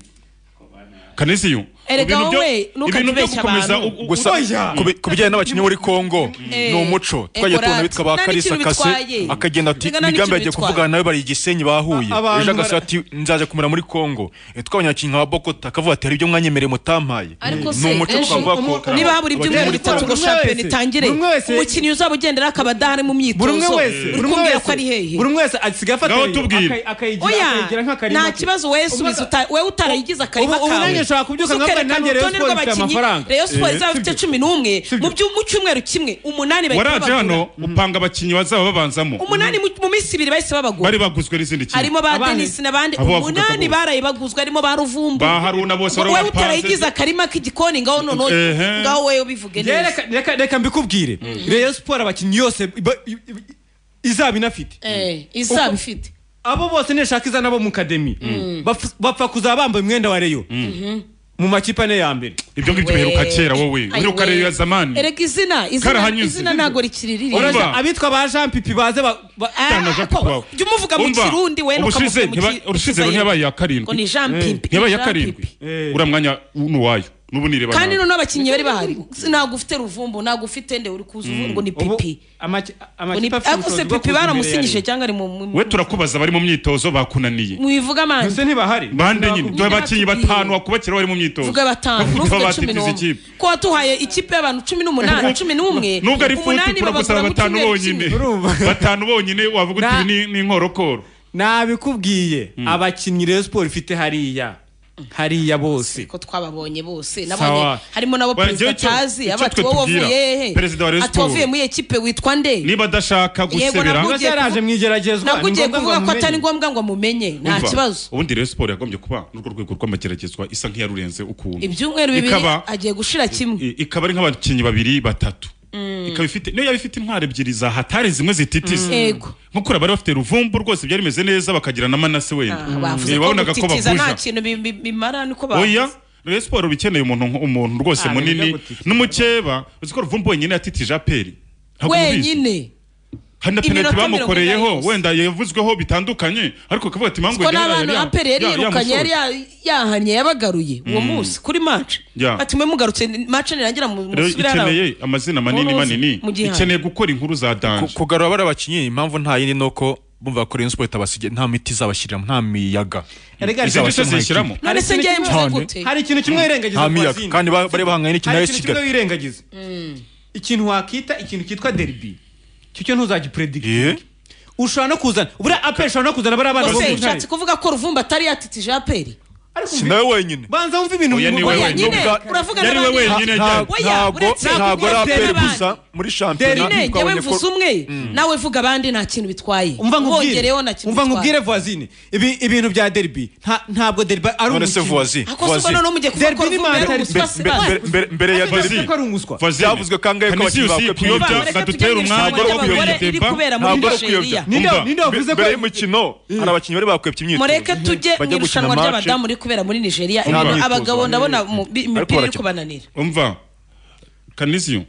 kanisiyo Erega ibintu byo- wowe, ntukajye ibintu byo ubeshya gukomeza abantu. u- u- gusa oya. ku bi- ku bijyanye n'abakinnyi muri congo ni umuco Eh, twagiye tubona Ekorate. bitwa ba Nta karisa n'ikintu kase bitwaye. akagenda ati Erega nta migambi n'ikintu yagiye bitwaye. kuvugana nawe bari i gisenyi bahuye A- abantu ejo agasa bara- ati nzaje kumera muri congo Eh, twabanyakinnyi nka bokota akavuga ati hari ibyo mwanyemereye mutampaye ariko ni umuco twavuga ko niba habura ibyumweru Abakinnyi muri Congo- bitatu ngo shampiyona itangire buri umwe wese- umukinnyi uzaba ugendera akaba adahari mu buri umwe myitozo wese uri buri umwe kumbwira ko ari wese hehe buri umwe wese asigaye afata Ngaho rero, tubwire. akayi- akayigira oya akayigira nk'akarima nta ke. kibazo wowe subiza uta- wowe utarayigize akarima ubu- ubu nanjye nshobora kubyuka nkavuga Tukerekana nanjye Rayon urutonde Sports ifite rw'abakinnyi. amafaranga. Rayon Sports Eh, izaba ifite cumi n'umwe mu byu- mu cyumweru kimwe umunani bahita waraje babagura. hano upanga abakinnyi bazaba babanzamo umunani mu mu minsi ibiri bahise babagura bari baguzwe n'izindi kipe harimo ba denisi n'abandi Abo bavuga umunani ko bo- baraye baguzwe harimo ba ruvumbu ba haruna bose ngo wowe utarayigize barabapanze akarima k'igikoni ngaho noneho Ehe. ngaho wowe ubivuge Rero neza reka- reka- reka mbikubwire reyo siporo abakinnyi yose ba- i- i- izaba inafite Eh, isaba ifite abo bose nishaka iza nabo mu kademi bapfa- bapfa kuzaba bambaye umwenda wa reyo mu makipe ane ya mbere ibyo ngibyo biheruka kera wowe Ay, uheruka we. reyo ya zamani erega izina izina Karahanyuze. izina ntago rikiri riri Urumva? abitwa ba jean pipi baze ba- ba- Cyangwa Jean Pipi wawe. jya umuvuga mu Umva, kirundi we ubushize ntiba- urushize rero ntiyabaye iya karindwi Ngo ni Jean Eh. Pipi, ntiyabaye iya Jean karindwi uriya mwanya n'uwayo n'ubu nireba kandi nawe. noneho abakinnyi bari bahari ntabwo ufite ruvumbu ntabwo ufite nde uri kuza uvuga ngo ni pipi Ngo ni- amakipe afite ariko se ubushobozi bwo kuza pipi imbere ya baramusinyije Rayon. cyangwa ari mu- mu we turakubaza bari mu myitozo bakunaniye mubivuga Mbese amande ntibahari bande nyine dore abakinnyi batanu wakubakira bari mu myitozo vuga batanu Bavuga ntuvuge cumi batitiza n'umwe ikipe ko watuhaye ikipe y'abantu cumi n'umunani cumi n'umwe nubwo ari futi umunani turagusaba babagura mu batanu cyumweru bonyine kimwe batanu bonyine wavuga uti Na- ibi ni- ni inkorokoro nabikubwiye abakinnyi reyo siporo ifite hariya hariya bose ko twababonye bose Sawa. nabonye harimo nabo Wa, perezida njyewe icyo- atazi icyo aba ati twe wowe tubwira, wavuye hehe perezida wa Rayon ati wavuye Sports. muri ekipe witwa nde niba adashaka gusebera nabwo ugiye yaraje kuvu- mu igeragezwa nabwo ni ugiye ngombwa ngo kuvuga ko amumenye. atari ngombwa ngo mumenye nta Umva, kibazo ubundi rero siporo yagombye kuba n'urwo rwego rw'amageragezwa isa nk'iyarurenze ukuntu ibyumweru bibiri Ikaba- agiye gushira kimwe i- ikaba ari nk'abakinnyi babiri batatu ikaba ifite niyo yaba ifite intwaro ebyiri za hatari zimwe zititiza Mm. Yego. nk'uko bari bafite ruvumbu rwose byari bimeze neza bakagira na manase wenda Ah, bavuze Eh, ko wabonaga ko gutitiza nta bavuza kintu bi- bi- bimara niko bavuze oya rero siporo bikeneye umuntu nk- umuntu rwose Ah, munini nibyo n'umukeba uzi ko ruvumbu wenyine yatitije aperi Ntabwo mubizi. wenyine hari na penaliti Iminota mirongo bamukoreyeho inani yose. wenda yavuzweho bitandukanye ariko akavuga ati mpamvu ko n'abantu aperi yari yirukanye yari yamushora." ya- yahanye yabagaruye uwo Mm. munsi kuri match Ya. ati mwe mugarutse match nirangira mu- Rero musubire hano." ikeneye amazina manini Muruzi, manini mu gihanga. ikeneye gukora inkuru za danje kugarura bari abakinnyi impamvu nta yindi ni uko bumva ko Rayon Sports itabasigiye nta miti izabashyiriramo nta miyaga Erega hari Izabashyira ikintu mu zishyiramo. ikipe. none se Hari njyewe ikintu mvuze kimwe- gute hari ikintu kimwe wirengagiza nta ku miyaga bazindi. kandi ba- bari bahanganye n'ikintu hari ya ikintu kimwe Kigali wirengagiza ikintu wakwita ikintu cyitwa deribi icyo cyo ntuzagipredikitinga ushobora no kuzana buriya aperi ushobora no kuzana bariya bana bo mu Ose ntare ushatse kuvuga ko Ruvumba atari yatitije aperi si nawe wenyine banza wumve ibintu Oya, ni we Oya, wenyine. nyine, Ubwa- uravuga yari we n'abandi. wenyine Nta- ajyanye. Oya, Ntabwo- uretse ntabwo Ruvumba ari aperi atera gusa abandi. muri shampiyona Derine njyewe twabonye ko mvuze umwe nawe vuga abandi nta kintu bitwaye umva nkubwire Ubongereyeho nta kintu umva nkubwire bitwaye voisine ibi ibintu bya deribi nta- ntabwo deribi ari None se umukino voisine, Ako se voisine. noneho mugiye kuvuga ko Derby ni Ruvumba yari matari- umuswa se Mbe- basi. mbe- mbe- mbere ya Ariko Derby. ko ari umuswa Voisine. Byavuzwe kangahe ko Kanisiyo abakinnyi si bakwiye kuyobya, kwirinda. bakadutere umwanya wo kuyobya ideba. ntabwo ari ukuyobya Ninde- Umva, ninde wavuze mbere ko- y'umukino hari abakinnyi bari bakwepye imyitozo mureke tujye mu Bajya gukina irushanwa match. ry'abadamu riri kubera muri nigeria Nta myitozo. abagabo ndabona mu- bi- imipira iri barakina. kubananira umva kanisiyo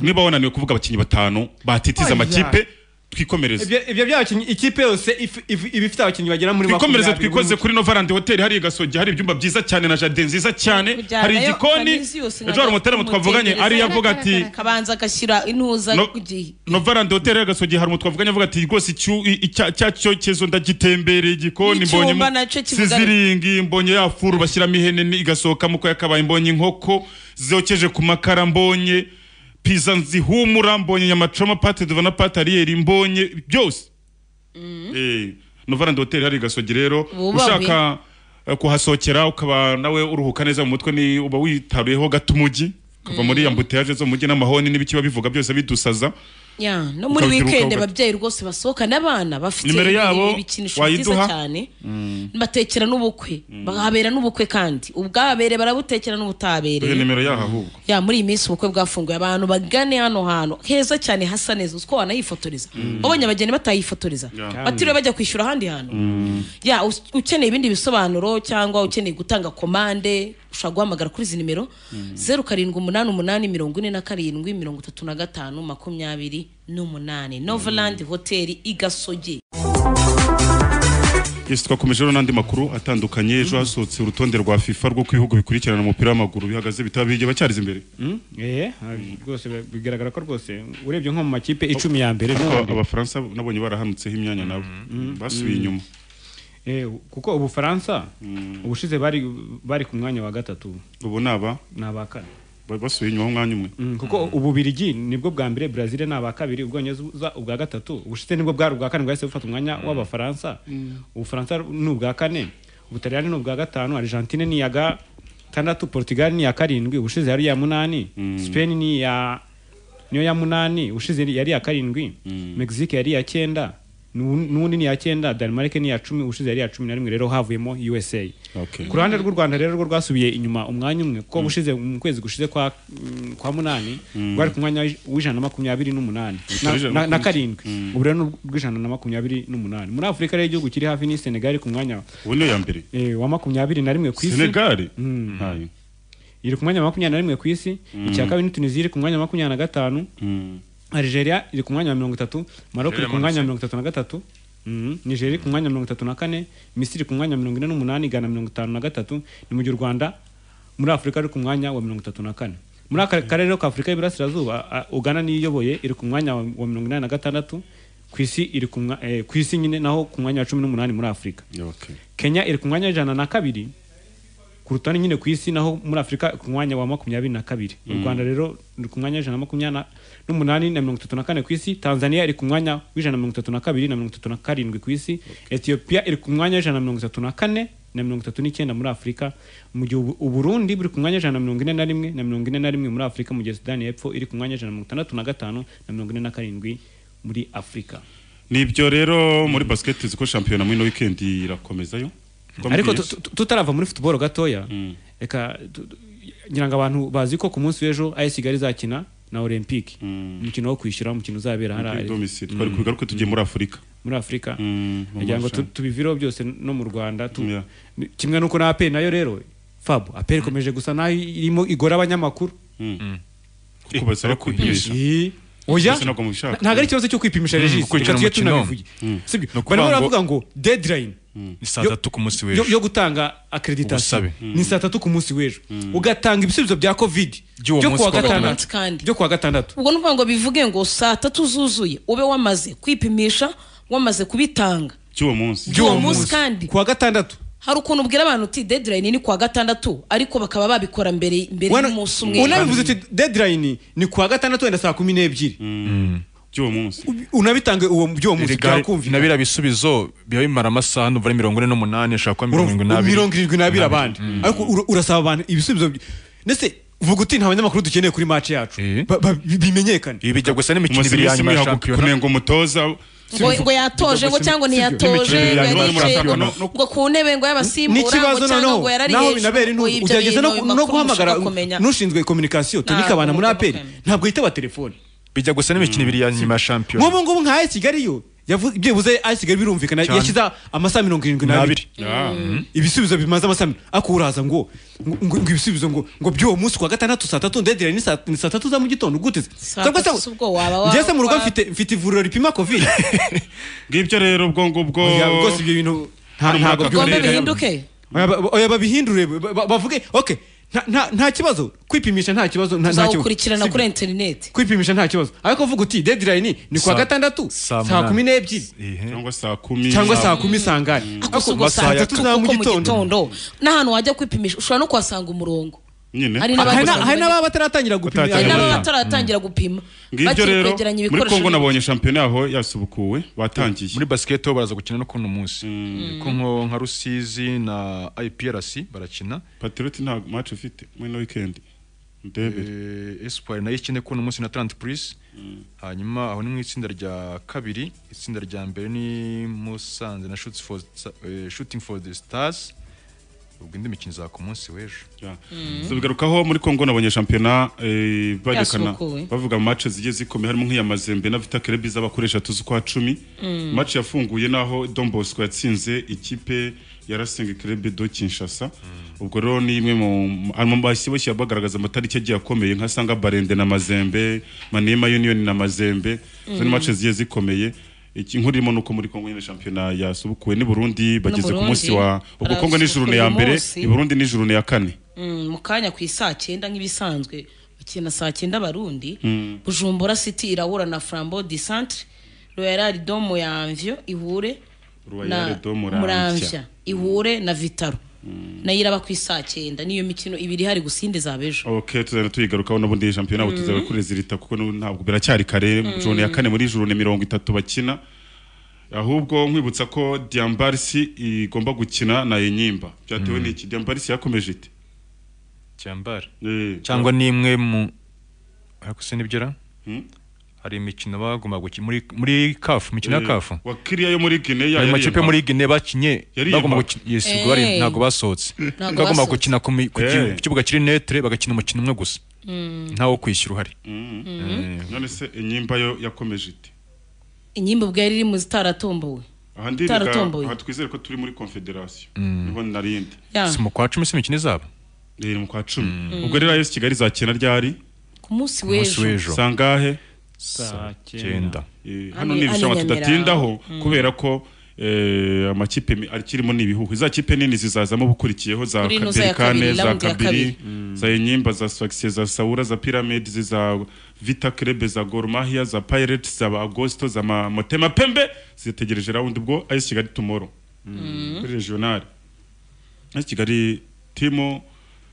niba wananiwe kuvuga abakinnyi batanu batitiza Oya. amakipe twikomereze Ibyo- ibyo by'abakinnyi ikipe yose if- if- iba ifite abakinnyi bagera muri twikomereze makumyabiri twikoze kuri novarandi hoteli hari i gasogi hari ibyumba byiza cyane na jardin nziza cyane Kujyana hari yo igikoni Kanisiyo yose ejo hari umutaramo nkajya twavuganye kumutegereza. ari yavuga ati kabanza agashyira intuza No- ku gihe novarandi hoteli hari agasogi hari umuntu twavuganye avuga ati rwose icyu- i- icya- cya cyezo ndagitembereye igikoni N'icyumba mbonye nacyo kivuga- siziringi mbonye ya furu bashyiramo ihene ni- igasohokamo ko yakabaye mbonye inkoko zokeje ku makara mbonye piza zihumura mbonye nyamacoma pate duva na pate ariyeri mbonye byose Eh, novarandi hoteli hari igasogi rero Bubabe. ushaka eh, kuhasohokera ukaba nawe uruhuka neza mu mutwe ni uba witaruyeho gato umujyi ukava muri ambuteyage zo mu mujyi n'amahoni n'ibikiba bivuga byose bidusaza Ya, no muri Ukabituruka wikendi ugaca. ababyeyi rwose basohoka n'abana bafite Nimero ibi- yabo ibikinisho wayiduha? byiza cyane batekera n'ubukwe bahabera n'ubukwe kandi ubwabere barabutekera Dore n'ubutabereye nimero yaho ahubwo ya muri iyi minsi ubukwe bwafunguye abantu bagane hano hantu heza cyane hasa neza uzi ko wanahifotoreza wabonye abageni batahifotoreza Ya. batiriwe bajya kwishyura ahandi hantu ya us- ukeneye ibindi bisobanuro cyangwa ukeneye gutanga komande ushobora guhamagara kuri izi nimero zeru karindwi umunani umunani mirongo ine na karindwi mirongo itatu na gatanu makumyabiri n'umunani novelandi hoteli i gasogi Yes, twakomeje rero n'andi makuru atandukanye ejo hasohotse urutonde rwa FIFA rwo ku bihugu bikurikirana umupira w'amaguru bihagaze bitaba bigiye bacyariza imbere eh rwose bigaragara ko rwose urebye nko mu makipe icumi ya mbere Ariko n'ubundi- abafaransa nabonye barahanutseho imyanya nabo basubiye Mm. inyuma Eh, kuko ubufaransa ubushize bari bari ku mwanya wa gatatu ubu ni aba ni aba kane Ba- basubiye inyuma umwanya umwe Mm, kuko ububirigi nibwo bwa mbere brazil ni aba kabiri ubwongereza ubwa gatatu ubushize nibwo bwari ubwa kane bwahise bufata umwanya w'abafaransa ubufaransa ni ubwa kane ubutaliyani ni ubwa gatanu argentine ni iya gatandatu portugal ni iya karindwi ubushize yari iya munani spain ni iya niyo ya munani ubushize yari iya karindwi mexique yari iya cyenda n'u- n'ubundi ni iya cyenda denmark ni iya cumi ubushize yari iya cumi na rimwe rero havuyemo usa ku ruhande rw'u rwanda rero rwo rwasubiye inyuma umwanya umwe kuko bushize mu kwezi gushize kwa, mm, kwa munani Mm. rwari ku mwanya w'ijana na makumyabiri n'umunani na- Utari ijana na- na makumyabiri. karindwi ubu rero ni urw'ijana na makumyabiri n'umunani muri afurika rero igihugu kiri hafi ni senegali ku mwanya ubu niyo ya mbere eh, wa makumyabiri na rimwe ku isi Senegali Mm. Hayo. iri ku mwanya wa makumyabiri na rimwe ku isi Mm. icya kabiri ni tunisia iri ku mwanya wa makumyabiri na gatanu Mm. Algeria iri ku mwanya wa mirongo itatu Maroc Algeria iri ku mwanya wa amanutse. mirongo itatu na gatatu Mhm. Nigeria iri ku mwanya wa mirongo itatu na kane Misiri iri ku mwanya wa mirongo ine n'umunani Ghana mirongo itanu na gatatu ni mu gihe u Rwanda muri Afurika ari ku mwanya wa mirongo itatu na kane muri aka karere rero ka Afurika y'Iburasirazuba a- Uganda niyo iyoboye iri ku mwanya wa wa mirongo inani na gatandatu ku isi iri ku mwa- eh, ku isi nyine naho ku mwanya wa cumi n'umunani muri Afurika Kenya iri ku mwanya w'ijana na kabiri ku rutonde nyine ku isi naho muri afurika ku mwanya wa makumyabiri na kabiri u Mm. rwanda rero ruri ku mwanya w'ijana na makumyabiri na- n'umunani na mirongo itatu na kane ku isi tanzania iri ku mwanya w'ijana na mirongo itatu na kabiri na mirongo itatu na karindwi ku isi ethiopia iri ku mwanya w'ijana na mirongo itatu na kane na mirongo itatu n'icyenda muri afurika mu gihe ubu- uburundi buri ku mwanya w'ijana na mirongo ine na rimwe na mirongo ine na rimwe muri afurika mu gihe sudani y'epfo iri ku mwanya w'ijana na mirongo itandatu na gatanu na mirongo ine na karindwi muri afurika nibyo rero muri basket ziko shampiyona muri no weekend irakomezayo ariko tu- tu- tutarava muri football gatoya reka tu- tu- ngira ngo abantu bazi ko ku munsi w'ejo AS Kigali izakina na Olympique umukino wo kwishyura umukino uzabera Olympique hariya domicile. Twari kubigaruke tugiye muri Afurika. muri Afurika mu kugira ngo tu- marushanwa. tubivireho byose no mu Rwanda tu- kimwe nuko na APR nayo rero Fab APR ikomeje gusa naho irimo igora abanyamakuru kuko basaba kwipimisha Eh, oya Ese ntabwo mubishaka. ntabwo ari ikibazo cyo kwipimisha Mm, regisi kwinjira reka mu tujye mukino. tunabivuge Mm. sibyo Ni ukuvuga barimo ngo- baravuga ngo deadline ni saa tatu ku munsi w'ejo yo- yo gutanga akreditasiyo Ubusabe. ni saa tatu ku munsi w'ejo ugatanga ibisubizo bya covid By'uwo byo munsi kuwa wa gatandatu kandi byo kuwa gatandatu ubwo ni ukuvuga ngo bivuge ngo saa tatu zuzuye ube wamaze kwipimisha wamaze kubitanga cy'uwo munsi by'uwo munsi kandi kuwa gatandatu hari ukuntu ubwira abantu uti deadline ni kuwa gatandatu ariko bakaba babikora mbere mbere Wana- y'umunsi umwe unabivuze uti deadline ni kuwa gatandatu wenda saa kumi n'ebyiri by'uwo munsi unabitange uwo by'uwo munsi byakumvira na biriya bisubizo biba bimara amasaha n'ubu ari mirongo ine n'umunani ashobora kuba mirongo irindwi n'abiri mirongo irindwi n'abiri abandi ariko ura- urasaba abantu ibisubizo by- ndetse vuga uti nta banyamakuru dukeneye kuri match yacu Ba- ba- bimenyekane ibi bijya gusa n'imikino Umunsi ibiri ya w'isi nyuma ya mihago- shampiyona kunenga umutoza ngo, ngo yatoje ngo cyangwa ntiyatoje ngo yaricaye ngo ku ntebe ngo y'abasimbura ngo n'ikibazo cyangwa noneho ngo yarari naho binabera ngo intugu ibyo ugerageza bintu no no bimakuru guhamagara mushaka kumenya n'ushinzwe kominikasiyo tunika Ntabwo abana muri mugomba aperi ntabwo yitaba telefone bijya gusa n'imikino ibiri ya nyuma ya shampiyona nk'ubu ngubu nka AS Kigali yo yavu- ibyibuze AS Kigali birumvikana Cyane. yashyize amasaha mirongo irindwi n'abiri N'abiri. Ah. Mm. ibisubizo bimaze amasaha mi- ariko uraza ngo ngo ngo ibisubizo ngo ngo by'uwo munsi kwa gatandatu saa tatu ndedera ni saa ni saa tatu za mu gitondo gute se cyangwa se ubwo waba wa- njye se mu rugo wa- mfite mfite ivuriro ripima covid ngibyo rero ubwo ngubwo Oya, rwose ibyo bintu nta- Hano muri ntabwo aka byoroshye. karere- Oya, ba- oya babihindure ba- ba- bavuge okay nta- nta nta kibazo kwipimisha nta kibazo nta- nta kibazo uzawukurikirana Sibyo. kuri interineti kwipimisha nta kibazo ariko uvuga uti deadline ni kuwa Saa- gatandatu saa saa kumi n'ebyiri cyangwa saa kumi cyangwa saa kumi sangari gusa ubwo saa tatu za mu gitondo n'ahantu wajya kwipimisha ushobora no kuhasanga umurongo nyine hari n'abandi usanga hari n'ababa bataratangira gupima hari n'ababa bataratangira gupima ngibyo bagiye rero kwegeranya muri ibikoresho kongo nabonye shampiyona yaho yasubukuwe batangiye muri basket ho baraza gukina no kuno munsi ko nko nka rusizi na iprc barakina patrioti nta match ufite muri no weekend Eh, espoir nayo ikine kuno munsi na trant prise hanyuma aho ni mu itsinda rya kabiri itsinda rya mbere ni musanze na Shoots for- eh, shooting for the stars ubwo indi mikino iza ku munsi w'ejo so bigarukaho muri Congo nabonye shampiyona eh, barekana Yasubukuwe. bavuga mu match zigiye zikomeye harimo nk'iya Mazembe na Vita Club z'abakoresha tuzi kwa 10 Mm. match yafunguye naho Don Bosco yatsinze ikipe ya Racing Club do Kinshasa ubwo rero ni imwe mu mu bashyi bashyira bagaragaza amatariki agiye akomeye nkasanga Barende na Mazembe Manema Union na Mazembe zo ni Mm. match zigiye zikomeye iki inkuru irimo nuko muri Congo nyine shampiyona yasubukuwe ni Burundi bageze ku Burundi. munsi wa ubwo Congo ni juru ya Uyu mbere munsi. i Burundi ni juru ya kane Mm, mu kanya ku isaa cyenda nk'ibisanzwe bakina saa cyenda abarundi Mm. bujumbura city irahura na frambo di centre royal domo ya amvyo ihure Royal do Muramvya. ihure na vitaro nayo iraba ku isaa cyenda niyo mikino ibiri hari gusinde zaba ejo ok tuzajya tuyigarukaho n'ubundi shampiyona Mm. tuzajya kuri zirita kuko nu- ntabwo biracyari kare Mm. juru ya kane muri juru ni mirongo itatu bakina ahubwo nkwibutsa ko Diambarisi igomba gukina na Enyimba byatewe Mm. n'iki Diambarisi yakomeje ite cyambara Eh, cyangwa ni imwe mu ariko se nibyo ra Hmm? hari imikino bagomba gukina muri muri kafu imikino ya Eh, kafu wakiriya yo muri Guinea ayo yari makipe impa. muri Guinea bakinye Yari bagomba impa. gukina yes ubwo bari Eh. ntabwo basohotse Ntabwo bagomba basohotse. gukina ku mi- ku ki- Eh. ku kibuga kiri netre bagakina umukino umwe gusa Mm. ntawo kwishyura uhari Mm. none se Enyimba yo yakomeje ite inyimba ubwo yari iri mu zitaratombowe aha ndibika Itaratomboye. aha twizere ko turi muri confederation Mm. niho narindi Ya. si mu kwa cumi si imikino izaba ni mu kwa cumi Mm. ubwo rero AS Kigali zakina ryari ku munsi w'ejo sangahe Saa cyenda. Eh, Hano- hano ni ibishanga hano i tudatindaho Nyamirambo. Mm. kubera ko eh, amakipe mi- akirimo ni ibihugu za kipe nini zizazamo bukurikiyeho za Kuri ino za ya Berkane kabiri, za round ya Kabiri kabiri. za Enyimba za Sfaxien za Saura za Pyramid za Vita Club za Gor Mahia za Pirates za Agosto za Ma- Motema Pembe zitegereje round ubwo AS Kigali tomorrow kuri regional AS Kigali timo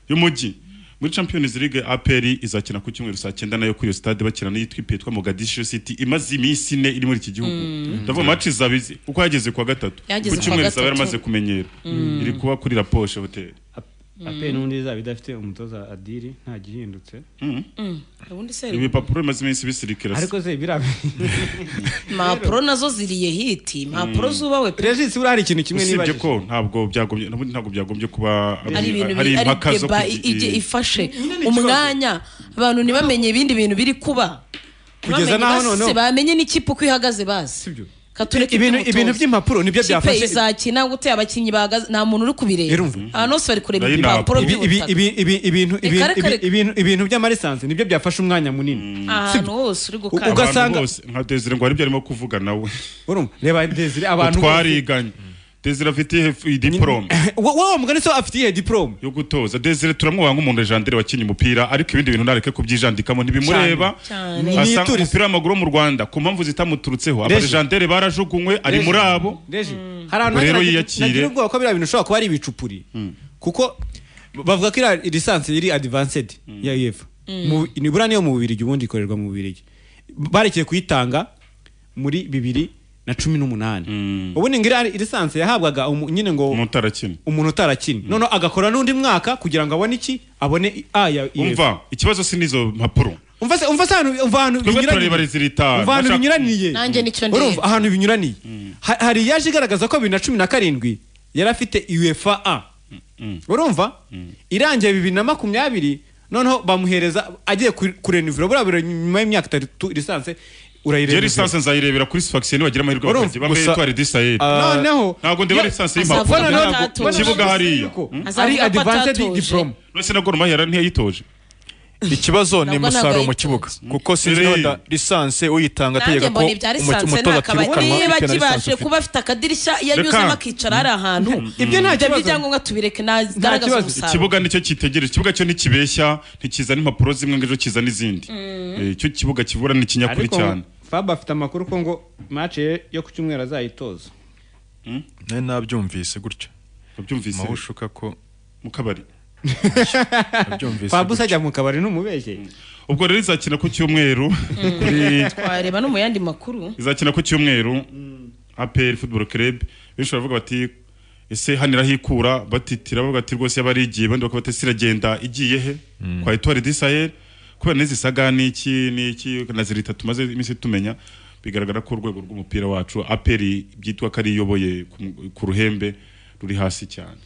y'umujyi muri Champions League APR izakina ku cyumweru saa cyenda nayo kuri iyo stade bakina n'iyitwa ipe yitwa Mogadishu City imaze iminsi ine iri muri iki gihugu ndavuga match izabizi uko yageze kwa gatatu ku Yageze kuwa cyumweru izaba gatatu. yaramaze kumenyera Mm. iri kuba kuri La Poche Hotel ape n'ubundi izaba idafite umutoza adiri nta gihindutse Mm. ubundi se ibipapuro bimaze iminsi bisirikira se. ariko se biriya impapuro nazo ziriye hiti impapuro Mm. zubawe pe regis buriya hari ikintu kimwe usibye nibajije ko ntabwo byagombye n'ubundi ntabwo byagombye kuba ari ibintu hari biri- ari impaka zo deba kugi- ijye ifashe umwanya abantu ntibamenye ibindi bintu biri kuba Kugeza Ntibamenye n'aho basi, noneho- bamenye n'ikipe uko ihagaze bazi katureke ibintu iby'umutoza. ibintu by'impapuro nibyo ikipe byafashe izakina gute abakinnyi bahagaze nta muntu uri kubireba Irumva. abantu bose bari kureba Ibi- ibipapuro ibi- ibi- by'ubutaka ibi- ibi- ibintu- Reka, ibintu- reka, ibi- reka. ibintu- ibintu by'amarisansi nibyo byafashe umwanya munini ahantu hose uri gukanda ugasanga- Abantu bose, nka Desire ngo aribyo arimo kuvuga nawe urumva reba Desire abantu bose- twariganye Desire afite ihe- diplome wowe mugani so afite iyihe diplome yo gutoza Desire turamwubaha nk'umuntu Jandire wakinnye umupira ariko ibindi bintu nareke kubyijandikamo ntibimureba Cyane. asanga Niyiturize. umupira w'amaguru wo mu Rwanda ku mpamvu zitamuturutseho Reje. abajandere barajugunywe ari Reje. muri abo Reje, hari ahantu Ubwo rero nagira- yiyakire. nagira ubwoba ko biriya bintu ushobora kuba ari ibicupuri kuko bavuga ko iriya lisansi iri advanced ya UEFA Mu- nibura niyo mu bubirigi ubundi ikorerwa mu bubirigi barekeye kuyitanga muri bibiri na cumi n'umunani ubundi ngo iriya lisansi yahabwaga umu- nyine ngo umuntu utarakina umuntu utarakina noneho agakora n'undi mwaka kugira ngo abone iki abone a ya UEFA umva ikibazo si n'izo mpapuro umva se umva se ahantu umva ahantu twebwe turareba binyuranye rezilita Uva ahantu binyuraniye Nanjye nicyo ndeba. urumva ahantu binyuraniye Ha- hari yaje igaragaza ko bibiri na cumi na karindwi yari afite uefa a urumva irangiye bibiri na makumyabiri noneho bamuhereza agiye ku- kurenuvira buriya biro nyuma y'imyaka itatu lisanse je urayirenuvira lisansi nzayirebera kuri sfaxie nibagira amahirwe Urumva, bakagira bambaye gusa- itware disayeri Ah, noneho ntabwo ndeba yo- lisansi azavuga ko y'impapuro ku atatoje. kibuga hariya Ari advanced diploma nose na goromahera ntiyayitoje ikibazo ni Nabwo umusaruro mu ntabwo kibuga kuko sinzi niba da- lisansi uyitanga nanjye ategeka ko mbona ibya umu- lisanse umutoza nta kabari atirukanwa niba bitewe na lisansi kibashe ufite kuba afite akadirishya iyo Reka. anyuzemo akicara hari ahantu Ibyo nta kibazo. ibyangombwa tubireke ntagaragaza umusaruro ikibuga nicyo cyitegereje ikibuga cyo ntikibeshya ntikizana impapuro zimwe ngo ejo kizana izindi Eh, icyo kibuga kibura ni ikinyakuri ariko cyane fab afite amakuru ko ngo match ye yo ku cyumweru azayitoza nari nabyumvise gutyo wabyumvise aho ushuka ko mu kabari nabyumvise fab gutyo. usajya mu kabari n'umubeshye ubwo rero izakina ku cyumweru kuri twareba no mu yandi makuru izakina ku cyumweru APR Football Club benshi baravuga bati ese hano irahikura batitira bavuga ati rwose yaba arigiye abandi bakavuga bati ese iragenda igiye he kwa Etoile du Sahel kubera n'izi saga n'iki n'iki na zirita tumaze iminsi tumenya bigaragara ko urwego rw'umupira wacu APR byitwa ko ari iyoboye ku- ku ruhembe ruri hasi cyane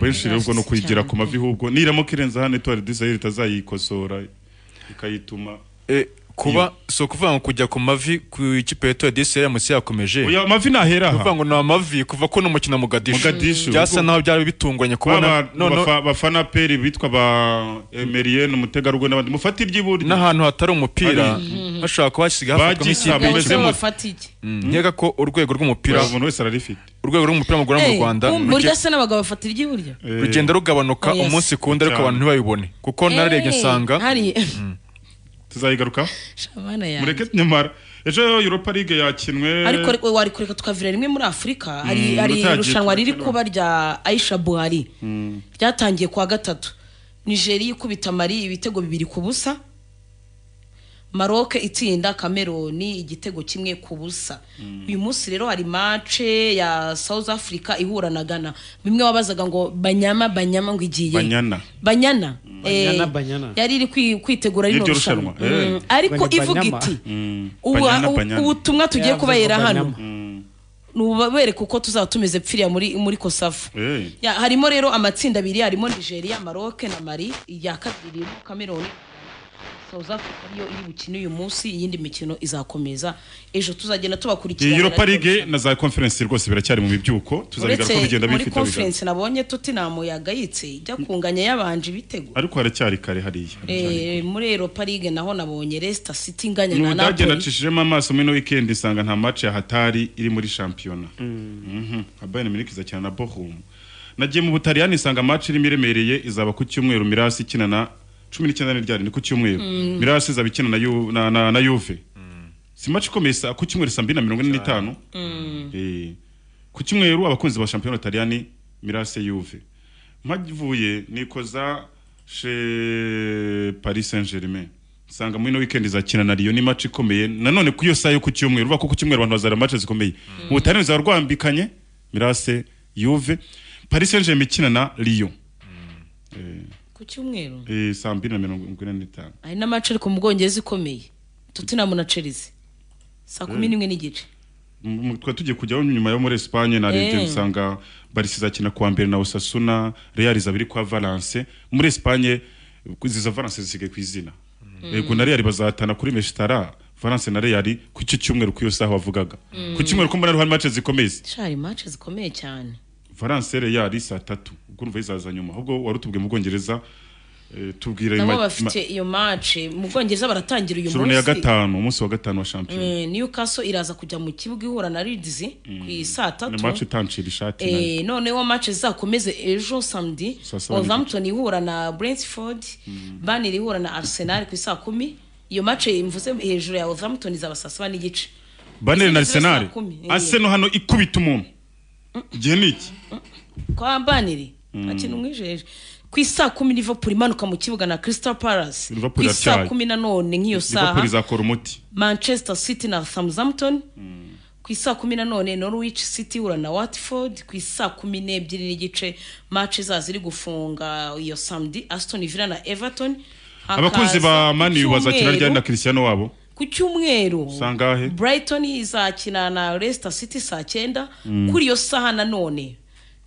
benshi rero ubwo ni ukuyigira ku mavi hubwo niramo kirenza hano etuwari disayiri itazayikosora ikayituma kuba si ukuvuga ngo kujya ku mavi ku ikipe ya Tour disi yaramutse yakomeje Oya, amavi ntahera aha. kuvuga ngo ni amavi kuva ko n'umukino wa Mogadishu Mogadishu. byasa naho byari bitunganye kubona none bafana peri bitwa ba emeriyeni umutegarugori n'abandi mufate iry'iburyo n'ahantu hatari umupira hashobora kuba hasigaye hafatwa Bagisaba nk'ikintu bimeze kimwe. bafata iki Mm, nkeka ko urwego rw'umupira umuntu wese ararifite urwego rw'umupira w'amaguru hano mu Rwanda burya se n'abagabo bafatira iry'iburyo ruge- rugenda rugabanuka Oh, yes. umunsi ku wundi ariko abantu ntibayibone kuko nararebye Eh, nsanga hari tuzayigaruka shabana yanjye mureke nyamara ejo Europa League yakinwe ariko re- wari kureka tukavira rimwe muri afurika hari Mm, hari rutagiye irushanwa riri kuba. kuba rya aisha buhari ryatangiye kuwa gatatu nigeria ikubita mari ibitego bibiri ku busa maroke itsinda kameroni igitego kimwe ku busa uyu munsi rero hari mace ya south africa ihura na ghana bimwe wabazaga ngo banyama banyama ngo igiye banyana banyana Banyana, eh, banyana. yari iri kwi- kwitegura rino N'iryo rushanwa rushanwa, eh. Mm, ariko Banyana, ivuga banyama. iti Mm. ubu- Banyana, ubu- banyana. ubutumwa tugiye Yavuze kubayera ngo hano banyama. ni ubabereka uko tuzaba tumeze pfiriya muri muri kosafu Eh. ya, harimo rero amatsinda abiri harimo nigeria maroke na mari iya kabiri irimo cameroon south africa niyo iri bukine uyu munsi iyindi mikino izakomeza ejo tuzagenda iyi tubakurikirana Europa League na za conference rwose biracyari mu bibyuko tuzabigaruka bigenda muri bifite conference nabonye tottenham yagayitse ijya kunganya yabanje ibitego ariko haracyari kare hariya Eh, muri europa league naho nabonye leicester city inganya na n'ubudage napoli nacishijemo amaso muri ino weekend isanga nta match ya hatari iri muri shampiyona Mhm. nka bayern munich izakina na bochum nagiye mu butaliyani isanga match irimo iremereye izaba ku cyumweru mirasi ikina na cumi n'icyenda n'iryari ni ku cyumweru Mm. mirasi izaba ikina na Ju- na- na- na yuve si match ikomeye sa- ku cyumweru saa mbiri na mirongo ine n'itanu Eh, ku cyumweru abakunzi ba shampiyona Taliyani Mirase Juve mpavuye nikoza chez Paris Saint-Germain nsanga muri ino weekend izakina na Lyon ni match ikomeye nanone ku iyo saa yo ku cyumweru uvuga ko ku cyumweru abantu bazara match zikomeye ubutane buzaba rwambikanye Mirase Juve Paris Saint-Germain ikina na Lyon ku cyumweru eh, saa mbiri na mirongo ine n'itanu hari n'amace ariko mu bwongereza ikomeye tottenham na chelsea saa kumi Eh. n'imwe n'igice M- twari tugiye kujyaho nyuma yo muri Espagne narebye Eh. usanga Barca izakina kuwa mbere na Osasuna Real izabiri kwa Valence muri Espagne ziza Valence zisigaye ku izina yego na Real bazahatana kuri Mestara Valence na Real ku icyo cyumweru ku iyo saha wavugaga Mm. ku cyumweru ko mbona hari match zikomeye hari mace zikomeye cyane Valence Real saa tatu ubwo urumva izaza nyuma ahubwo wari utubwiye mu Bwongereza eh, tubwira nabo bafite iyo mace mu bwongereza baratangira uyu shurune ya munsi gatanu umunsi wa gatanu wa shampiyona Eh, newcastle iraza kujya mu kibuga ihura na leeds ku i saa ni tatu match itancira ishati nayo. Eh, noneho mace zizakomeze ejo samedi Saa saba wolverhampton ihura na brentford banner ihura na arsenal ku i saa kumi iyo mace mvuze hejuru ya wolverhampton izaba saa saba n'igice baneri na Izindi ziba saa arisenali kumi, eh. aseno hano ikubita umuntu igihe ni iki kwa baneri Mm. akina umwijeje ku isaa kumi liverpool imanuka mu kibuga na crystal palace ku Liverpool isaa iratyaye. kumi nanone nk'iyo liverpool saha izakora umuti manchester city na southampton ku isaa kumi nanone norwich city ihura na watford ku isaa kumi n'ebyiri n'igice match zaza ziri gufunga iyo samedi aston villa na everton Hakaza abakunzi ba mani ku bazakina ryari na cyumweru- kirisiyano wabo ku cyumweru sangahe brighton izakina na leicester city saa cyenda Mm. kuri iyo saha nanone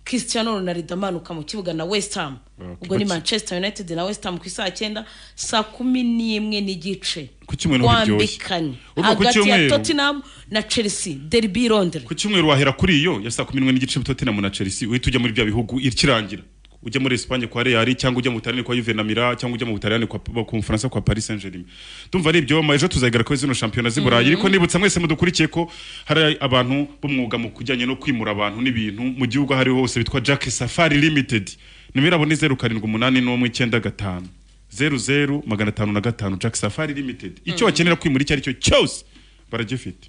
cristiano ronaldo amanuka mu kibuga na west ham ubwo ni baki- manchester united na west ham ku isaha cyenda saa kumi n'imwe n'igice Ku cyumweru ntibyoroshye. Wambikanye. Urumva ku hagati ya cyumweru- tottenham na chelsea derby londres ku cyumweru wahera kuri iyo ya saa kumi n'imwe n'igice tottenham na chelsea uhita ujya muri bya bihugu ikirangira ujya muri Espagne kwa Real cyangwa ujya mu Butaliyani kwa Juve na Mira cyangwa ujya mu Butaliyani kwa ku Bufaransa kwa Paris Saint-Germain tumva ari ibyo ejo tuzagaragara kuri zino shampiyona z'i Burayi ariko nibutsa mwese mudukurikiye ko hari abantu b'umwuga mu kujyanye no kwimura abantu n'ibintu mu gihugu aho ariho hose bitwa Jack Safari Limited nimero yabo ni zeru karindwi umunani n'umwe icyenda gatanu zeru zeru magana atanu na gatanu Jack Safari Limited icyo wakenera kwimura icyo ari cyo cyose baragifite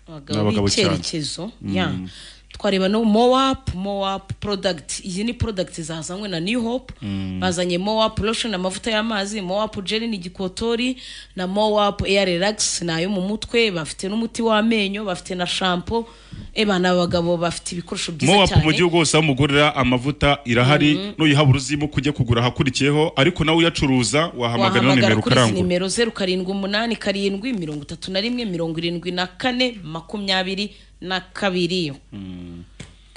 abagabo N'abagabo cyane. b'icyerekezo Mm. ya twareba no mowapu mowapu product izi ni product zazanywe na new hope bazanye mowapu lotion amavuta y'amazi mowapu jeli ni igikotori na mowapu air relax ni ayo mu mutwe bafite n'umuti w'amenyo bafite na shampo eba ni abagabo bafite ibikoresho byiza mowapu mu cyane gihugu hose aho umugurira amavuta irahari nuyihaba uruzimo kujya kugura ahakurikiyeho ariko nawe uyacuruza wahamagara ino wahamagara nimero kuri izi ukarangwa nimero zeru karindwi umunani karindwi mirongo itatu na rimwe mirongo irindwi na kane makumyabiri na kabiri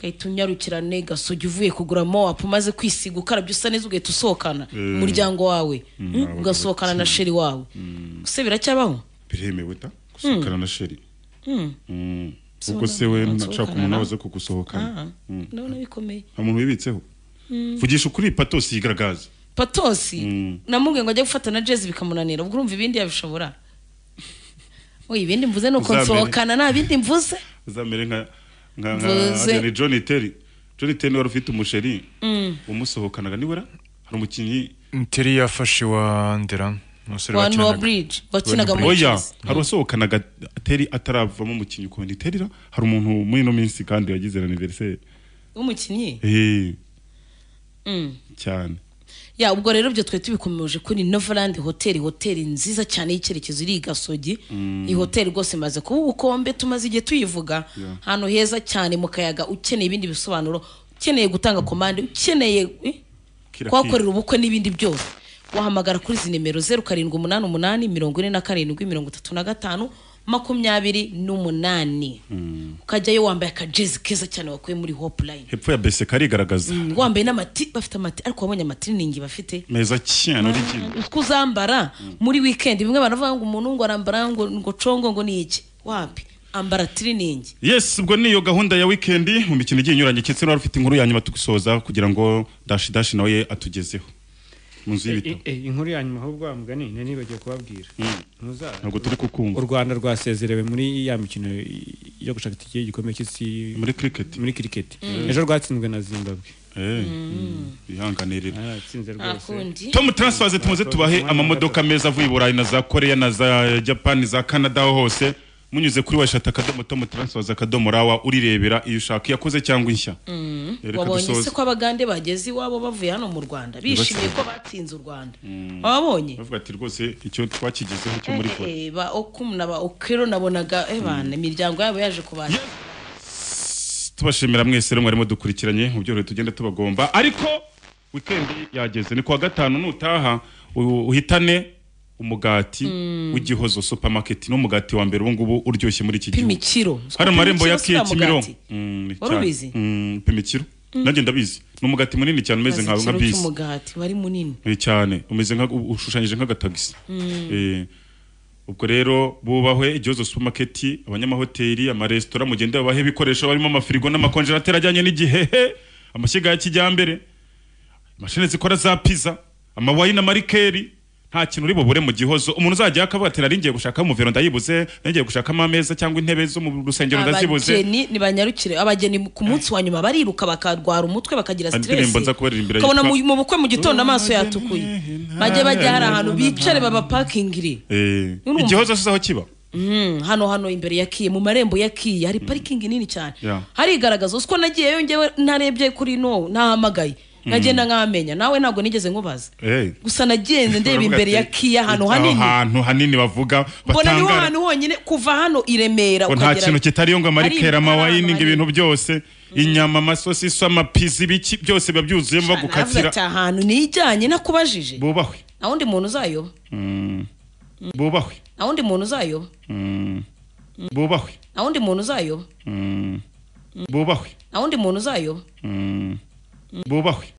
gahita unyarukirane gasogi uvuye kugura mowapu umaze kwisiga ukarabya usa neza ugahita usohokana Eh. umuryango wawe Mm, Mm, abagabo ugasohokana na cyane. sheri wawe ese biracyabaho biremewe ta gusohokana na sheri Mm. Mm. So ubwo se we ntabwo nashaka nsohokana umuntu na- waza kugusohokana Ah, Mm. ndabona bikomeye nta muntu wibitseho Mm. vugisha ukuri patosi yigaragaza patosi Mm. namubwiye ngo ajye gufata na jezi bikamunanira ubwo urumva ibindi yabishobora oye ibindi mvuze ni uko Uzamere. nsohokana nta bindi mvuze uzamere nka nka Mvuze. nka ni John Terry John Terry wari ufite umusheri Mm. umusohokanaga niwe ra hari umukinnyi Nteri yafashe wa ndera umusore Wa Noah wakinaga- Bridge, wakinaga mu Bridge. oya hari uwasohokanaga Terry ataravamo umukinnyi ukundi Terry ra hari umuntu muri ino minsi kandi yagize anniversaire w'umukinnyi eh Mm. cyane ya ubwo rero ibyo twari tubikomeje kuri noverland hoteli hoteli nziza cyane y'icyerekezo iri i gasogi Mm. iyi hoteli rwose imaze kuba ubukombe tumaze igihe tuyivuga Yeah. ahantu heza cyane mu kayaga ukeneye ibindi bisobanuro ukeneye gutanga komande ukeneye eh, Kira kuhakorera ubukwe n'ibindi byose wahamagara kuri izi nimero zeru karindwi umunani umunani mirongo ine na karindwi mirongo itatu na gatanu makumyabiri n'umunani Mm. ukajyayo wambaye akajezi keza cyane wakuye muri hopulayini hepfo ya bese karigaragaza wambaye n'amati bafite amati ariko wabonye amatiriningi bafite meza cyane uri kimwe utwo uzambara muri weekend bimwe baravuga ngo umuntu ngo arambara ngo ngo congo ngo ni iki wapi ambara tiriningi yes ubwo niyo gahunda ya wikendi mu mikino igiye inyuranye ndetse n'uwari ufite inkuru ya nyuma tugusoza kugira ngo dashi dashi nawe atugezeho mu nzu y'ibitabo Eh, eh, inkuru ya nyuma ahubwo wa mugani nari nibagiwe kubabwira Ntuza- ntabwo turi kukumva u rwanda rwasezerewe muri ya mikino yo gushaka itike y'igikombe cy'isi muri cricket muri cricket Mm. ejo rwatsinzwe na zimbabwe bihanganirira aratsinze rwose tom transfers tumaze tubahe amamodoka meza avuye i burayi na za koreya na za japani za canada aho hose munyuze kuri washata akadomo tom transfers akadomo rawa urirebera iyo ushaka iyakoze cyangwa inshya Reka wabonye dusoze. se ko abagande bageze iwabo bavuye hano mu rwanda bishimiye ko batsinze u rwanda wabonye bavuga ati rwose icyo twakigezeho cyo muri kure Eh, eh, ba okumu na ba okero nabonaga eh, bana imiryango yabo yaje kubasha tubashimira mwese rero mwarimo dukurikiranye mu byorohe tugenda tubagomba ariko wikendi yageze ni kuwa gatanu nutaha u- uhitane umugati w'igihozo supermarket ni umugati wa mbere ubu ngubu uryoshye muri iki pima gihugu ikiro hari amarembo ya Pima ikiro kiye si ya kimironko mugati. Wari ubizi? pima ikiro Mm. nanjye ndabizi ni umugati munini cyane umeze nka Maze nka ikiro bisi cy'umugati wari munini Eh, cyane umeze nka ushushanyije nk'agatagisi Mm. Eh, ubwo rero bubahwe igihozo supermarket abanyamahoteli amaresitora mugende babahe ibikoresho barimo amafirigo n'amakonjerateri ajyanye n'igihehe amashyiga ya kijyambere imashini zikora za pizza amawayini amarikeri nta kintu uri bubure mu gihozo umuntu uzajya akavuga ati nari ngiye gushaka umuvero ndayibuze nari ngiye gushakamo ameza cyangwa intebe zo mu rusengero ndazibuze abageni ntibanyarukire abageni ku munsi wa nyuma bariruka bakarwara umutwe bakagira Hari indirimbo nza stress kubaririmbira ukabona mu yitwa- mu bukwe mu gitondo amaso yatukuye bajye bajya hari ahantu bicare babapakingire Eh, Urumva? igihozo se aho kiba Mm, hano hano imbere ya kiye mu marembo ya kiye hari parikingi nini cyane Yeah. harigaragaza uko nagiyeyo njyewe ntarebye kuri no ntahamagaye nagenda nkamenya nawe ntabwo nigeze nkubaza Eh. gusa nagenze ndeba Baravuga imbere ya ati, kiya ahantu "Aho hanini hantu hanini bavuga mbona niho batangara hantu honyine kuva hano i remera ngo nta kintu kitariyo ngo Hari amarikera ibitara, amawayini ngo hari- ibintu byose inyama amasosiso amapizi ibiki byose biba byuzuyemo Navuga bagukatira ati ahantu nijyanye nakubajije bubahwe nta wundi muntu uzayoba Mm. bubahwe nta wundi muntu uzayoba Mm. bubahwe nta wundi muntu uzayoba Mm. bubahwe nta wundi muntu uzayoba Mm. bubahwe